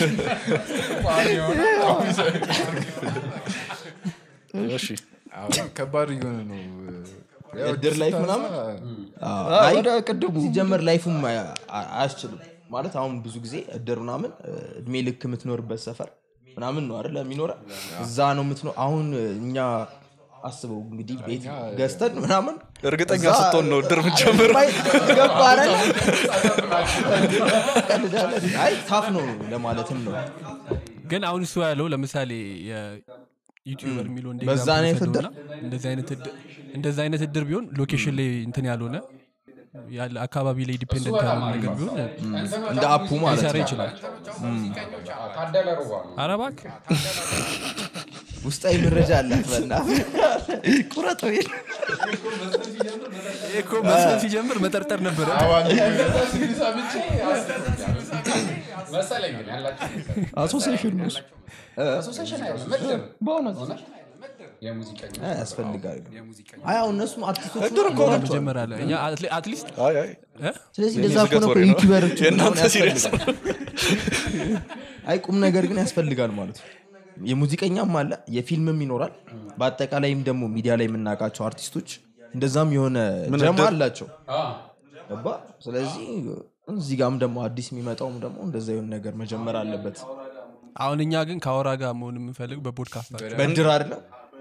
እሺ አሁን ከባድ እየሆነ ነው ያው እድር ላይፍ ምናምን አዎ፣ አይ ወደ ቅድሙ ሲጀመር ላይፉም አያ- አ- አያስችልም ማለት አሁን ብዙ ጊዜ እድር ምናምን እ፣ እድሜ ልክ የምትኖርበት ሰፈር ምናምን ነው አይደለ የሚኖረ እዛ ነው የምትኖር አሁን እኛ አስበው እንግዲህ ቤት ገዝተን ምናምን እርግጠኛ እዛ- ስትሆን ነው እድር የምትጀምር ማይ- ገባ አይደለ? ቀልዳለን። አይ ታፍ ነው ለማለትም ነው ግን አሁን እሱ ያለው ለምሳሌ ዩቲዩበር የሚለው እንደ በዛ ኤግዛምፕል አይነት ውሰደውና እንደዚህ አይነት እድር- እንደዚህ አይነት እድር ቢሆን ሎኬሽን ላይ እንትን ያልሆነ ያለ አካባቢ ላይ ዲፔንደንት ያልሆነ ነገር ቢሆን እንደ አፑ ማለት ሊሰራ ነው ይችላል ታደለ ሩባ ነው። ኧረ እባክህ ውስጣዊ መረጃ አላት በና ቁረጥ ወይ ይሄ እኮ መስፈን ሲጀምር መጠርጠር ነበረ መሰለኝ ግን ያላቸው መሰለኝ። አሶሲሽን ነው እሱ። አሶሴሽን አይደለም ምድር በእውነት የሙዚቀኛ ያስፈልጋል አይ አሁን እነሱም አርቲስቶች መጀመሪያ ላይ እኛ አትሊ- አትሊስት አይ አይ እ? ስለዚህ እንደዛ የዝገት ከሆነ ወሬ ነው። ዩቲበሮች የእናንተ ሲሪየስ አይ ቁም ነገር ግን ያስፈልጋል ማለት ነው የሙዚቀኛም አለ የፊልምም ይኖራል በአጠቃላይም ደግሞ ሚዲያ ላይ የምናውቃቸው አርቲስቶች እንደዛም የሆነ ጀማ አላቸው ገባ ስለዚህ እዚህ ጋም ደግሞ አዲስ የሚመጣውም ደግሞ እንደዛ የሆነ ነገር መጀመር አለበት አሁን እኛ ግን ከአውራ ጋር መሆን የምንፈልግ በፖድካስታቸው በድር አይደለም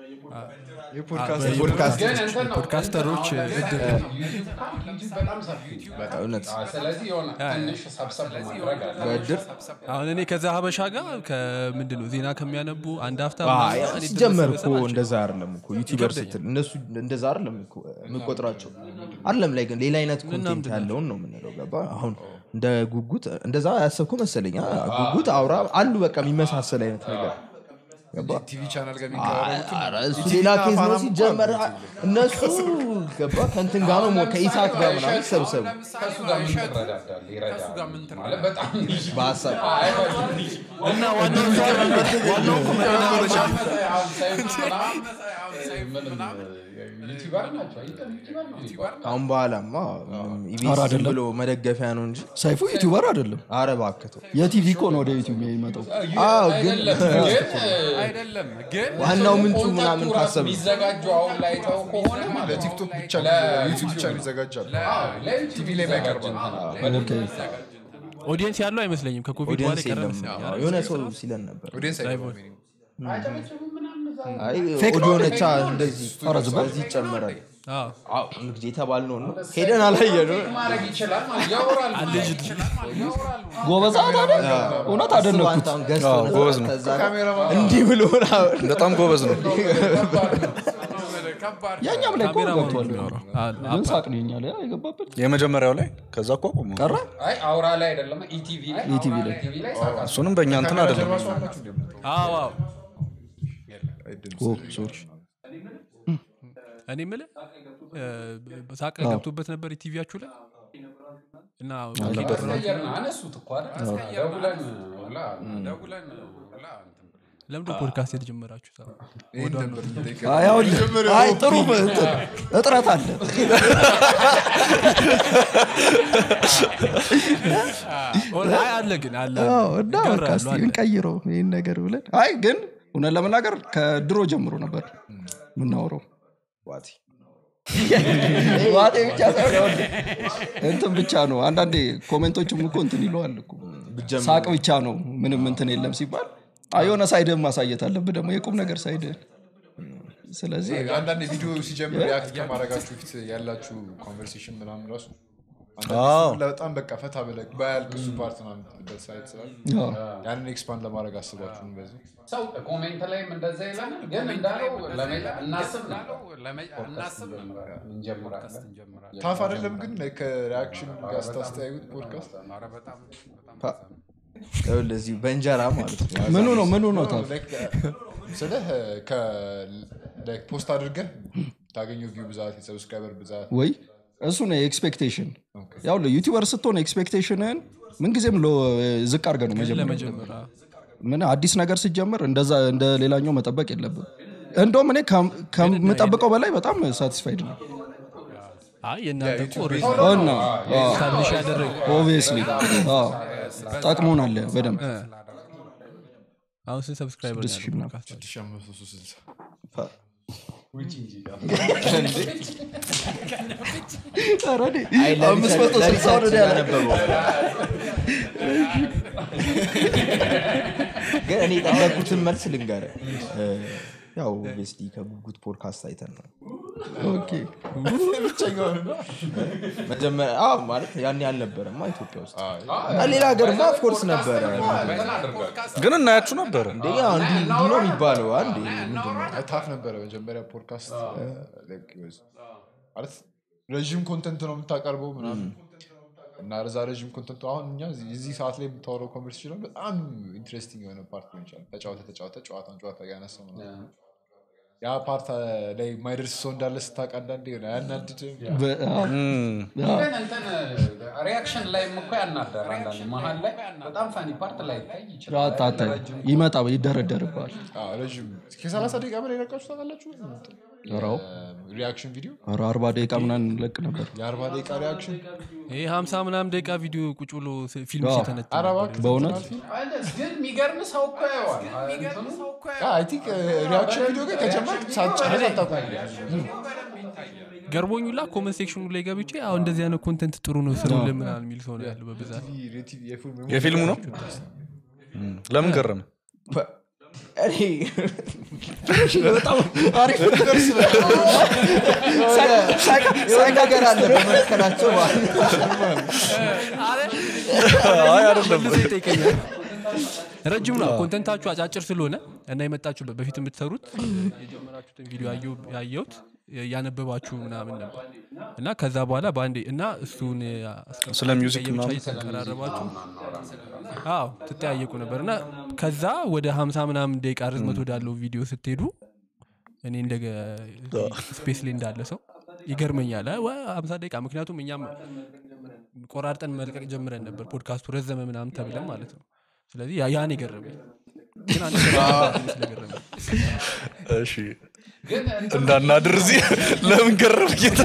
ፖድካስት ግን እንትን ነው ፖድካስተሮች እድር ዩቲዩብ ዩቲዩብ በጣም ሰፊ ነው። እውነት አዎ፣ ስለዚህ የሆነ ትንሽ ሰብሰብ ማድረግ አለ በድር አሁን እኔ ከዛ ሀበሻ ጋር ከምንድን ነው ዜና ከሚያነቡ አንድ ሀፍታ አይ፣ ምናምን እኔ ሲጀመር ድረስ እኮ መሰባቸው። እንደዛ አይደለም እኮ ዩቲዩበር ስትል እነሱ እንደዛ አይደለም እኮ የምቆጥራቸው አይደለም ላይ ግን ሌላ አይነት ኮንቴንት ያለውን ነው የምንለው ገባ አሁን እንደ ጉጉት እንደዛ ያሰብኩ መሰለኝ አ- ጉጉት አውራ አሉ በቃ የሚመሳሰል አይነት ነገር ገባ ቲቪ ቻናል ጋር የሚቀራረቡት ኧረ እሱ ሌላ ኬዝ ነው ሲጀመር እነሱ ገባ ከእንትን ጋር ነው ሞ- ከኢሳት ጋር ምናምን ሰብሰቡ ከእሱ ጋር ምን ትረዳዳለህ? ይረዳል ማለት በጣም በሀሳብ እና ዋናው ዋናው እኮ መረዳዳት አሁን ሰይፉ ምናምን ምንም ዩቲዩበር ናቸው አይደል? ዩቲዩበር ነው የሚባለው። ካሁን በኋላማ ምንም ኢቢኤስ ዝም ብሎ መደገፊያ ነው እንጂ ሰይፉ ዩቲዩበር አይደለም አረ እባክህ የቲቪ እኮ ነው ወደ ዩቲዩብ የሚመጣው አዎ ግን አይደለም ግን አይደለም ግን ዋናው ምንጩ ኮንታክቱ ምናምን ራሱ ካሰብ የሚዘጋጀው አሁን ላይ ተው ከሆነ ማለት ነው። ለቲክቶክ ብቻ ዩቲዩብ ብቻ ይዘጋጃል አዎ፣ ለዩቲዩብ ላይ የሚዘጋጅ የማይቀርብ እንትን አለ። ኦዲየንስ ያለው አይመስለኝም ከኮቪድ በኋላ ኦዲየንስ የቀረ የለም መሰለኝ። አዎ፣ የሆነ ሰው ሲለን ነበር ኦዲየንስ አይገባም አጨበጭቡም ምናምን እዛ አይ ፌክ ነው ኦዲዮ ነቻ እንደዚህ በዚህ ይጨመራል አዎ። አዎ እንግዲህ የተባልነው ነው ሄደን አላየነው ማድረግ ይችላል ማለት ያወራል ጎበዛ ታዲያ እውነት አደነኩት አንተ አሁን ገዝተው አዎ፣ ነበር፣ ጎበዝ ነው። ከዛ እንዲህ ብሎ ምናምን በጣም ጎበዝ ነው ከባድ ያኛም ላይ እኮ ካሜራማኑ ገብቷል የሚያወራው። አዎ፣ ግን ሳቅ ነው የኛ ላይ የገባበት የመጀመሪያው ላይ ከዛ እኮ አቆሙ ቀረ አይ አውራ ላይ አይደለም ኢቲቪ ላይ ኢቲቪ ላይ ኢቲቪ ላይ ሳቃ እሱንም በእኛ እንትን አይደለም አዎ፣ አዎ። ኦ ሶሪ እኔ የምልህ እ፣ ሳቅ ገብቶበት ነበር ቲቪያችሁ ላይ እና አስቀየር ነው አነሱት እኮ አይደል ደውለን ሁላ ደውለን ሁላ እንትን ለምንድን ነው ፖድካስት የተጀመራችሁ አይ አሁን- አይ ጥሩ እንትን እጥረት አለ አይ አለ ግን አለ አዎ፣ እና በቃ ይጋራሉ፣ እስቲ አለ። እንቀይረው ይህን ነገር ብለን አይ ግን እውነት ለመናገር ከድሮ ጀምሮ ነበር የምናወረው ዋጤ ብቻ ሳይሆን ይኸውልህ፣ እንትን ብቻ ነው አንዳንዴ ኮሜንቶችም እኮ እንትን ይለዋል እኮ ሳቅ ብቻ ነው ምንም እንትን የለም ሲባል አይ የሆነ ሳይድህን ማሳየት አለብህ ደግሞ የቁም ነገር ሳይድህን ስለዚህ አንዳንድ ቪዲዮ ሲጀምር ሪያክት ከማድረጋችሁ ፊት ያላችሁ ኮንቨርሴሽን ምናምን ራሱ አዎ። በጣም በቃ ፈታ ብለህ ባያልቅ እሱ ፓርት ምናምን የምትልበት ሳይት ስላለ አዎ። ያንን ኤክስፓንድ ለማድረግ አስባችሁ ነው በዚህ ሰው ኮሜንት ላይም እንደዛ ይላል ግን እንዳለው ለመ- እናስብ ነው ለመ- እናስብ ነበር እንጀምራለን እንጀምራለን ታፍ አይደለም ግን ከሪያክሽን ጋር ስታስተያዩት ፖድካስት ኧረ በጣም በጣም ይኸውልህ እዚሁ በእንጀራ ማለት ነው ምኑ ነው ምኑ ነው ታፍ ስልህ ፖስት አድርገህ ታገኘው ቪው ብዛት የሰብስክራይበር ብዛት ወይ እሱ ነው ኤክስፔክቴሽን ያው ዩቲዩበር ስትሆን ኤክስፔክቴሽንህን ምንጊዜም ሎ- ዝቅ አድርገህ ነው መጀመር ለመጀመር አዎ። ምን አዲስ ነገር ሲጀምር እንደዛ እንደ ሌላኛው መጠበቅ የለብም እንደውም እኔ ከም- ከምጠብቀው በላይ በጣም ሳቲስፋይድ ነው አይ የእናንተ እኮ እና ስታብሊሽ ያደረግ ኦብቪየስሊ ጠቅሞናል በደንብ አሁን ስንት ሰብስክራይበር ስድስት ሺህ ምናምን። ኧረ እኔ አይ አምስት መቶ ስልሳ ወደ እኔ ያለ ያነበበው ግን እኔ የጠበኩትን መልስ ልንገርህ እ፣ ያው ኦብቪየስሊ ከጉጉት ፖድካስት አይተን ነው ኦኬ መጀመሪያ አዎ ማለት ያን ያልነበረማ ኢትዮጵያ ውስጥ እና ሌላ ሀገርማ ኦፍኮርስ ነበረ ግን እናያችሁ ነበረ እንዴ ያው እንዲህ እንዲህ ነው የሚባለው አንዴ ምንድን ነው ታፍ ነበረ መጀመሪያ ፖድካስት like it was- ማለት ረዥም ኮንተንት ነው የምታቀርበው ምናምን እና ለዛ ረዥም ኮንተንቱ አሁን እኛ እዚህ- እዚህ ሰዓት ላይ የምታወረው ኮንቨርሴሽን ነው በጣም ኢንትረስቲንግ የሆነ ፓርት ሊሆን ይችላል ተጫወተ ተጫወተ ጨዋታን ጨዋታ ያነሳው ነው ያ ፓርት ላይ የማይደርስ ሰው እንዳለ ስታውቅ አንዳንዴ ሆነ አያናድድም በ- አዎ። ግን እንትን ሪያክሽን ላይም እኮ ያናዳል አንዳንድ መሀል ላይ በጣም ፋኒ ፓርት ላይ ይታይ ይችላል አታታይ ይመጣ ይደረደርባል አዎ፣ ረዥም ከሰላሳ ደቂቃ በላይ ለቃችሁ ታውቃላችሁ ራው ሪያክሽን ቪዲዮ አርባ ደቂቃ ምናምን እንለቅ ነበር የአርባ ደቂቃ ሪያክሽን ይህ ሀምሳ ምናምን ደቂቃ ቪዲዮ ቁጭ ብሎ ስ- ፊልም አዎ። ሲተነትል ኧረ ነበር። እባክህ በእውነት ግን የሚገርም ሰው እኮ ያዋል አይ ቲንክ ሪያክሽን ቪዲዮ ግን ከጀመርክ ሳትጨርስ አታውቅም ገርሞኝ ላ ኮመንት ሴክሽኑ ላይ ገብቼ አሁ እንደዚህ አይነት ኮንተንት ጥሩ ነው ስሩልን ምናምን የሚል ሰው ነው ያለው በብዛት ቲቪ የፊልም የፊልሙ ነው እም፣ ለምን ገረመ እኔ በጣም አሪፍ የሆነ ነገር አለ በመካከላቸው ማለት ነው። አይ አይደለም መልሶ ይጠይቀኛል ረጅም ነው ኮንተንታችሁ አጫጭር ስለሆነ እና የመጣችሁበት በፊት የምትሰሩት የጀመራችሁትን ቪዲዮ ያየሁ- ያየሁት ያነበባችሁ ምናምን ነበር እና ከዛ በኋላ በአንዴ እና እሱን አስቀምጣችሁ ስለ ሚውዚክ ለየብቻ ምናምን? እየተቀራረባችሁ አዎ ትጠያየቁ ነበር እና ከዛ ወደ ሀምሳ ምናምን ደቂቃ ርዝመት ወዳለው ቪዲዮ ስትሄዱ እኔ እንደ ስፔስ ላይ እንዳለ ሰው ይገርመኛል አ- ዋ- ሀምሳ ደቂቃ ምክንያቱም እኛም ቆራርጠን መልቀቅ ጀምረን ነበር ፖድካስቱ ረዘመ ምናምን ተብለን ማለት ነው ስለዚህ ያ- ያን የገረመኝ ግን አንድ ነገር ስለገረመኝ እሺ እንዳናድር እዚህ ለምን ገረም ጌታ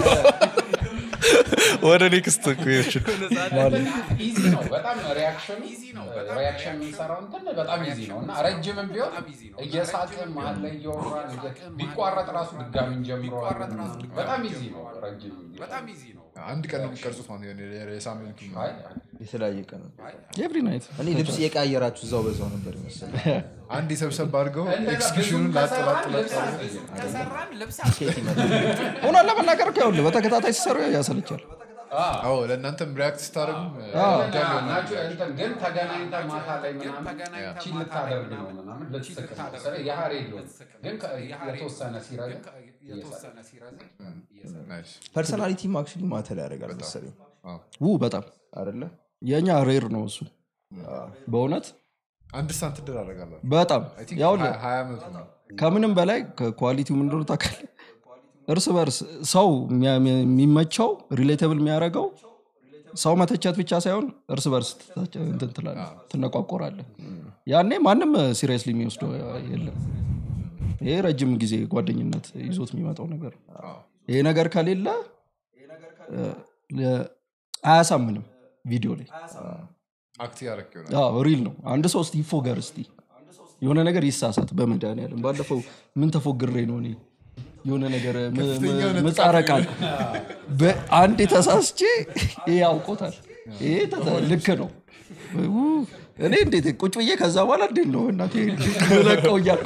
ወደ ኔክስት ኩዌሽን ኢዚ ነው በጣም ሪያክሽን ሪያክሽን የምንሰራው እንትን በጣም ኢዚ ነው እና ረጅምም ቢሆን እየሳቅን መሀል ላይ እያወራን እየ- ቢቋረጥ ራሱ ድጋሚ እንጀምረዋለን በጣም ኢዚ ነው ረጅም በጣም ኢዚ ነው አንድ ቀን ነው የሚቀርጹት ማለት ነው የሆነ የሳምንቱ አይ የተለያየ ቀን ነው። ኤቭሪ ናይት እኔ ልብስ እየቀያየራችሁ እዛው በዛው ነበር ይመስል አንድ የሰብሰብ አድርገው እንደዛ ኤክስኪዩሽኑን ብዙም ላጥ ላጥ ከሰራን ላጥ ልብስ አንቀይርም። ከሰራን ልብስ ሆኗን ለመናገር እኮ ይኸውልህ በተከታታይ ሲሰሩ ያሰለቻል አዎ ለእናንተም ሪያክት ስታደርጉም ናቸው እንትን ግን ተገናኝተህ ማታ ላይ ምናምን ተገናኝተህ ቺል ማታ ላይ ልታደርግ ነው ምናምን ልትስቅ ነው። ስለ የሀሬ ሊሆን ግን ከ- የተወሰነ ሲረዝም የተወሰነ ሲረዝም ናይስ ፐርሰናሊቲም አክቹዋሊ ማተር ያደርጋል መሰለኝ ው በጣም አይደለ የእኛ ሬር ነው እሱ በእውነት አንድ ሳንት ትደራረጋላችሁ በጣም አይ ቲንክ ያው ሀያ- ሀያ ዓመቱ ነው ከምንም በላይ ከኳሊቲው ምን እንደሆነ ታውቃለህ እርስ በርስ ሰው የሚያ- የሚመቸው ሪሌተብል የሚያደርገው ሰው መተቸት ብቻ ሳይሆን እርስ በርስ ትተቸ- እንትን ትላለህ ትነቋቆራለህ ያኔ ማንም ሲሪየስሊ የሚወስደው የለም ይሄ ረጅም ጊዜ ጓደኝነት ይዞት የሚመጣው ነገር ነው። ይሄ ነገር ከሌለ እ፣ ለ- አያሳምንም ቪዲዮ ላይ አክት ያደረግ ይሆናል ሪል ነው አንድ ሰው እስቲ ይፎገር እስቲ የሆነ ነገር ይሳሳት በመድኃኒዓለም ባለፈው ምን ተፎግሬ ነው እኔ የሆነ ነገር ም- ከፍተኛ ም- የሆነ ምጻረ ቃል በአንድ ተሳስቼ ይሄ ያውቆታል ይሄ ተተ- ልክ ነው ው፣ እኔ እንዴት ቁጭ ብዬ ከዛ በኋላ እንዴት ነው እናቴ ለቀው እያልኩ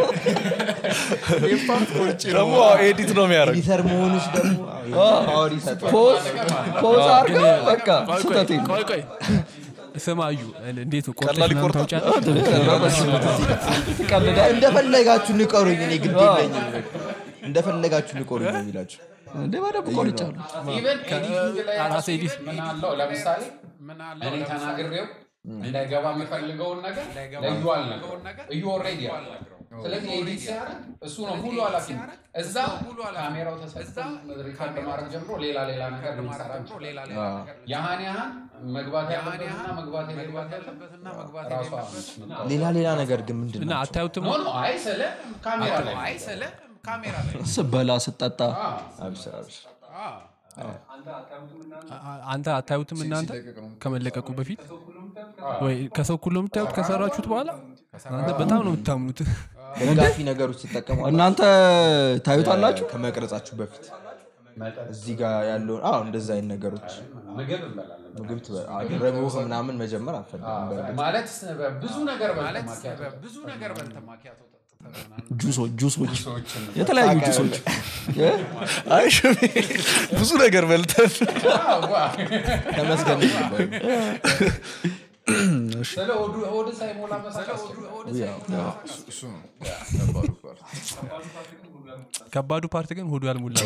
ደግሞ ኤዲት ነው የሚያደርግ ኤዲተር መሆንሽ ደግሞ ፓወር ይሰጣል ፖዝ ፖዝ አድርገህ በቃ ስህተቴ ነው ቆይ ቆይ ስማ እዩ እንዴት ቆርጠሽ ቀላል ምናምን ይቆርጣል። ታውቂያለሽ? ትቀልዳለህ እንደፈለጋችሁ ንቀሩኝ እኔ ግድ የለኝም እንደፈለጋችሁ ንቀሩኝ ነው የሚላችሁ እንዴ በደንብ ቆርጫለሁ ኢቨን ኤዲቲንግ ላይ ራስ ራሱ ኤዲት ምን አለው ለምሳሌ ምን አለ እኔ ተናግሬው እንዳይገባ የምፈልገውን ነገር ለዩ አልነግረውም እዩ ኦልሬዲ አለ ስለዚህ ኤዲት ሲያደርግ እሱ ነው ሙሉ ኃላፊነት እዛ ካሜራው ተሰጥቶ ሪካርድ ማድረግ ጀምሮ ሌላ ሌላ ነገር ልንሰራ እንችላለን። ሌላ ሌላ ነገር ያህን ያህን መግባት ያለበትና መግባት የሌለበትን ያለበትና መግባት ራሷ የሌለበት ሌላ ሌላ ነገር ግን ምንድን እና ነው አታዩትም ኖ ኖ አይ ስለ ካሜራ ላይ አይ ስለ ካሜራ ላይ ስበላ ስጠጣ አብሽር አብሽር አ፣ አ- አንተ አታዩትም እናንተ ሲለቀቅ ነው ከመለቀቁ በፊት ወይ ከሰው እኩል ነው የምታዩት ከሰራችሁት በኋላ እናንተ በጣም ነው የምታምኑት ደጋፊ ነገሮች ትጠቀሙ እናንተ ታዩታላችሁ ከመቅረጻችሁ በፊት እዚህ ጋር ያለውን አዎ እንደዛ አይነት ነገሮች ምግብ እንበላለን ምግብ ትበ- አዎ፣ ረቡዕ ምናምን መጀመር አልፈልግም በእርግጥ። ማለት ብዙ ነገር ማለት በማኪያቶ ብዙ ነገር በልተ ማኪያቶ ጠጥተህ ምናምን ጁሶች ጁሶች የተለያዩ ጁሶች እ? አይ ሽሜ ብዙ ነገር በልተን ተመስገን ነበር። ስለ ሆዱ ሆድ ሳይሞላ መሳቅ እሱ ነው ከባዱ ፓርት። ከባዱ ፓርት ግን ሆዱ ያልሞላ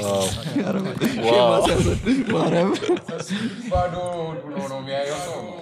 ማርያም ባዶ ሆድ ብሎ ነው የሚያየው ሰው ነው።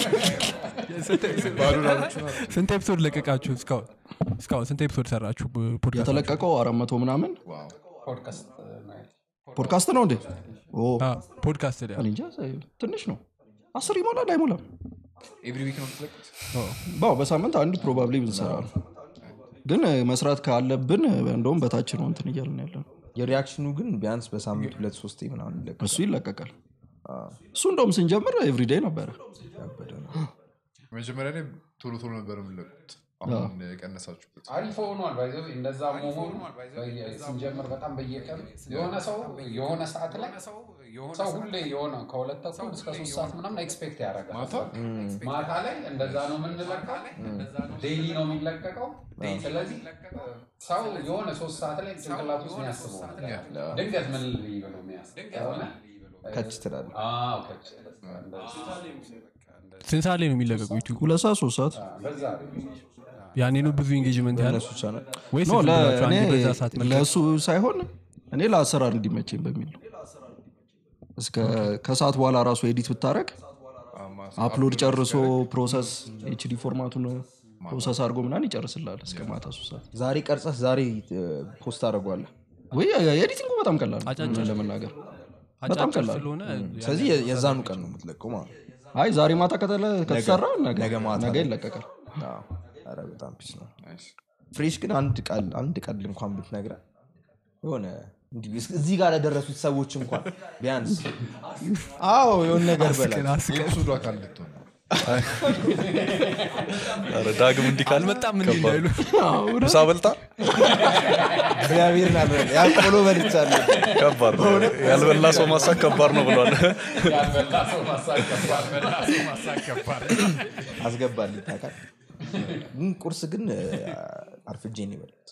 ስንት ኤፒሶድ ለቀቃችሁ እስካሁን እስካሁን ስንት ኤፒሶድ ሰራችሁ ፖድካስት የተለቀቀው አራት መቶ ምናምን ፖድካስት ናይት ፖድካስት ነው እንዴ ኦ፣ ፖድካስት ላይ እኔ እንጃ ትንሽ ነው አስር ይሞላል አይሞላም ኤቭሪ ዊክ ነው የምትለቁት? ባው በሳምንት አንድ ፕሮባብሊ ብንሰራ ነው ግን እ፣ መስራት ካለብን እ፣ እንደውም በታች ነው እንትን እያልን ያለ ነው የሪያክሽኑ ግን ቢያንስ በሳምንት ሁለት ሶስቴ ምናምን ይለቀቃል። እሱ ይለቀቃል እሱ እንደውም ስንጀምር ኤቭሪዴይ ነበረ መጀመሪያ ላይ ቶሎ ቶሎ ነበር የምለቁት አሁን የቀነሳችሁበት አሪፍ ሆኗል ባይዘ እንደዛ መሆኑ ስንጀምር በጣም በየቀኑ የሆነ ሰው የሆነ ሰዓት ላይ ሰው ሁሌ የሆነ ከሁለት ተኩል እስከ ሶስት ሰዓት ምናምን ኤክስፔክት ያደርጋል ማታ ላይ እንደዛ ነው የምንለቀው ዴይሊ ነው የሚለቀቀው ስለዚህ ሰው የሆነ ሶስት ሰዓት ላይ ጭንቅላት ውስጥ የሚያስበው ነገር ድንገት ምን ልይ ብሎ የሚያስብ ከሆነ ከች ትላለህ አዎ፣ ከች እንደዚህ ስንት ሰዓት ላይ ነው የሚለቀቁ ዩቲዩብ ሁለት ሰዓት ሶስት ሰዓት በዛ ያኔ ነው ብዙ ኢንጌጅመንት ያለ እነሱ ቻናል ወይስ ኖ ዝም ብላችሁ ለእኔ አንዴ በዛ ሰዓት መልቀቅ? ለእሱ ሳይሆን እኔ ለአሰራር እንዲመቸኝ በሚል ነው እስከ ከሰዓት በኋላ ራሱ ኤዲት ብታረግ አፕሎድ ጨርሶ ፕሮሰስ ኤችዲ ፎርማቱን ፕሮሰስ አድርጎ ምናን ይጨርስላል እስከ ማታ ሶስት ሰዓት ዛሬ ቀርጸህ ዛሬ እ፣ ፖስት አደርገዋለህ ወይ ኤዲቲንጉ በጣም ቀላል ነው እውነት ለመናገር በጣም አጫጭር ቀላል ስለሆነ ስለዚህ የ- የዛኑ ቀን ነው የምትለቀው ማለት ነው አይ ዛሬ ማታ ከተለ- ከተሰራ ነገ ነገ ማታ ነገ ላይ። ይለቀቃል አዎ። ኧረ በጣም ፒስ ነው ፍሬሽ ግን አንድ ቃል አንድ ቀል እንኳን ብትነግረን የሆነ እንዲህ እስ- እዚህ ጋር ለደረሱት ሰዎች እንኳን ቢያንስ አዎ የሆነ ነገር በላ የኤፒሶዱ አካል ልትሆን ነው ኧረ ዳግም እንዲህ ካለ አልመጣም እንዲ እንዳይሉ ምሳ በልታ እግዚአብሔርን አልበላ ያ ቆሎ በልቻለሁ ከባድ ነው ያልበላ ሰው ማሳክ ከባድ ነው ብሏል ያልበላ ሰው ማሳቅ ከባድ አስገባልኝ ታውቃለህ ግን ቁርስ ግን እ፣ አርፍጄ ነው የበላሁት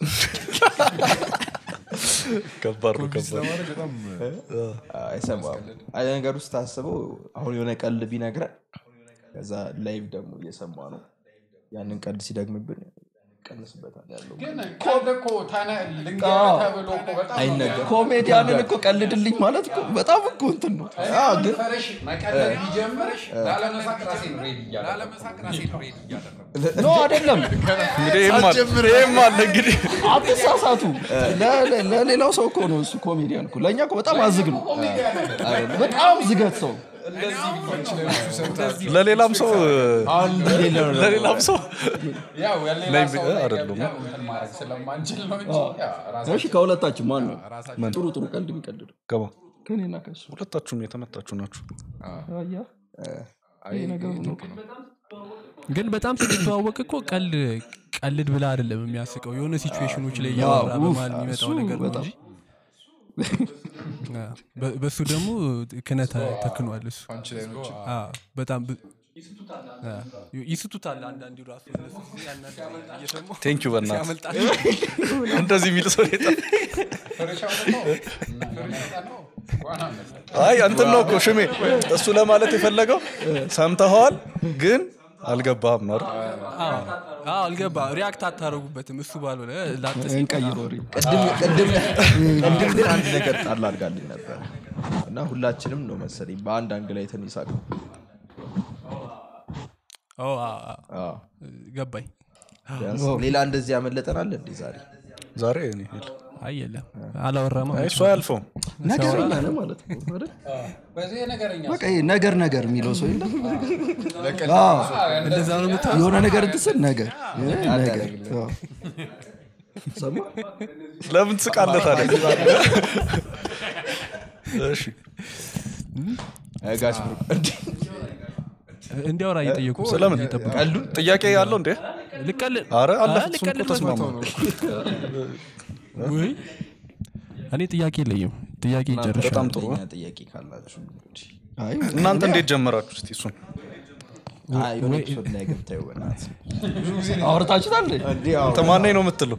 ከባድ ነው ከባድ ለማድረግ በጣም አይሰማም አይ ነገር ውስጥ ታስበው አሁን የሆነ ቀልድ ቢነግረን ከዛ ላይቭ ደግሞ እየሰማ ነው ያንን ቀልድ ሲደግምብን ቀንስበታል ያለው ግን ቀልድ እኮ ተነ- ልንገርህ ተብሎ እኮ በጣም ነው አይነገርም ኮሜዲያንን እኮ ቀልድልኝ ማለት እኮ በጣም እኮ እንትን ነው ግን ፈረሽ መቀለድ ቢጀምር ላለመሳቅ ራሴን ሬዲ እያደረኩ ኖ አይደለም እንግዲህ ይህም አለ ይህም አለ እንግዲህ አትሳሳቱ ለ- ለ- ለሌላው ሰው እኮ ነው እሱ ኮሜዲያን እኮ ለእኛ እኮ በጣም አዝግ ነው በጣም ዝገት ሰው ለሌላም ሰው አንድ ሌላ ነው ለሌላም ሰው ያው የሌላ ላይ ሰው ብ- ላይ አይደለም። ገብተን እንትን ማድረግ ስለማንችል ነው እንጂ ያው ራሳችን እሺ ከሁለታችን ማን ነው ጥሩ ጥሩ ቀልድ የሚቀልድ ገባ ከኔና ከሱ ሁለታችሁም የተመታችሁ ናችሁ አያ ይሄ ነገሩ ነው ግን በጣም ስትተዋወቅ እኮ ቀልድ ቀልድ ብላ አይደለም የሚያስቀው የሆነ ሲቹዌሽኖች ላይ እያወራ ኡፍ፣ በመሀል የሚመጣው እሱ ነገር ነው በጣም። እንጂ አ፣ በ- በሱ ደግሞ ክነት ተክኗል እሱ ፓንች ላይኖች አ፣ በጣም ብ- አ፣ ይስቱታል አንዳንዱ ራሱ እነሱ ያናዳል እየሰሙ ቴንኪዩ በእናትህ ሲያመልጣቸው እንደዚህ የሚል ሰው የለም። ፍሬሻው ደግሞ እና የመረጠ ነው ዋና መሰለኝ። አይ እንትን ነው እኮ ሽሜ እሱ ለማለት የፈለገው ሰምተኸዋል ግን አልገባህም ነው አይደል? አዎ፣ አልገባ ሪያክት አታደረጉበትም እሱ ባልሆነ ላጥስ እንቀይር ወሬ ቅድም ቅድም ቅድም ግን አንድ ነገር ጣል አድርጋልኝ ነበር እና ሁላችንም ነው መሰለኝ በአንድ አንግ ላይ ትንሽ ሳቅ ኦ፣ አ፣ አ፣ ገባኝ ቢያንስ ሌላ እንደዚህ ያመለጠናል እንዴ ዛሬ ዛሬ እኔ የለም። አይ የለም አላወራማ አይ እሱ አያልፈውም ነገረኛ ነው ማለት ነው አይደል? በዚህ ነገረኛ በቃ ይሄ ነገር ነገር የሚለው ሰው የለም ለቀልድ አዎ፣ እንደዛ ነው የምታ የሆነ ነገር እንትስል ነገር እ፣ ነገር አዎ። ሰማ ለምን ትስቃለህ ታዲያ እሺ ጋሽ ብሩ እንዴ እንዲያወራ እየጠየቁ ስለምን ቀልዱ ጥያቄ ያለው እንዴ ልቀልድ አረ አለፈ አ፣ እሱን ልቀልድ እኮ ተስማማ ወይ እኔ ጥያቄ የለኝም ጥያቄ ይጨርሻል በጣም ጥሩ ሌላ ጥያቄ ካላችሁ እንግዲህ አይ እናንተ እንዴት ጀመራችሁ እስቲ እሱን አይ፣ የሆነ ኤፒሶድ ላይ ገብተህ ይሆናል አውርታችሁታል እንዴ? እንዴ አዎ ተማናኝ ነው የምትለው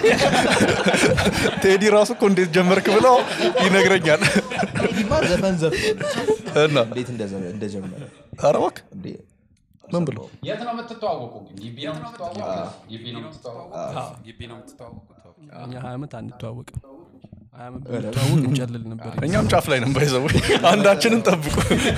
ቴዲ ራሱ እኮ እንዴት ጀመርክ ብለው ይነግረኛል ቴዲማ ዘፈን ዘፍኖ እና እንዴት እንደዘ- እንደጀመረ ኧረ እባክህ እንዴ ምን ብሎ የት ነው የምትተዋወቁ ግን ግቢ ነው የምትተዋወቁት ግቢ ነው የምትተዋወቁት ግቢ ነው የምትተዋወቁት ኦኬ። እኛ ሀያ ዓመት አንተዋወቅም ሀያ ዓመት ብንተዋወቅ እንጨልል ነበር እኛም ጫፍ ላይ ነን ባይዘው አንዳችንን ጠብቁ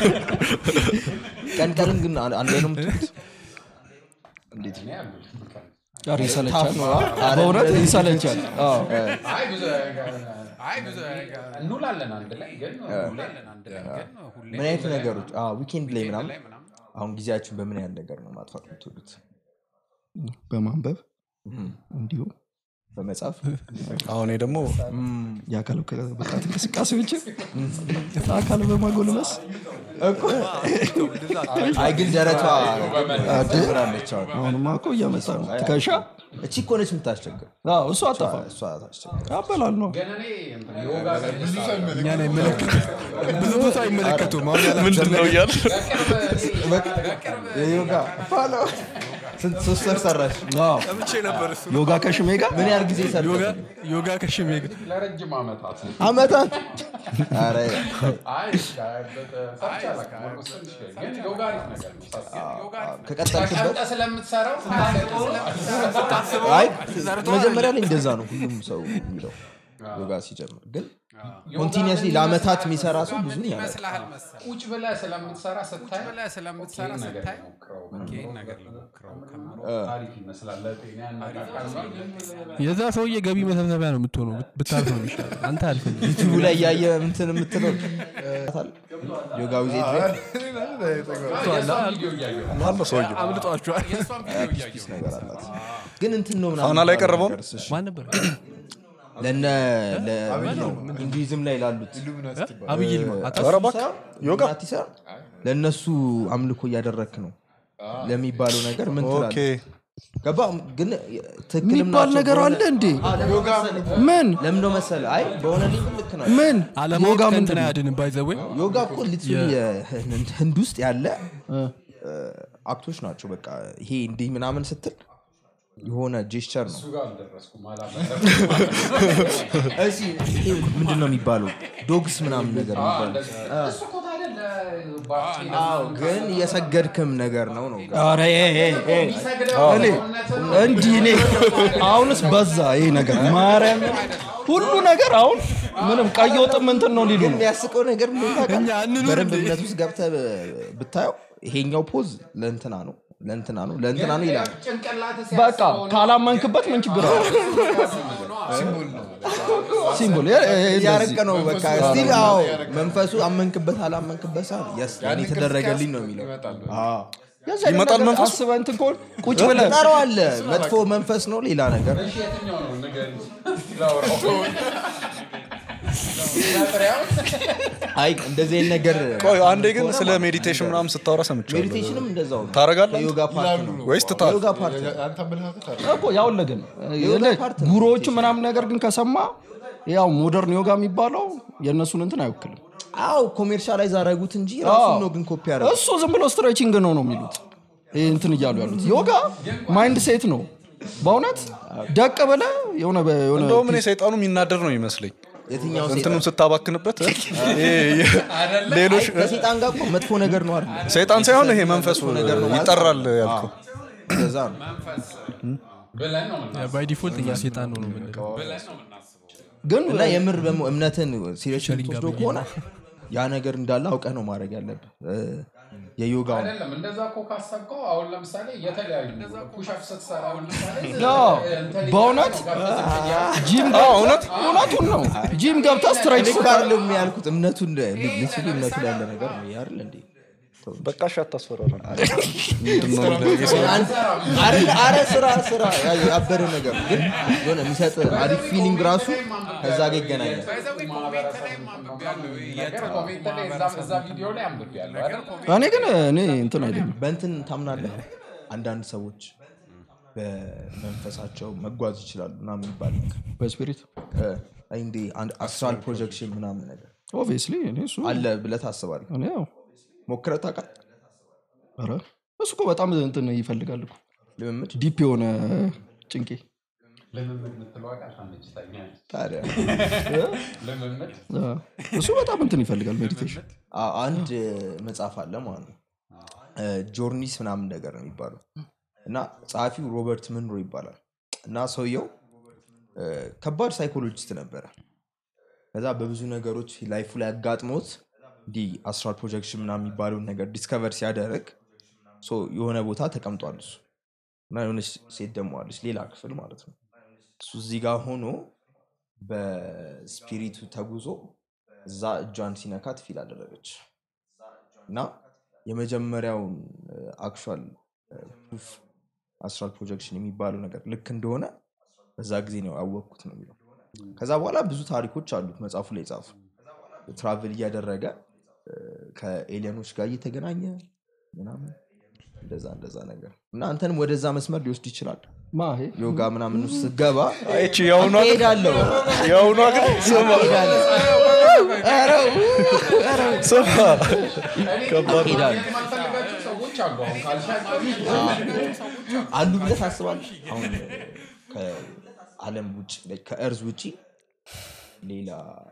ቀን ቀንን ግን አንድ ላይ ነው የምትሉት እኔ ያሉት ኧረ ይሰለቻል በእውነት ይሰለቻል አዎ። አይ ብዙ አይ ብዙ እንውላለን አንድ ላይ ግን እንውላለን አንድ ላይ ግን ሁሌ ምን አይነት ነገሮች ዊኬንድ ላይ ምናምን አሁን ጊዜያችሁን በምን ያህል ነገር ነው ማጥፋት የምትወዱት በማንበብ እንዲሁም በመጽሐፍ አሁን እኔ ደግሞ የአካል ብቃት እንቅስቃሴዎችን አካል በማጎልበስ አይ ግን ደረቷ ትብራለች አሁን አሁንማ እኮ እያመጣ ነው ትከሻ እቺ እኮ ነች የምታስቸግር አዎ፣ እሱ አጠፋ እሷ ታስቸግር አበላል ነው ግን እኔ እንትን ዮጋ ብዙ ሰው ይመለከታል። እኛን አይመለከቱ ብዙ ቦታ አይመለከቱም አሁን ያላችሁት ምንድን ነው እያል የዮጋ ፋሎ ስንት ሶስት ወር ሰራሽ አዎ። ሰምቼ ነበር እሱ ዮጋ ከሽሜ ጋር ምን ያህል ጊዜ ሰርተሽ ዮጋ- ዮጋ ከሽሜ ጋር ለረጅም ዓመታት አመታት ኧረ አይ ሰርቼ አላውቅም። ኦልሞስት ትንሽ ግን ዮጋ አሪፍ ነገር ነው ሳስበው። ከቀጠልክበት ተቀምጠህ ስለምትሰራው አይ መጀመሪያ ላይ እንደዛ ነው ሁሉም ሰው የሚለው ዮጋ ሲጀምር ግን ኮንቲኒስሊ ለአመታት የሚሰራ ሰው ብዙ ያለ ይመስልሃል መሰለህ ቁጭ ብለህ ስለምትሰራ ስታይ ብለህ ስለምትሰራ ይሄን ነገር ስታይ ሞክረው ይህን ነገር ልሞክረው ከምሮ አሪፍ ይመስላል ለጤና ያነቃቃል የዛ ሰውዬ ገቢ መሰብሰቢያ ነው የምትሆነው ብት- ብታርፍ ነው የሚሻለው አንተ አልፈኝ ዩቲዩብ ላይ እያየ እንትን የምትለው ዮጋ ዊዜ የእሷን ቪዲዮ እያየሁ ነው። አለ ሰውዬው አምልጧቸዋል የእሷን ቪዲዮ እያየሁ ነው። ነገር አላት ግን እንትን ነው ምናምን ፋና ላይ የሚባለው ቀረበው? ነገር እሺ። ማን ነበር ለነ ሂንዱይዝም ላይ ላሉት ኢሉሚናቲ ትባላለች። አብይ ይልማ አታ- ኧረ እባክህ ዮጋ ናቲ ሳይሆን ለእነሱ አምልኮ እያደረክ ነው ለሚባለው ነገር ምን ኦኬ ትላለህ? ገባ ግን ትክክልም የሚባል ናቸው ነገር በሆነ- አለ እንዴ ዮጋ ምን ለምን ነው መሰለህ አይ በሆነ ሊብል ልክ ነው ምን አለማወቅ ዮጋ ከእንትን ምንድን ነው አያድንም ባይዘዌ ዮጋ እኮ ሊትራሊ ህንድ ውስጥ ያለ አክቶች ናቸው በቃ ይሄ እንዲህ ምናምን ስትል የሆነ ጄስቸር ነው እሱ ጋር አልደረስኩም አላመለጥኩም። እሺ ይሄ ምንድን ነው የሚባለው ዶግስ ምናምን ነገር የሚባለው እንደዚህ። እሱ እኮ ታዲያ ለባክቴሪያ አዎ ግን እየሰገድክም ነገር ነው ነው ኧረ ይሄ ይሄ ይሄ የሚሰግደው እኔ ሰውነትን እንዲህ እኔ አሁንስ በዛ ይሄ ነገር ማርያም ሁሉ ነገር አሁን ምንም ቀይ ወጥም እንትን ነው ሊሉ ግን ነው የሚያስቀው ነገር ምን ታውቃለህ? እኛ እንኑር በደንብ እንዴ? እምነት ውስጥ ገብተህ ብታየው ይሄኛው ፖዝ ለእንትና ነው ለእንትና ነው ለእንትና ነው ይላል ጭንቅላት በቃ ካላመንክበት ምን ችግር አለ ሲምቦል የ- የ- እንደዚህ። እያረቀ ነው በቃ መንፈሱ ስቲል ነው አዎ እያረቀ መንፈሱ አመንክበት አላመንክበት ሰዓት የስ ለእኔ ያንን የተደረገልኝ ነው ቅርጽ የሚለው ይመጣል። አዎ። የዛ አይነት ይመጣል ነገር መንፈሱ? አስበህ እንትን ከሆነ ቁጭ ብለህ ትጠራዋለህ መጥፎ መንፈስ ነው ሌላ ነገር የትኛው ነው ንገሪኝ። ላውራው። መጥሪያው? አይ እንደዚህ አይነት ነገር ቆይ አንዴ ግን ስለ ሜዲቴሽን ምናምን ስታወራ ሰምቻለሁ ሜዲቴሽንም እንደዛው ነው ታረጋለህ አንተ? የዮጋ ፓርት ነው ወይስ ትታል የዮጋ ፓርት ነው አንተ አመለካከት አለ። እኮ ያውለህ ነው የዮጋ ፓርት ነው። ጉሮዎቹ ምናምን ነገር ግን ከሰማ ያው ሞደርን ዮጋ የሚባለው የእነሱን እንትን አይወክልም አዎ ኮሜርሻላይዝ አደረጉት እንጂ ራሱን ነው ግን ኮፒ ያደረጉት እሱ ዝም ብሎ ስትሬቺንግ ነው ነው የሚሉት ይህ እንትን እያሉ ያሉት ዮጋ ማይንድ ሴት ነው በእውነት ደቅ ብለህ የሆነ በ- የሆነ እንደውም እኔ ሰይጣኑ የሚናደር ነው ይመስለኝ የትኛው እንትኑን ስታባክንበት እ? ይሄ የ- ሌሎች እ? ከሴጣን ጋር እኮ መጥፎ ነገር ነው አይደል ሰይጣን ሳይሆን ይሄ መንፈሱ ነገር ነው ማለት ይጠራል ያልከው እንደዛ ነው ብለን ነው የምናስበው። ባይ ዲፎልት እኛ ሴጣን ነው ነው የምንለው ብለን ነው የምናስበው። ግን እና የምር ደግሞ እምነትን ሲሪየስ የምትወስዶ ከሆነ ያ ነገር እንዳለ አውቀህ ነው ማድረግ ያለብህ እ፣ የዮጋው አይደለም እንደዛ እኮ ካሰብከው አሁን ለምሳሌ የተለያዩ ፑሽአፕ ስትሰራ አሁን ለምሳሌ አዎ፣ እንትን በእውነት ገብተህ ጂም እውነት እውነቱን ነው ጂም ገብተህ ስትሬች እኔ እኮ አይደለም ያልኩት እምነቱን ልትሉ እምነቱ ላይ ያለ ነገር ነው ይሄ አይደል እንዴ በቃ እሺ አታስፈራራ ምንድነው አረ- አረ ስራ ስራ ያ- ያበደ ነገር ነው። ግን የሆነ የሚሰጥ አሪፍ ፊሊንግ ራሱ ከዛ ጋር ይገናኛል ኮሜንት ላይ አንብቤያለሁ ነገር ኮሜንት ላይ እዛም እዛ ቪዲዮ ላይ አንብቤያለሁ አይደል? እኔ ግን እኔ እንትን አይለኝም በእንትን ታምናለህ አንዳንድ ሰዎች በመንፈሳቸው መጓዝ ይችላሉ እና የሚባል ነገር በስፒሪት እ፣ እንዴ አንድ አስትራል ፕሮጀክሽን ምናምን ነገር ኦብቪየስሊ እኔ እሱ አለ ብለህ ታስባለህ እኔ ያው ሞክረህ ታውቃለህ ኧረ እሱ እኮ በጣም እንትን ይፈልጋል እኮ ልምምድ ዲፕ የሆነ ጭንቄ ልምምድ የምትለው ቃል ታመችታኛለች። ታዲያ ልምምድ አ፣ እሱ በጣም እንትን ይፈልጋል ሜዲቴሽን አ- አንድ መጽሐፍ አለ ማለት ነው ጆርኒስ ምናምን ነገር ነው የሚባለው እና ጸሐፊው ሮበርት ምንሮ ይባላል እና ሰውየው እ፣ ከባድ ሳይኮሎጂስት ነበረ ከዛ በብዙ ነገሮች ላይፉ ላይ አጋጥሞት እንዲህ አስትራል ፕሮጀክሽን ምናምን የሚባለውን ነገር ዲስከቨር ሲያደርግ ሶ የሆነ ቦታ ተቀምጧል እሱ እና የሆነች ሴት ደግሞ አለች ሌላ ክፍል ማለት ነው እሱ እዚህ ጋር ሆኖ በስፒሪቱ ተጉዞ እዛ እጇን ሲነካት ፊል አደረገች እና የመጀመሪያውን አክቹዋል ፕሩፍ አስትራል ፕሮጀክሽን የሚባለው ነገር ልክ እንደሆነ በዛ ጊዜ ነው ያወቅኩት ነው የሚለው ከዛ በኋላ ብዙ ታሪኮች አሉት መጽሐፉ ላይ ጻፉ ትራቭል እያደረገ እ፣ ከኤሊያኖች ጋር እየተገናኘ ምናምን እንደዛ እንደዛ ነገር እና አንተንም ወደዛ መስመር ሊወስድ ይችላል ማሄ ዮጋ ምናምን ውስጥ ስገባ አይቺ የአሁኗ ግን ሄዳለሁ የአሁኗ ግን ስማ ስማ ከባድ ነው። ሄዳለሁ የማልፈልጋቸው ሰዎች አሉ አሁን ካልሻቸው አሉ ብለህ ታስባለህ አሁን ከአለም ውጭ ከእርዝ ውጭ ሌላ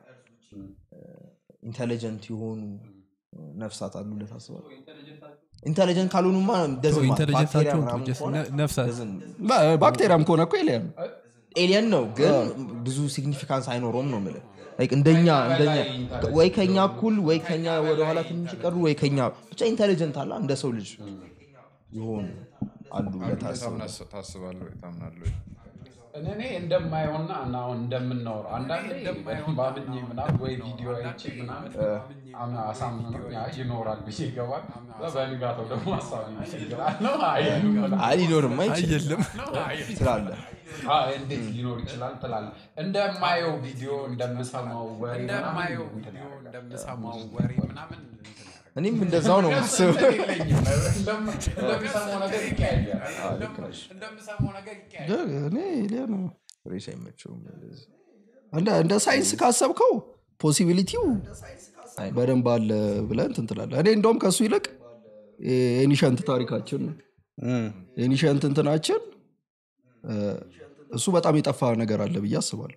ኢንቴሊጀንት የሆኑ ነፍሳት አሉ ብለህ ታስባለህ ኢንቴሊጀንት ካልሆኑማ ደዝማ ኢንቴሊጀንሳቸውን ነፍሳት ባክቴሪያም ከሆነ እኮ ኤሊያን ነው። ኤሊየን ነው ግን ብዙ ሲግኒፊካንስ አይኖረውም ነው የምልህ Like እንደኛ እንደኛ ወይ ከኛ እኩል ወይ ከኛ ወደኋላ ትንሽ ቀሩ ወይ ከኛ ብቻ ኢንቴሊጀንት አለ እንደ ሰው ልጅ የሆኑ አሉ ብለህ ታስባለህ ታስባለህ ወይ ታምናለህ ወይ? እኔ እንደማየውና እና አሁን እንደምናወራው አንዳንዴ ባምኜ ምናምን ወይ ቪዲዮ አይቼ ምናምን አምና አሳምኜው ያ ይኖራል ብዬ ይገባል በንጋታው ደግሞ ሀሳብ ይችላል ነው አይልም አይ ሊኖርም አይችልም የለም ስላለ አይ፣ እንዴት ሊኖር ይችላል ትላለህ እንደማየው ቪዲዮ እንደምሰማው ወሬ እንደማየው ምናምን ቪዲዮ እንደምሰማው ወሬ ምናምን እንትን ያደርጋል። እኔም እንደዛው ነው ማስበው የለኝም። እንደም- እንደምሰማው ነገር ይቀያያል ልክ ነሽ እንደምሰማው ነገር ይቀያል እኔ ኤሊያን ነው። ሬስ አይመቸውም እንደዚህ። እንደ እንደ ሳይንስ ካሰብከው ፖሲቢሊቲው በደንብ አለ ብለህ እንትን ትላለህ እኔ እንደውም ከእሱ ይልቅ ኤኒሸንት ታሪካችን ነው እም። ኤኒሸንት እንትናችን እ፣ እሱ በጣም የጠፋ ነገር አለ ብዬ አስባለሁ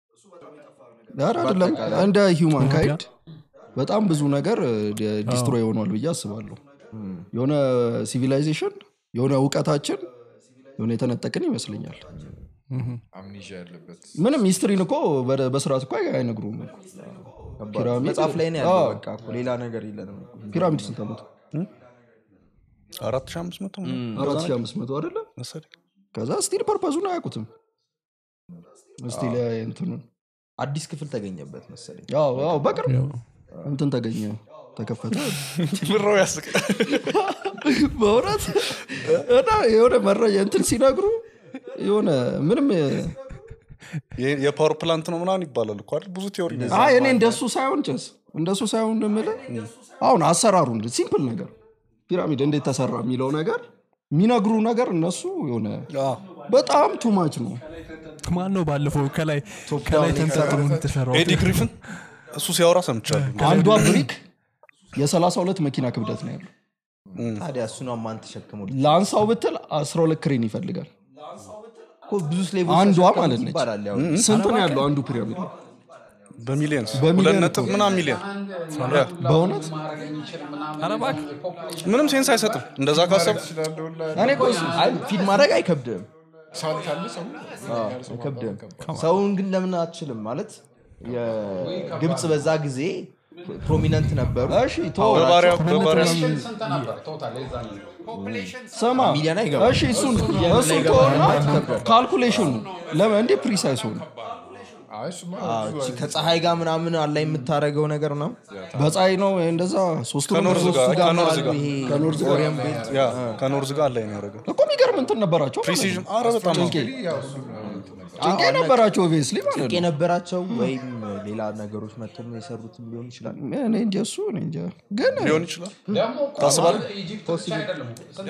ኧረ አይደለም እንደ ሂውማን ካይንድ በጣም ብዙ ነገር ዲስትሮይ ሆኗል ብዬ አስባለሁ የሆነ ሲቪላይዜሽን የሆነ እውቀታችን የሆነ የተነጠቅን ይመስለኛል አምኒዥያ ያለበት ምንም ሂስትሪን እኮ በ- በስርዓት እኮ አይነግሩም እኮ። ከባድ። ፒራሚድ- መጽሐፍ ላይ ነው ያለው አዎ። በቃ እኮ ሌላ ነገር የለንም ፒራሚድ ስንት ዓመቱ አራት ሺህ አምስት መቶ ምናምን አራት ሺህ አምስት መቶ አይደለ መሰለኝ። ከዛ ስቲል ፐርፐዙን አያውቁትም ስቲል እንትኑን አዲስ ክፍል ተገኘበት መሰለኝ ያው ያው በቅርብ እንትን ተገኘ ተከፈተ ምራው ያስቅ በእውነት እና የሆነ መረጃ እንትን ሲነግሩ የሆነ ምንም የ- የፓወር ፕላንት ነው ምናምን ይባላል እኮ አይደል? ብዙ ቴዎሪ ነው። አይ እኔ እንደሱ ሳይሆን ጭስ እንደሱ ሳይሆን የምልህ አሁን አሰራሩ ሲምፕል ነገር ፒራሚድ እንዴት ተሰራ የሚለው ነገር የሚነግሩ ነገር እነሱ የሆነ አዎ። በጣም ቱማች ነው ማን ነው ባለፈው ከላይ ከላይ ተንጠልጥሎ የተሰራው ኤዲ ግሪፍን እሱ ሲያወራ ሰምቻለሁ አንዷ ብሪክ የ32 መኪና ክብደት ነው ያለው ታዲያ እሱን ማን ተሸክሞ ለአንሳው ብትል 12 ክሬን ይፈልጋል እኮ ብዙ ስሌቦች አንዷ ተሸከሙት ማለት ነች። ይባላል ያው ስንት ነው ያለው አንዱ ፒራሚድ በሚሊየንስ በሚሊየን ሁለት ነጥብ እኮ። ምናምን ሚሊየን በእውነት ማድረግ የሚችል ምናምን ፖፑሌሽን ምንም ሴንስ አይሰጥም እንደዛ ካሰብ ስላለውላ እኔ እኮ እሱ- አይ ፊድ ማድረግ አይከብድም ሳል ካለ ሰው አይከብድም ሰውን ግን ለምን አትችልም ማለት የግብፅ በዛ ጊዜ ፕሮሚነንት ነበሩ እሺ ቶ በባሪያ በባሪያ ስንት ነበር ቶታል የዛን ስማ ሚሊዮን አይገባም። እሺ እሱን እሱን ከሆነ ካልኩሌሽኑ ለምን እንዴ ፕሪሳይስ ሆነ አይ እሱማ አዎ፣ እቺ ከፀሐይ ጋር ምናምን አላ የምታደረገው ነገር ነው በፀሐይ ነው እንደዛ ሶስቱ ከኖርዝ ጋር ከኖርዝ ጋር ይሄ ከኖርዝ ጋር ኦሪየን ቤት ያ ከኖርዝ ጋር አላይ ነው ያደረገው እኮ የሚገርም እንትን ነበራቸው ማለት ነው። ፕሪሲዥን አረ በጣም ነው። ያው እሱ ነው እንትን ነበር። ጭንቄ ነበራቸው ኦብቪየስሊ ማለት ጭንቅ ነው የነበራቸው ወይም ሌላ ነገሮች መጥተው የሰሩትም ሊሆን ይችላል እኔ እንጃ እሱ እኔ እንጃ ግን ሊሆን ይችላል ደግሞ እኮ ታስባለህ? ኢጂፕት ብቻ አይደለም እኮ ስንት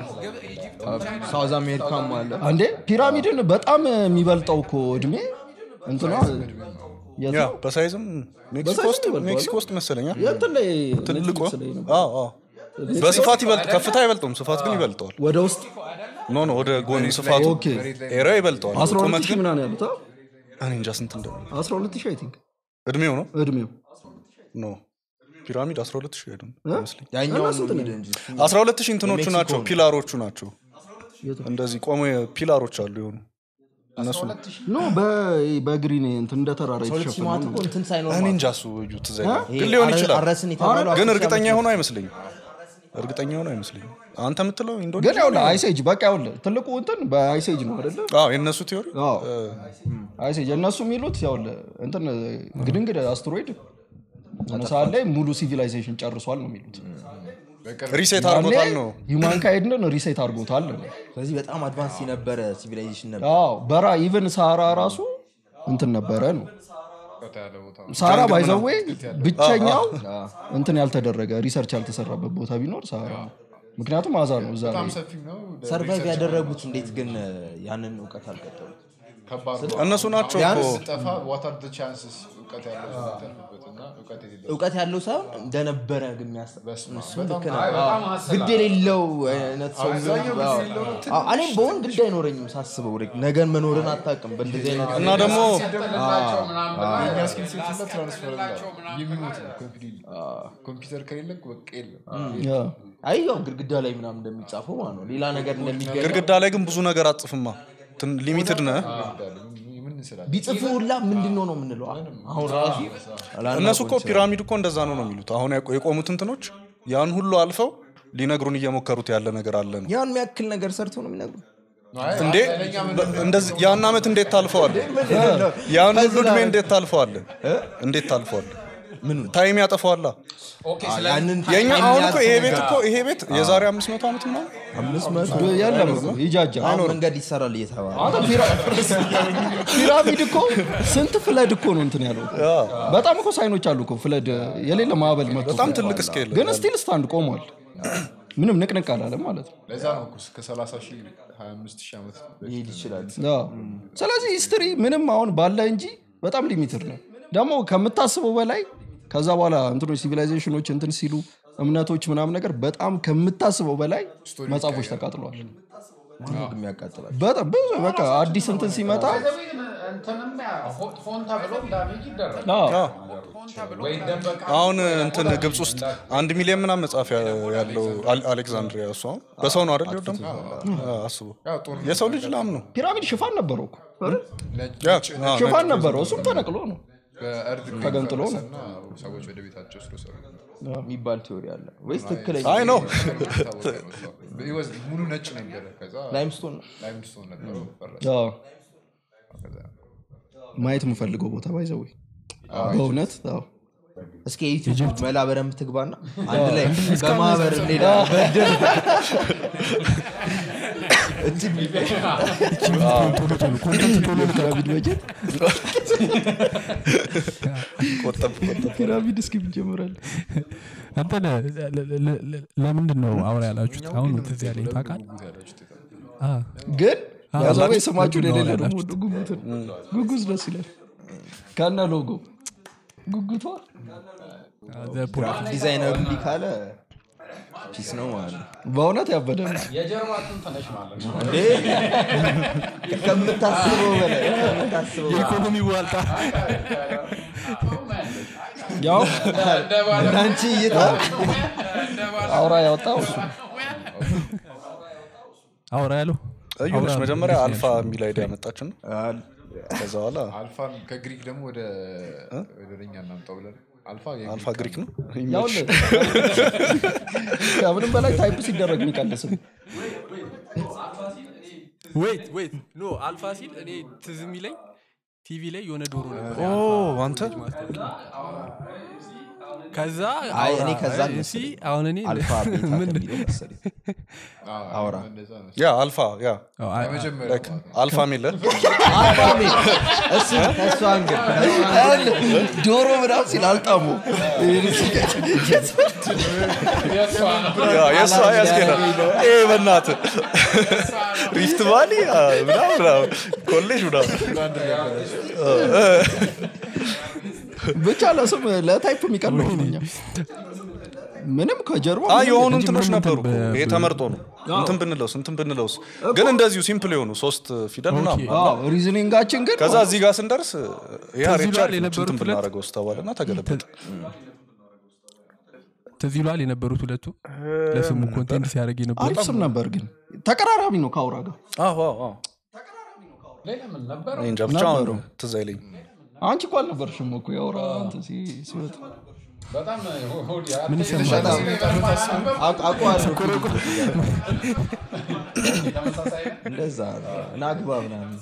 ኮንቲነንት ሳውዝ አሜሪካም አለ አንዴ ፒራሚድን በጣም የሚበልጠው እኮ እድሜ እንትኗ የት ያ ነው? በሳይዝም ሜክሲኮ በሳይዝም ውስጥ ይበልጠዋል። ሜክሲኮ ውስጥ መሰለኛ የእንትን ላይ ትልቁ ኔትፍሊክስ ላይ ነበር። አዎ አዎ በስፋት ይበልጥ ከፍታ አይበልጠውም ስፋት ግን ይበልጠዋል ወደ ውስጥ ኖ ኖ ወደ ጎን ስፋቱ ኦኬ ኤሪያ ይበልጠዋል 12 ቁመት ሺህ ግን ምናምን ያሉት አ? እኔ እንጃ ስንት እንደሆነ 12 ሺህ አይ ቲንክ እድሜው ነው እድሜው ኖ ፒራሚድ 12 ሺህ ሄዱ ይመስለኝ ያኛውን እነሱ ነው እንትን የሚል እንጂ 12 ሺህ እንትኖቹ የሜክሲኮ ናቸው ነው። ፒላሮቹ ናቸው እንደዚህ ቆሞ ፒላሮች አሉ የሆኑ እነሱ ኖ በግሪን እንትን እንደ ተራራ ሁለት የተሸፈነ ሲማት ነው። እኮ እንትን ሳይኖር እኔ ማለት እንጃ እሱ እዩ ትዝ አይልም። ይሄ ግን ሊሆን አረ- ይችላል አረስን የተባለው ግን አፍሪካ እርግጠኛ ብቻ- የሆነ አይመስለኝም እርግጠኛ የሆነ አይመስለኝም አንተ የምትለው ግን ኢንዶኔዥያ ያው አይሴጅ በቃ ያው ትልቁ እንትን በአይሴጅ ነው አይደለ አዎ የእነሱ ቲዮሪ አዎ። አይሴጅ እነሱ የሚሉት ያው እንትን ግድንግድ አስትሮይድ የሆነ ሰዓት ላይ ሙሉ ሲቪላይዜሽን ጨርሷል ነው የሚሉት ሪሴት አድርጎታል ነው ዩማንካይድን ሪሴት አድርጎታል ነው ስለዚህ በጣም አድቫንስ የነበረ ሲቪላይዜሽን ነበር አዎ በራ ኢቨን ሳራ ራሱ እንትን ነበረ ነው ቀጥ ያለ ቦታ ሳራ ባይዘዌ ብቸኛው እንትን ያልተደረገ ሪሰርች ያልተሰራበት ቦታ ቢኖር ሳራ ነው ምክንያቱም አዛ ነው እዛ በጣም ላይ ሰፊ ነው ሰርቫይቭ ያደረጉት እንዴት ግን ያንን እውቀት አልቀጠሉት ከባድ ነው እነሱ ናቸው እኮ ቢያንስ ስጠፋ ዋት አር ቻንስስ እውቀት ያለው ሰው የሚተርፍበት እና እውቀት የሌለው እውቀት ያለው ሳይሆን እንደነበረ ግን የሚያስብ በስመ አብ፣ እሱም በጣም ልክ ነው። አይ፣ በጣም አዎ። ሀስል ግድ የሌለው አይነት ሰው አብዛኛው ቢሆን- ግድ የሌለው ነው። አዎ። እኔም በሆን ግድ አይኖረኝም ሳስበው ወደ ነገን መኖርን አታውቅም በእንደዚህ አይነት እና ደግሞ ሲጥልላቸው ምናምን ብላ የኛ ስኪል ሴት እና ትራንስፈር ሲጥልላቸው ምናምን የሚሞት ነው ኮምፒውተር ኮምፒውተር ከሌለ በቃ የለም ያ። አይ ያው ግድግዳ ላይ ምናምን እንደሚጻፈው ማለት ነው ሌላ ነገር እንደሚገኝ ግድግዳ ላይ ግን ብዙ ነገር አትጽፍማ ሊሚትድ ነህ ምን እንስላለን ቢጽፉ ሁላ ምንድን ነው ነው የምንለው አሁን ራሱ እነሱ እኮ ፒራሚድ እኮ እንደዛ ነው ነው የሚሉት አሁን ያቆ- የቆሙት እንትኖች ያን ሁሉ አልፈው ሊነግሩን እየሞከሩት ያለ ነገር አለ ነው ያን የሚያክል ነገር ሰርቶ ነው የሚነግሩ እንዴ በ- እንደዚህ ያን አመት እንዴት ታልፈዋል ያን ሁሉ እድሜ እንዴት ታልፈዋል እንዴት ታልፈዋል ታይም ያጠፈዋላ ኦኬ ስለ ያንን የኛ ታይም አሁን እኮ ይሄ ያልፈው ቤት ነገር እኮ ይሄ ቤት የዛሬ አምስት መቶ ዓመት ምናምን አምስት መቶ የለም እኮ ይጃጃል አሁን መንገድ ይሰራል እየተባለ አንተ ፒራ- ፒራሚድ እኮ ስንት ፍለድ እኮ ነው እንትን ያለው በጣም እኮ ሳይኖች አሉ እኮ ፍለድ የሌለ ማዕበል መጥቶ በጣም ትልቅ ስኬል ግን ስቲል ስታንድ ቆሟል ምንም ንቅንቅ አላለም ማለት ነው ለዛ ነው እኮ እስከ 30 ሺህ 25 ሺህ ዓመት በፊት ይሄድ ይችላል አዎ። ስለዚህ ሂስትሪ ምንም አሁን ባለ እንጂ በጣም ሊሚትድ ነው ደግሞ ከምታስበው በላይ ከዛ በኋላ እንትኖች ሲቪላይዜሽኖች እንትን ሲሉ እምነቶች ምናምን ነገር በጣም ከምታስበው በላይ መጽሐፎች ተቃጥለዋል ማነው ግን የሚያቃጥላል በጣም ብዙ በቃ አዲስ እንትን ሲመጣ እንትንም ያ- ሆ- ፎን ተብሎ ዳሜጅ ይደረጋል አዎ፣ ፎን ተብሎ ወይ ይደበቃል አሁን እንትን ግብፅ ውስጥ አንድ ሚሊዮን ምናምን መጽሐፍ ያ- ያለው አል- አሌክዛንድሪያ እሱ አሁን በሰው ነው አይደል ደግሞ አስቡ ያው ጦር የሰው ልጅ ላም ነው ፒራሚድ ሽፋን ነበረው እኮ አይደል? ነጭ ያ፣ ነጭ አዎ፣ ሽፋን ነበረው እሱም ተነቅሎ ነው በእርድ ተገንጥሎ ነው። እና ሰዎች ወደ ቤታቸው ስለሰሩ የሚባል ቴዎሪ አለ ወይስ ትክክለኛ አይ ነው ሙሉ ነጭ ነበረ ከዛ ላይምስቶን ነው ላይምስቶን ነበረው ፈረሰ አዎ። ከዛ ማየት የምፈልገው ቦታ ባይዘው በእውነት አዎ። እስኪ የዩቲዩብ መላ በደንብ ትግባና አንድ ላይ በማህበር እንሄዳለን በእድር እንትን ፒራሚድ በጀት ቆጠብ ቆጠብ ፒራሚድ እስኪ እንጀምራለን አንተ ለ- ለ- ለ- ለ- ለምንድን ነው አውራ ያላችሁት አሁን ነው ትዝ ያለኝ ታውቃል አ፣ ግን ያዛቤ ያላችሁ- ስማችሁን ምንድን ነው የሌለ ደግሞ ያላችሁት? ጉጉትን ጉጉዝ ደስ ይላል ከነ ሎጎ ጉጉቷ ዘ ፖለቲካ ዲዛይነሩ እንዲህ ካለ ፒስ ነው ማለት ነው በእውነት ያበደ ነው የጀርባ ትንተነሽ ማለት ነው እንዴ ከምታስበው በላይ ከምታስበው በላይ የኢኮኖሚ ዋልታ ያው እንደ ባለ አንቺ እይታ አውራ ያወጣው እሱ ነው። አውራ ያለው እዩ ነች መጀመሪያ አልፋ የሚል አይዲያ ያመጣችን ከዛ በኋላ አልፋን ከግሪክ ደግሞ ወደ ወደ እኛ እናምጣው ብለን አልፋ የግሪክ አልፋ ግሪክ ነው ያውልህ ከምንም በላይ ታይፕ ሲደረግ የሚቀንስም ዌይት ዌይት ኖ አልፋ ሲል እኔ ትዝ የሚለኝ ቲቪ ላይ የሆነ ዶሮ ነበር ኦ አንተ ከዛ አይ እኔ አውራ፣ ከዛ እሺ፣ አሁን እኔ አልፋ ቤታ ምን ከሚለው መሰለኝ አውራ እንደዛ ነው ያ አልፋ ያ አዎ፣ አይ፣ የመጀመሪያው ላይክ አልፋ ሚለ አልፋቤ እሱ ከእሱ አንግል ከእሱ አንግል ዶሮ ምናምን ሲል አልጣሙ የእሷ ያስኬዳል ይሄ በእናት ሪፍት ቫሊ አ፣ ምናምን ምናምን ኮሌጅ ምናምን ብቻ ለስም ለታይፕ የሚቀርበው ነው እኛ ምንም ከጀርባ አ ምንም የሆኑ የለም። እንትኖች እንትን ነበሩ በ- ይሄ ተመርጦ ነው እንትን ብንለውስ እንትን ብንለውስ ግን እንደዚሁ ሲምፕል የሆኑ ሶስት ፊደል ምናምን አዎ፣ ሪዝኒንጋችን ግን ከዛ እዚህ ጋር ስንደርስ ይሄ ከዚህ አሬቻ በኋላ አሪፍ ነው፣ የነበሩት እንትን ሁለት- ብናደርገው ስተባለ እና ተገለበጠ ትዝ ይሏል የነበሩት ሁለቱ ለስሙ ኮንቴንት ሲያደርግ የነበሩ አሪፍ ስም ነበር ግን ተቀራራቢ ነው ከአውራ ጋር አዎ አዎ አዎ ሌላ ምን ነበረ እኔ እንጃ ብቻ ነበሩ። ትዝ አይለኝ አንቺ እኮ አልነበርሽም እኮ የአውራ እንትን ሲ- ሲወጣ በጣም ሆድ ያ- ምን ይሰማል አቅ- አውቀዋለሁ ተመሳሳይ ነው። እንደዛ ነው። እና አግባ ምናምን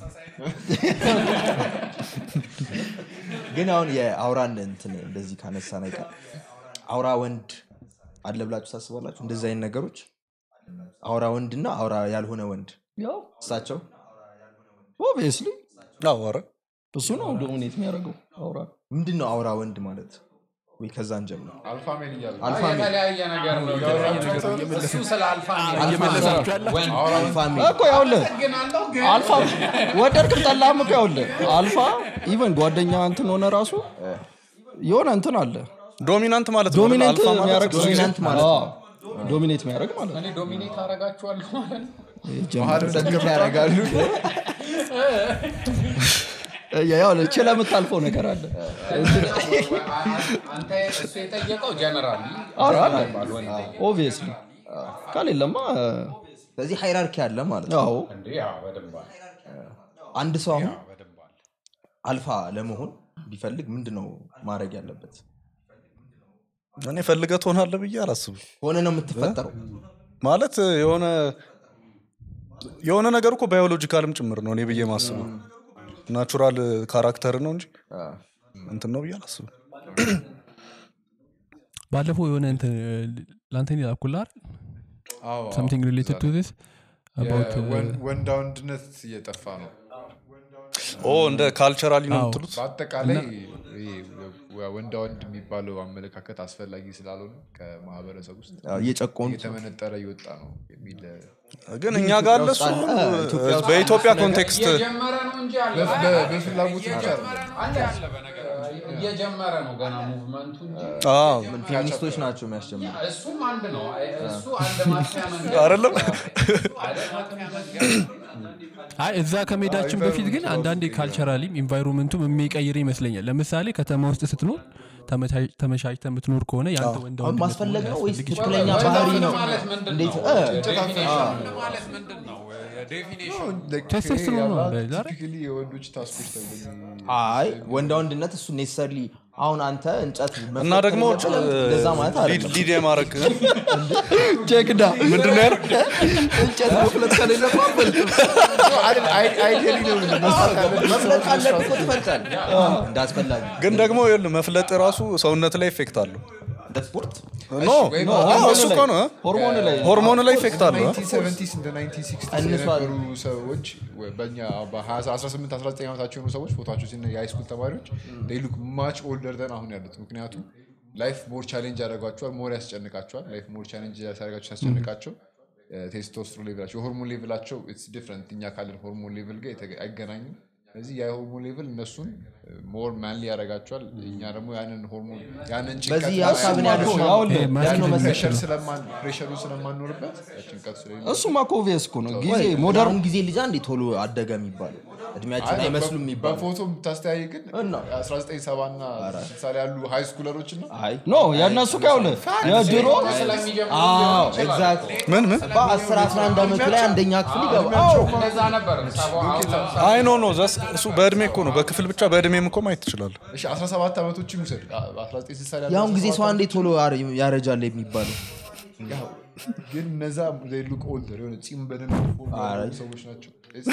ግን አሁን የአውራን እንትን እንደዚህ ካነሳ ነገር አውራ ወንድ አለ ብላችሁ ታስባላችሁ እንደዚህ አይነት ነገሮች አውራ ወንድ እና አውራ ያልሆነ ወንድ ያው እሳቸው ኦብቪየስሊ አዎ ኧረ እሱ ነው ዶሚኔት የሚያደርገው አውራ ምንድን ነው አውራ ወንድ ማለት ወይ ከዛ እንጀምር አልፋ ሜል እያሉ አልፋ ሜል የተለያየ ነገር ነው እሱ ስለ አልፋ እየመለሳችሁ ያለ ወንድ አልፋ ሜል እኮ ያውልህ ግን አለው ግን አልፋ ወደድክም ጠላህም እኮ ያውልህ አልፋ ኢቨን ጓደኛ እንትን ሆነ ራሱ የሆነ እንትን አለ ዶሚናንት ማለት ነው ዶሚኔት አልፋ ማለት የሚያደርግ ዶሚናንት ማለት ነው። ዶሚኔት የሚያደርግ ማለት ነው እኔ ዶሚኔት አረጋችኋለሁ ማለት ነው ሰግፍ ያደርጋሉ ያው ችለህ የምታልፈው ነገር አለ አንተ እሱ የጠየቀው ጀነራል ኧረ አለ ኦብቪየስሊ ከሌለማ ስለዚህ ሃይራርኪ አለ ማለት ነው ያው እንዴ ያው በደንብ አለ አንድ ሰው አሁን በደንብ አለ አልፋ ለመሆን ቢፈልግ ምንድን ነው ማድረግ ያለበት እኔ ፈልገህ ትሆናለህ ብዬ አላስብም ሆነ ነው የምትፈጠረው ማለት የሆነ የሆነ ነገር እኮ ባዮሎጂካልም ጭምር ነው እኔ ብዬ ማስበው ናቹራል ካራክተር ነው እንጂ እንትን ነው ብዬ አላስብም ባለፈው የሆነ እንትን ለአንተን ላኩላል አዎ፣ አዎ። something related to this about uh, የወን- ወንዳ ወንድነት እየጠፋ ነው ኦ እንደ ካልቸራሊ ነው አዎ። የምትሉት በአጠቃላይ ይሄ ወንዳ ወንድ የሚባለው አመለካከት አስፈላጊ ስላልሆነ ከማህበረሰብ ውስጥ እየጨቆኑ እየተመነጠረ እየወጣ ነው የሚል ግን እኛ ጋር አለ እሱ ኢትዮጵያ ውስጥ በኢትዮጵያ አዲስ ነገር ኮንቴክስት እየጀመረ ነው እንጂ አለ በ- በፍላጎት ብቻ አይደለም። አለ እየጀመረ ነው ገና ሙቭመንቱ እንጂ አዎ፣ ፌሚኒስቶች ናቸው የሚያስጀምሩ እሱም አንድ ነው እሱ አንድ ማጥፊያ መንገድ አይደለም አይደል ማጥፊያ መንገድ አይ እዛ ከመሄዳችን በፊት ግን አንዳንዴ ካልቸራሊም ኢንቫይሮንመንቱም የሚቀይር ይመስለኛል ለምሳሌ ከተማ ውስጥ ስትኖር ተመቻ- ተመቻችተህ የምትኖር ከሆነ የአንተ ወንድ አሁን ወንድነት ማስፈለግ ነው ወይስ ሊያስፈልግ ትክክለኛ ወንድ ባህሪ ወንድ ነው ማለት ምንድን እንዴት ነው? እ፣ ዴፊኒሽን ማለት ምንድን ነው ዴፊኒሽን ቴስቶስትሮን ነው እንደ ዛሬ? ቲፒካሊ የወንዶች ታስኮች ተብሎ የሚ- አይ ወንዳ ወንድነት እሱ ኔሰሰርሊ አሁን አንተ እንጨት እና መፍለጥ ደግሞ የለብህም። እንደዛ ማለት አይደለም ሊድ የማድረግ ጀግዳ ምንድን ነው ያለው እንጨት መፍለጥ ከሌለባት አይደል፣ አይ- አይዲያሊ ነው መስራት ያለብን መፍለጥ ካለብህ እኮ ትፈልጣለህ እንዳስፈላጊ ግን ደግሞ ይኸውልህ መፍለጥ ራሱ ሰውነት ላይ ኢፌክት አለው እንደ ስፖርት ኖ ወይም አዎ፣ እሱ እኮ ነው ሆርሞን ላይ ሆርሞን ላይ ኢፌክት አለው 1970s እንደ 1960s ቀንሷል። የነበሩ ሰዎች ወይ በእኛ በ18 19 ዓመታቸው የሆኑ ሰዎች ፎቶቸው ሲ የሃይስኩል ተማሪዎች ሉክ ማች ኦልደር ደን አሁን ያሉት ምክንያቱም ላይፍ ሞር ቻሌንጅ ያደርጓቸዋል ሞር ያስጨንቃቸዋል ላይፍ ሞር ቻሌንጅ ሲያደርጋቸው ሲያስጨንቃቸው ቴስቶስትሮ ሌቭላቸው የሆርሞን ሌቭላቸው ኢትስ ዲፍረንት እኛ ካለን ሆርሞን ሌቭል ጋር የተገ- አይገናኝም ስለዚህ ያ የሆርሞን ሌቭል እነሱን ሞር ማንሊ ያደርጋቸዋል እኛ ደግሞ ያንን ሆርሞን ያንን ጭንቀት በዚህ ለማየት ሀሳብን ያለው ያውልህ ያለው መሰለህ ፕሬሸር ስለማን ፕሬሸሩን ስለማንኖርበት ጭንቀት ስለሌለ እሱማ እኮ ኦብቪየስ እኮ ነው ጊዜ ወይ ሞደርን አሁን ጊዜ ልጅ አንዴ ቶሎ አደገ የሚባለው እድሜያችን አይመስሉም የሚባለው በፎቶ የምታስተያይ ግን እና? 1970 እና 60 ላይ ያሉ ሃይ ስኩለሮች እና አይ ኖ የእነሱ ከያውልህ የድሮ ስለሚጀምሩ አዎ ሊሆን ይችላል። ኤግዛክትሊ ምን ምን በ10 11 ዓመቱ ላይ አንደኛ ክፍል ይገባል እንደዛ ነበር ሰባ- አሁን ለምሳሌ አይ ኖ ኖ ዘስ- እሱ በእድሜ እኮ ነው በክፍል ብቻ በእድሜም እኮ ማየት ትችላለህ እሺ 17 ዓመቶችን ውሰድ 1960 ላይ ያሉ የአሁን ጊዜ 17 ሰው አንዴ ቶሎ ያረ- ያረጃል የሚባለው ያው ግን እነዛ ሉክ ኦልደር የሆነ ፂም በደን አረ። ሰዎች ናቸው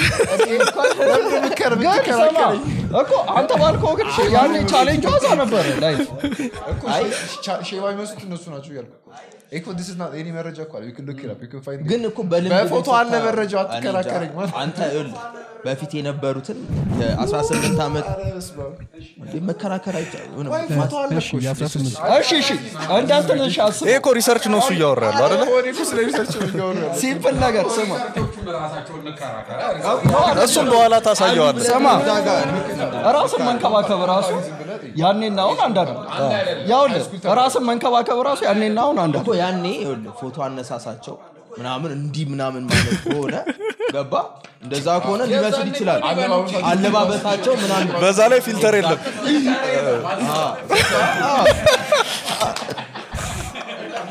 ግን ስማ እኮ አንተ ባልከው ግን ያኔ ቻሌንጅ ዋዛ ነበረ ላይ እኮ ሼባ የሚመስሉት እነሱ ናቸው እያልኩ እኮ this is not- የኔ መረጃ እኮ አለ you can look it up, you can find it. ግን እኮ በልምድ በፎቶ ግን አለ ስታ- መረጃው እኔ እንጃ። አትከራከረኝ ማለት አንተ ይኸውልህ በፊት የነበሩትን የ18 ዓመት ኧረ በስመ አብ። እንዴ መከራከር አይቻልም የሆነ ወይ ፎቶ አለ እሺ እኮ እሺ። የ18 እሺ እሺ እንደ እንትን እሺ አስብ ይሄ እኮ ሪሰርች ነው እሱ እያወራ ያለው አይደለ እኔ እኮ ስለ ሪሰርች ነው እያወሩ ያለው። ሲምፕል ነገር ስማ ሪሰርቾቹም ራሳቸውን እንከራከር እሱም በኋላ ታሳየዋለህ ስማ ራስን መንከባከብ ራሱ ያኔና አሁን አንድ አይደለም ያውልህ ራስን መንከባከብ ራሱ ያኔና አሁን አንድ እኮ ያኔ ይኸውልህ ፎቶ አነሳሳቸው ምናምን እንዲህ ምናምን ማለት ከሆነ ገባ እንደዛ ከሆነ ሊመስል ይችላል አለባበሳቸው ምናምን በዛ ላይ ፊልተር የለም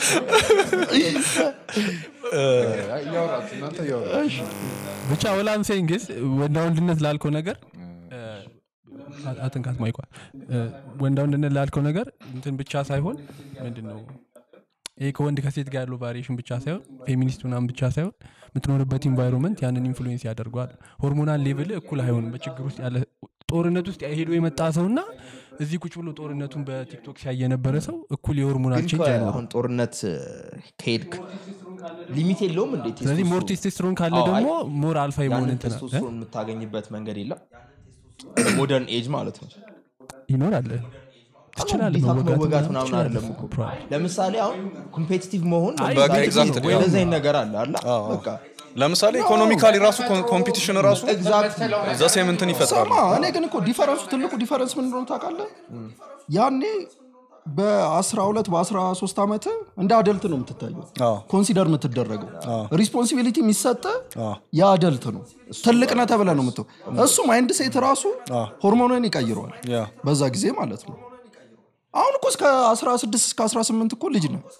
እያወራችሁ እናንተ እያወራችሁ ብቻ ወላም ሴንግስ ወንዳ ወንድነት ላልከው ነገር አ- አትንካት ማይኳ ወንዳ ወንድነት ላልከው ነገር እንትን ብቻ ሳይሆን ምንድን ነው ይሄ ከወንድ ከሴት ጋር ያለው ቫሪዬሽን ብቻ ሳይሆን ፌሚኒስት ምናምን ብቻ ሳይሆን የምትኖርበት ኢንቫይሮንመንት ያንን ኢንፍሉዌንስ ያደርገዋል ሆርሞናል ሌቭል እኩል አይሆንም በችግር ውስጥ ያለ ጦርነት ውስጥ ሄዶ የመጣ ሰው እና እዚህ ቁጭ ብሎ ጦርነቱን በቲክቶክ ሲያይ የነበረ ሰው እኩል የሆርሞናል ግን ቼንጅ እኮ አይኖርም አሁን ጦርነት እ፣ ከሄድክ ሊሚት የለውም እንዴ ስለዚህ ሞር ቴስቴስትሮን ካለ አዎ፣ ደግሞ ሞር አልፋ የመሆን ያንን እንትና ቴስቶስትሮን የምታገኝበት መንገድ የለም ሞደርን ኤጅ ማለት ነው ይኖራል ትችላለህ ግዴታ መወጋት መወጋት ምናምን ምናምን ትችላለህ። አይደለም እኮ ፕሮባብሊ። ለምሳሌ አሁን ኮምፔቲቲቭ መሆን አይ፣ ለምሳሌ በቃ exactly፣ እንደዚህ አዎ። አይነት ነገር አለ አላ በቃ ለምሳሌ ኢኮኖሚካሊ ራሱ ኮምፒቲሽን ራሱ ኤግዛክት ዘሴም እንትን ይፈጥራል ሰማ እኔ ግን እኮ ዲፈረንሱ ትልቁ ዲፈረንስ ምን እንደሆነ ታውቃለህ ያኔ በ12 በ13 ዓመት እንደ አደልት ነው የምትታየው አዎ። ኮንሲደር የምትደረገው ሪስፖንሲቢሊቲ የሚሰጠ የአደልት ነው ትልቅ ነህ ተብለህ ነው የምትው እሱ ማይንድ ሴት ራሱ ሆርሞንን ይቀይረዋል ያ በዛ ጊዜ ማለት ነው አሁን እኮ እስከ 16 እስከ 18 እኮ ልጅ ነው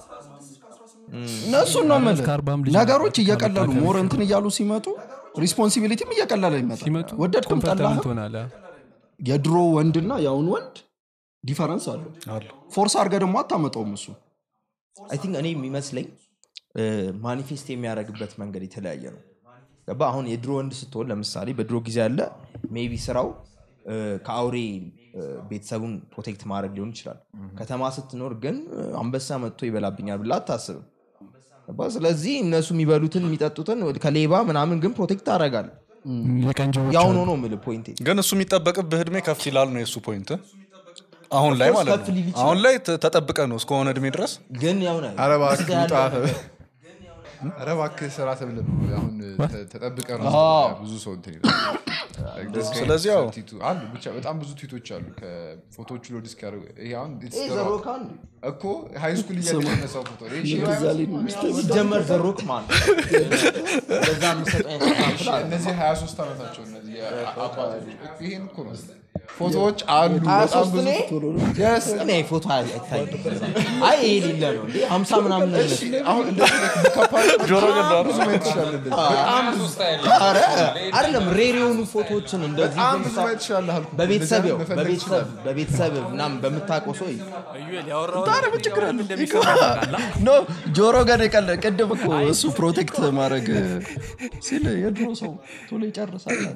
እነሱን ነው የምልህ እስከ አርባም ልጅ ነገሮች ነው። እየቀለሉ ከመታከም ሞር እንትን እያሉ ሲመጡ ሪስፖንሲቢሊቲም እየቀለለ ይመጣል ሲመጡ ወደድክም ኮምፈርተብል ጠላህም ትሆናለህ የድሮ ወንድና የአሁን ወንድ ዲፈረንስ አለው ፎርስ አድርገህ ደግሞ አታመጣውም እሱ አይ ቲንክ እኔ የሚመስለኝ ማኒፌስት የሚያደርግበት መንገድ የተለያየ ነው ገባ አሁን የድሮ ወንድ ስትሆን ለምሳሌ በድሮ ጊዜ ያለ ሜቢ ስራው እ፣ ከአውሬ እ፣ ቤተሰቡን ፕሮቴክት ማድረግ ሊሆን ይችላል ከተማ ስትኖር ግን እ፣ አንበሳ መጥቶ ይበላብኛል ብላ አታስብም ገባ? ስለዚህ እነሱ የሚበሉትን የሚጠጡትን ከሌባ ምናምን ግን ፕሮቴክት ታደርጋል የቀንጆዎች ያሁን ሆኖ ምል ፖይንቴ ግን እሱ የሚጠበቅብህ እድሜ ከፍ ይላል ነው የእሱ ፖይንት አሁን ላይ Of course ማለት ከፍ ነው ሊል ይችላል። አሁን ላይ ተ- ተጠብቀ ነው እስከሆነ እድሜ ድረስ ግን ያውነ ኧረ እባክህ ውጣ ኧረ እባክህ ስራ ተብለህ ነው አሁን ተ- ተጠብቀህ ነው ብዙ ሰው እንትን ይላል Like this guy ስለዚህ ያው- ቲቱ- አሉ ብቻ በጣም ብዙ ትዊቶች አሉ ከፎቶዎቹ ሎድ እስኪያደርጉ ይሄ አሁን it's the rock። እኮ ሃይ ስኩል እያለ የተነሳው ፎቶ ይሄ ሺህ ሃያ- ሲጀመር ዘሮክ ማለት በዛ የሚሰጥ አይነት ኤግዛምፕል አለ። እነዚህ 23 ዓመታቸው እነዚህ አባቶች ይሄን እኮ ነው ፎቶዎች አሉ በጣም 23 ብዙ እኔ? ፎቶ ነው Yes። እኔ ፎቶ አይታይም አይ ይሄ ሌለ ነው እንዴ ሀምሳ ምናምን ነው እሺ፣ አሁን እንደዚህ ከፓርት ጆሮ ገዳ ብዙ ማየት ትችላለህ እንደዚህ። በጣም ብዙ ስታይል ኧረ አይደለም ሬር የሆኑ ፎቶዎችን እንደዚህ በጣም ብዙ በምሳ- ማየት ትችላለህ አልኩህ። በቤተሰብ እንደዚህ ያው መፈለግ በቤተሰብ ትችላለህ። በቤተሰብ ምናምን በምታውቀው ሰው ታዲያ ምን ችግር አለ? ኖ ጆሮ ገን የቀለ ቅድም እኮ እሱ ፕሮቴክት ማድረግ ሲል የድሮ ሰው ቶሎ ይጨርሳል አለ።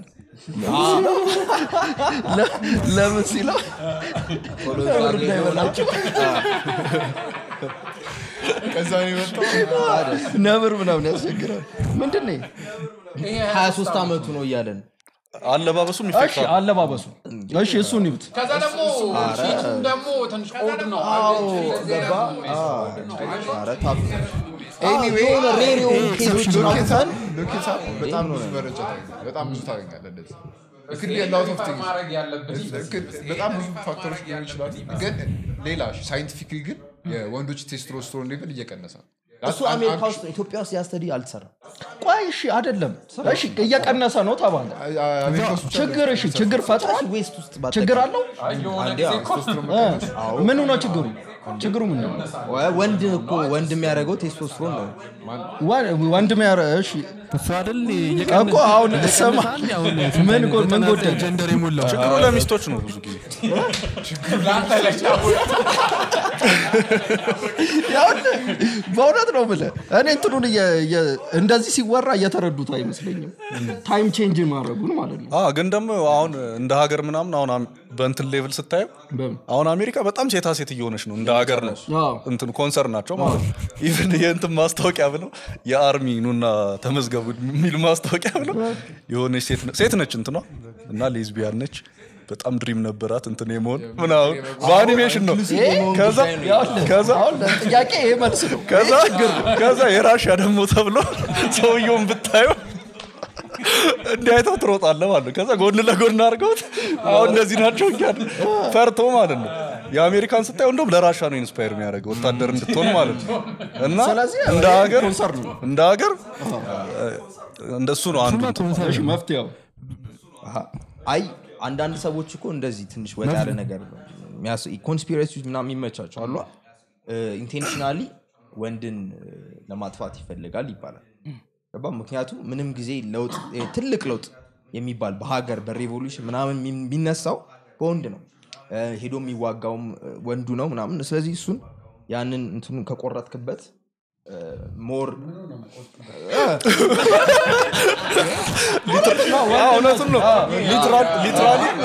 ለ- ለምን ሲለው ነብር እንዳይበላቸው ከዛ ነው የመጣው ነብር ምናምን ያስቸግራል ምንድን ነው ይሄ? ሀያ ሶስት አመቱ ነው እያለን አለባበሱም እሺ ይፈቅዳል አለባበሱ እሺ እሱን ይዩት ከዛ ደግሞ ፊቱም ደግሞ ትንሽ ኦድ ነው ገባ ኧረ ታፍ ኤኒዌይ የሆነ ሬር የሆኑ ኬዞች ሎኬታን ሎኬታን በጣም ብዙ መረጃ ታገኛለህ። በጣም ብዙ ታገኛለህ እንደዚህ It could be a lot of things. ማድረግ ያለብን It could- በጣም ብዙ ፋክተሮች ሊሆኑ ይችላሉ ግን ሌላ ሳይንቲፊክሊ ግን የወንዶች ቴስቶስትሮን ሌቭል እየቀነሰ ነው እሱ አሜሪካ ውስጥ ነው። ኢትዮጵያ ውስጥ ያስተዲ አልተሰራም ቆይ እሺ አይደለም እሺ እየቀነሰ ነው ተባለ አሜሪካ ውስጥ ብቻ ችግር እሺ ችግር ፈጥሯል ዌስት ውስጥ ችግር አለው የሆነ አንዴ ጊዜ አዎ። እኮ እ ምኑ ነው ችግሩ ችግሩ ምን ነው ወ- ወንድ እኮ ወንድ የሚያደርገው ቴስቶስትሮን ነው ወ- ወንድም ያረ እሺ እሱ አይደል እኮ አሁን ስማ ምን ጎ- ምን ጎደለ? ጀንደር የሞላው ችግሩ ለሚስቶች ነው ብዙ ጊዜ ያውል በእውነት ነው ብለ እኔ እንትኑን እየ- እየ- እንደዚህ ሲወራ እየተረዱት አይመስለኝም ታይም ቼንጅ ማድረጉን ማለት ነው አ ግን ደግሞ አሁን እንደ ሀገር ምናምን አሁን አም- በእንትን ሌቭል ስታየው በምን? አሁን አሜሪካ በጣም ሴታ ሴት እየሆነች ነው እንደ ሀገር ነው አዎ። እንትን ኮንሰርን ናቸው ማለት ነው ኢቨን የእንትን ማስታወቂያ ብለው የአርሚ ኑና ተመዝገቡ የሚል ማስታወቂያ ብለው የሆነች ሴት ነ- ሴት ነች እንትኗ እና ሌዝቢያን ነች በጣም ድሪም ነበራት እንትን የመሆን ምናምን በአኒሜሽን ነው ከዛ ከዛ አሁን ጥያቄ ይሄ መልስ ነው ከዛ ከዛ የራሽያ ደግሞ ተብሎ ሰውየውን ብታዩ እንዲህ አይተው ትሮጣለህ ማለት ነው። ከዛ ጎን ለጎን አድርገውት አሁን እነዚህ ናቸው እያለ ፈርቶ ማለት ነው። የአሜሪካን ስታየው እንደውም ለራሻ ነው ኢንስፓየር የሚያደርገው ወታደር እንድትሆን ማለት ነው። እና ስለዚህ እንደ ሀገር ኮንሰርን ነው እንደ ሀገር እንደሱ ነው አንዱ እሺ መፍትሄው አይ አንዳንድ ሰዎች እኮ እንደዚህ ትንሽ ወጣ ያለ ነገር ኮንስፒሬሲ ምናምን የሚመቻቸው አሉ ኢንቴንሽናሊ ወንድን እ፣ ለማጥፋት ይፈልጋል ይባላል ገባ ምክንያቱም ምንም ጊዜ ለውጥ እ፣ ትልቅ ለውጥ የሚባል በሀገር በሬቮሉሽን ምናምን የሚ- የሚነሳው በወንድ ነው እ፣ ሄዶ የሚዋጋውም እ፣ ወንዱ ነው ምናምን ስለዚህ እሱን ያንን እንትኑን ከቆረጥክበት ሞር እውነቱን ነው ሊትራሊም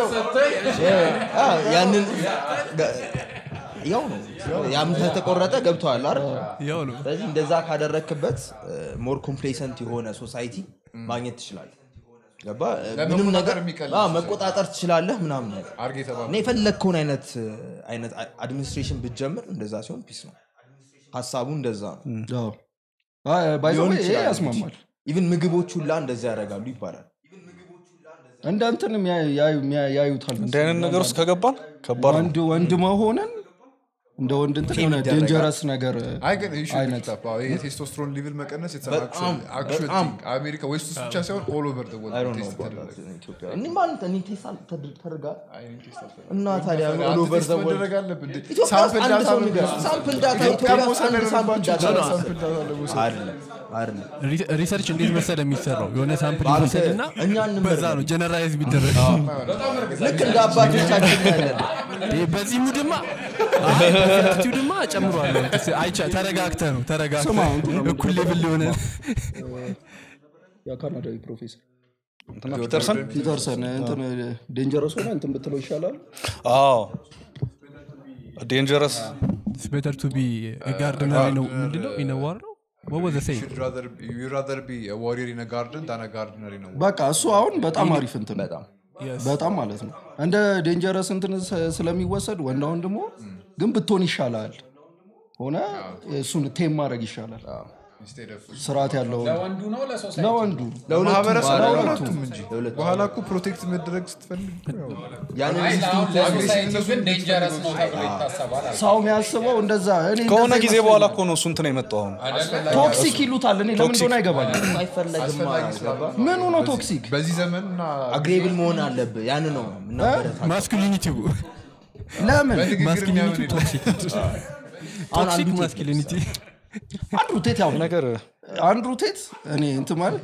ያንን ገ- ያው ነው ያም ከተቆረጠ ገብተዋል አይደል ያው ነው ስለዚህ እንደዛ ካደረክበት ሞር ኮምፕሌሰንት የሆነ ሶሳይቲ ማግኘት ትችላለህ ገባ ምንም ለመቆጣጠር ነገር የሚቀል አዎ፣ መቆጣጠር ትችላለህ ምናምን ነገር አርግ የተባለ እና የፈለግከውን አይነት አይነት አድሚኒስትሬሽን ብትጀምር እንደዛ ሲሆን ፒስ ነው ሀሳቡ እንደዛ ነው ባይዘ ሊሆን ይሄ ይችላል ያስማማል ኢቭን ምግቦች ሁላ እንደዛ ያደርጋሉ ይባላል እንደ እንትን የሚያ- ያዩ- የሚያ- ያዩታል እንዲህ አይነት ነገር ውስጥ ከገባን ከባድ ነው ወንድ ወንድ መሆንን እንደ ወንድ እንትን የሆነ ይደረጋል። ዴንጀረስ ነገር አይ ግን you should አይነት look it up። አዎ፣ ይሄ የቴስቶስትሮን ሌቭል መቀነስ it's an በጣም፣ actual- actual በጣም። thing። አሜሪካ ዌስት ውስጥ ብቻ ሳይሆን all over the world I don't know ቴስት about ተደረገ። that in Ethiopia. እኔ ማለት እኔ ቴስት ተደርጋ አይ፣ እኔ ቴስት አልፈልግም። እና ታዲያ አንተ all over ቴስት the world መደረግ አለብህ እንዴ? ኢትዮጵያ ውስጥ ሳምፕል አንድ ዳታ ሰው ነው ንገር። የሚወስድ። ሳምፕል ዳታ ኢትዮጵያ ኢትዮጵያ ውስጥ መውሰድ አንድ ሳምፕል ያለባቸው ዳታ ይቻላል። ነው ሳምፕል ዳታ ለመውሰድ። አይደለም አይደለም ሪ- ሪሰርች እንዴት መሰለ የሚሰራው የሆነ ሳምፕል አንተ- ይወሰድና እኛ እንመርመር። በዛ ነው ጀነራይዝ ቢደረግ ልክ እንደ አባቶቻችን ያለን ይሄ በዚህ ሙድማ አይ በዚህ አቲቲዩድማ ጨምሯል አይቻ ተረጋግተ ነው ተረጋግተ ስማ፣ እንትን ነው እኩል ሌብል ሊሆነ የካናዳዊ ፕሮፌሰር እንትና ፒተርሰን ፒተርሰን እንትን ዴንጀረስ ሆነ እንትን ብትለው ይሻላል አዎ ዴንጀረስ ቤተር ቱ ቢ ጋርደነር ነው ምንድነው ኢነዋር ነው ወወዘ ሴይ You'd rather be- you'd rather be a warrior in a garden than a gardener in a war. በቃ እሱ አሁን በጣም አሪፍ እንትን ነው። በጣም በጣም ማለት ነው እንደ ዴንጀረስ እንትን ስ- ስለሚወሰድ ወንዳ ወንድሞ ግን ብትሆን ይሻላል ሆነ እሱን ቴም ማድረግ ይሻላል Instead of- ስርዓት ያለው ለወንዱ ነው ለሶሳይቲ ለወንዱ ለማህበረሰብ ለሁለቱም ለሁለቱም እንጂ በኋላ እኮ ፕሮቴክት መደረግ ስትፈልግ ያው ያንን አይ ሲስተም ለአሁን ለሶሳይቲ ግን ዴንጀረስ ነው ተብሎ ይታሰባል አለ። ሰው የሚያስበው እንደዛ እኔ ከሆነ እንደዛ ጊዜ በኋላ እኮ ነው እሱ እንትን የመጣው አሁን ቶክሲክ ይሉታል እኔ ለምን እንደሆነ አይገባል አይፈለግም ገባ ምኑ ነው ቶክሲክ በዚህ ዘመን እና አግሬብል መሆን አለብህ ያን ነው የምናበረታታው። ማስኩሊኒቲው ለምን በንግግር ማስኩሊኒቲ የሚያምን ቶክሲክ አሁን ቶክሲክ አንዱ ቴክ ማስኩሊኒቲ አንድሩ ቴት ያው ነገር አንድሩ ቴት እኔ እንትን ማለት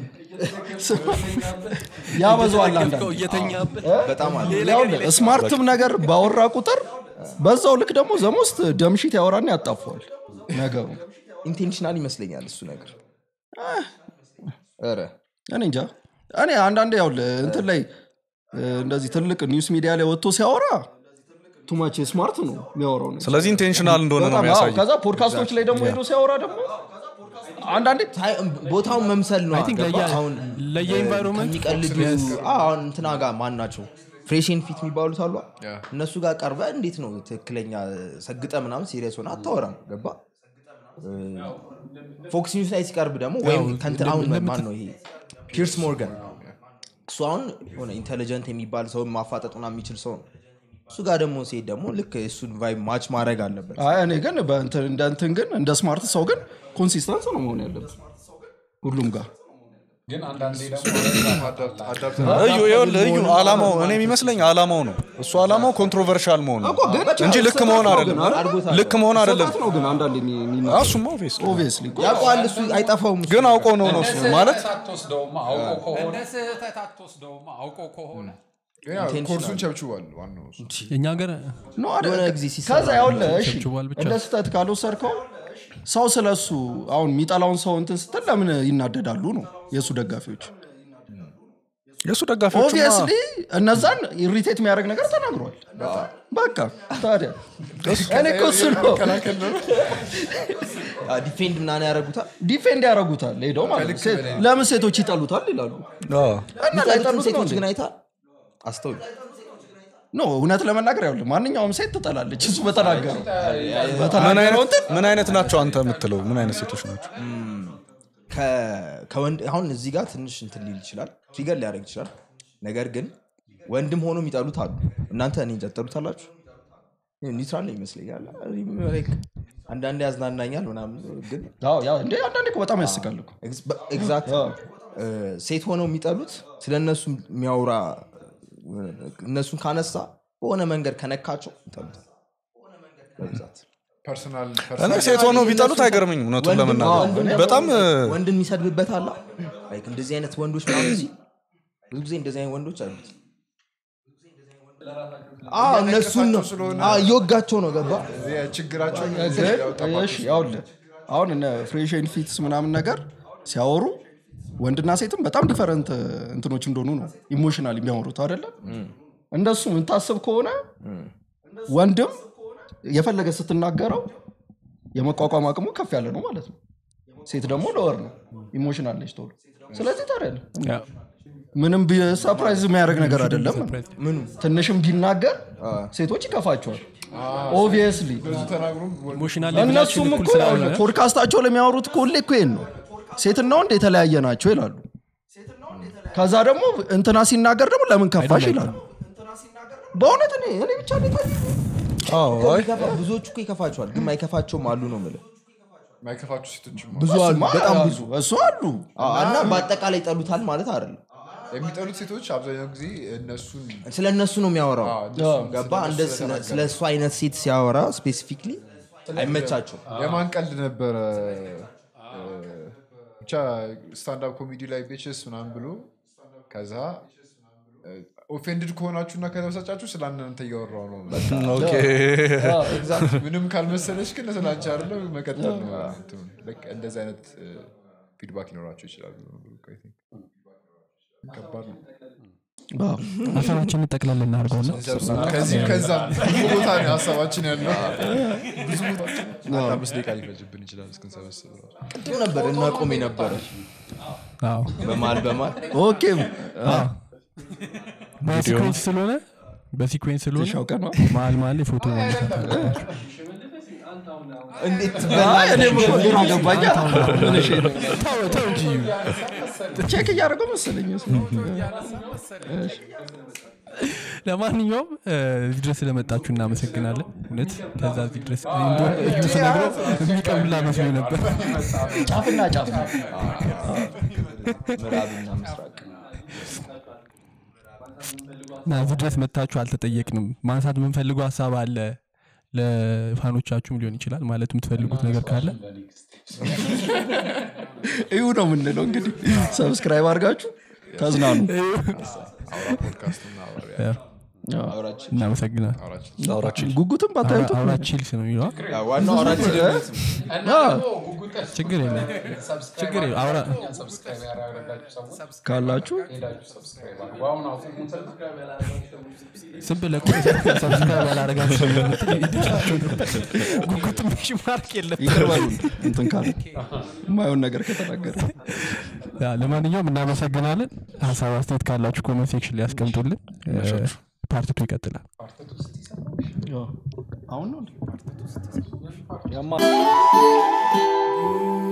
ያበዛዋል አንዳንድ እየተኛበት በጣም አለ ይኸውልህ፣ ስማርትም ነገር ባወራ ቁጥር በዛው ልክ ደግሞ ዘሞስት ደምሺት ያወራና ያጣፈዋል ነገሩ ኢንቴንሽናል ይመስለኛል እሱ ነገር ኧረ እኔ እንጃ እኔ አንዳንዴ ያው እንትን ላይ እ፣ እንደዚህ ትልቅ ኒውስ ሚዲያ ላይ ወጥቶ ሲያወራ ቱማች ስማርት ነው የሚያወራው ነገር። ስለዚህ ኢንቴንሽናል እንደሆነ ነው በጣም አዎ። የሚያሳየው ከዛ ፖድካስቶች ላይ ደግሞ ሄዶ ሲያወራ ደግሞ አንዳንዴ ታይ- ቦታውን መምሰል ነው think ገባ? ለየ- አሁን ለየኢንቫይሮንመንት ከሚቀልዱ አሁን እንትና ጋር ማን ናቸው ፍሬሽን ፊት የሚባሉት አሉ እነሱ ጋር ቀርበ እንዴት ነው ትክክለኛ ሰግጠ ምናምን ሲሪየስ ሆነ አታወራም ገባ ፎክስ ኒውስ ላይ ሲቀርብ ደግሞ ወይም ከእንትን አሁን ማን ነው ይሄ ፒርስ ሞርጋን እሱ አሁን ሆነ ኢንቴሊጀንት የሚባል ሰው ማፋጠጡና የሚችል ሰው ነው እሱ ጋር ደግሞ ሲሄድ ደግሞ ልክ እሱን ቫይብ ማች ማድረግ አለበት አይ እኔ ግን በእንትን እንደ እንትን ግን እንደ ስማርት ሰው ግን ኮንሲስተንስ ነው መሆን ያለበት ሁሉም ጋር ግን አንዳንዴ ደግሞ እዩ ይኸውልህ፣ እዩ አላማው እኔ የሚመስለኝ አላማው ነው እሱ አላማው ኮንትሮቨርሻል መሆን ነው እንጂ ልክ መሆን አይደለም ልክ መሆን አይደለም ስህተት ነው ግን አንዳንድ አዎ፣ እሱማ obvious ነው። ኦብቪየስሊ ያውቀዋል እሱ አይጠፋውም እሱ። ግን አውቀው ነው ነው እሱ ማለት ስህተት አትወስደውማ አውቆ ከሆነ እንደ ስህተት አትወስደውማ አውቆ ከሆነ ኮርሱን ቸብችቧል ዋናው እሱ። የኛ ሀገር ነው አይደል? የሆነ ጊዜ ሲሰራ ከዛ ያውልህ እሺ ቸብችቧል ብቻ። እንደ ስህተት ካልወሰድከው ሰው ስለሱ አሁን የሚጠላውን ሰው እንትን ስትል ለምን ይናደዳሉ ነው የእሱ ደጋፊዎች የእሱ ደጋፊዎች ኦብቪየስሊ እነዛን ኢሪቴት የሚያደርግ ነገር ተናግሯል በቃ ታዲያ እኔ እኮ እሱ ነው ዲፌንድ ምናምን ያደረጉታል ዲፌንድ ያደርጉታል ሄደው ማለት ነው። ሴት- ለምን ሴቶች ይጠሉታል ይላሉ እና የሚጠሉትን ላይጠሉት ነው ሴቶች እንዴ? ግን አይታል አስተውል ኖ እውነት ለመናገር ያለ ማንኛውም ሴት ትጠላለች እሱ በተናገረው ምን በተናገረው አይነት እንትን ምን አይነት ናቸው አንተ የምትለው ምን አይነት ሴቶች ናቸው ከ- ከወንድ አሁን እዚህ ጋር ትንሽ እንትን ሊል ይችላል ትሪገር ሊያደርግ ይችላል ነገር ግን ወንድም ሆኖ የሚጠሉት አሉ እናንተ እኔ እንጃ ትጠሉታላችሁ ኒውትራል ነው ይመስለኛል Like አንዳንዴ ያዝናናኛል ምናምን ግን አዎ፣ ያ እንዴ አንዳንዴ እኮ በጣም ያስቃል እኮ ኤግዛክት ሴት ሆነው የሚጠሉት ስለ እነሱ የሚያወራ እነሱን ካነሳ በሆነ መንገድ ከነካቸው ይጠሉታል በብዛት ፐርሰናል እኔ ሴት ሆነው ቢጠሉት አይገርምኝም እውነቱን ወንድም- ለመናገር ወንድም ደግሞ በጣም ወንድን የሚሰድብበት አላ ላይክ እንደዚህ አይነት ወንዶች ምናምን ሲል ብዙ ጊዜ እንደዚህ አይነት ወንዶች አሉት አዎ፣ እነሱን ነው ስለሆነ- አዎ፣ እየወጋቸው ነው ገባ ችግራቸው እሺ ያውልህ አሁን እነ ፍሬሽን ፊትስ ምናምን ነገር ሲያወሩ ወንድና ሴትም በጣም ዲፈረንት እንትኖች እንደሆኑ ነው ኢሞሽናል የሚያወሩት አይደለም እንደሱ የምታስብ ከሆነ ወንድም የፈለገ ስትናገረው የመቋቋም አቅሙ ከፍ ያለ ነው ማለት ነው ሴት ደግሞ ለወር ነው ኢሞሽናል ነች ቶሎ ስለዚህ ታዲያ ምንም ሰርፕራይዝ የሚያደርግ ነገር አይደለም ምኑ ትንሽም ቢናገር ሴቶች ይከፋቸዋል ኦብቪየስሊ ተናግሮም ኢሞሽናል እነሱም እኮ ፖድካስታቸው ለሚያወሩት እኮ ሁሌ እኮ ይሄን ነው ሴትና ወንድ የተለያየ ናቸው ይላሉ ከዛ ደግሞ እንትና ሲናገር ደግሞ ለምን ከፋሽ ይላሉ በእውነት እኔ እኔ ብቻ ነው የታየኝ። ይከፋ- ብዙዎቹ እኮ ይከፋቸዋል ግን ማይከፋቸውም አሉ ነው የምልህ ማይከፋችሁ ሴቶችም ብዙ አሉ እሱማ በጣም ብዙ እሱ አሉ አዎ፣ እና በአጠቃላይ ይጠሉታል ማለት አይደለም የሚጠሉት ሴቶች አብዛኛው ጊዜ እነሱን ስለ እነሱ ነው የሚያወራው አዎ፣ እነሱን ገባ ስለነሱ እንደ ስለተናገረ። ስለ እሱ አይነት ሴት ሲያወራ ስፔሲፊክሊ አይመቻቸው የማን ቀልድ ነበረ እ፣ ብቻ ስታንዳፕ ኮሜዲ ላይ ቤችስ ምናምን ብሎ ከዛ ኦፌንድድ ከሆናችሁና ከተበሳጫችሁ ስለ እናንተ እያወራው ነው ኦኬ ምንም ካልመሰለች ግን ስለ አንቺ አይደለም መቀጠል ነው እንትኑ። ልክ እንደዚህ አይነት ፊድባክ ሊኖራቸው ይችላሉ I think። ከባድ ነው ሀሳባችን ጠቅላላ እናድርገውና ከዚህ ከዛም ብዙ ቦታ ነው ሀሳባችን ያለው ብዙ ቦታ አንድ አምስት ደቂቃ ሊፈጅብን ይችላል እስክንሰበስብ ራሱ። ቅድም ነበር እናቆም የነበረ አዎ በማል በማል ኦኬ በሲኩዌንስ ስለሆነ በሲኩዌንስ ስለሆነ ሻውቀ ነው መሀል መሀል የፎቶ ማነሳት አለባቸው። እንዴት አይ፣ እኔም እኮ ግራ ገባኝ ምን እሺ ነው? ተው ተው እንጂ ቼክ እያደረገው መሰለኝ እሱ። ለማንኛውም እ፣ እዚህ ድረስ ስለመጣችሁ እናመሰግናለን እውነት ከዛ እዚህ ድረስ እንደውም እዩ ስነግረው የሚቀብላ መስሎኝ ነበር ጫፍና ጫፍ ነው ምዕራብና ምስራቅ እና እዚህ ድረስ መታችሁ አልተጠየቅንም ማንሳት የምንፈልገው ሀሳብ አለ ለፋኖቻችሁም ሊሆን ይችላል ማለት የምትፈልጉት ነገር ካለ እዩ ነው የምንለው እንግዲህ ሰብስክራይብ አድርጋችሁ ተዝናኑ አውራ ፖድካስት እና አውራ አውራችን እናመሰግናል አውራችን አውራችን ጉጉትም ባታዩት አውራ ቺልስ ነው የሚለው ዋናው አውራችን እና ደግሞ ጉጉት ችግር የለም ችግር የለም አውራ ሰብስክራይብ ያደረጋችሁ ሰዎች ካላችሁ ሄዳችሁ ሰብስክራይብ አድርጉ አሁን አቁሙትና ዝም ብለህ እኮ ሰብስክራይብ ያላረጋችሁ ሰው የምትል ይደርሳችሁ ነበር። ጉጉትም እሺ ማርክ የለም ይቅር በሉን እንትን ካለ የማየውን ነገር ከተናገረ ያ፣ ለማንኛውም እናመሰግናለን ሀሳብ አስተያየት ካላችሁ ኮመንት ሴክሽን ላይ ያስቀምጡልን ፓርቲቱ ይቀጥላል አሁን ነው እንዴ? ያማ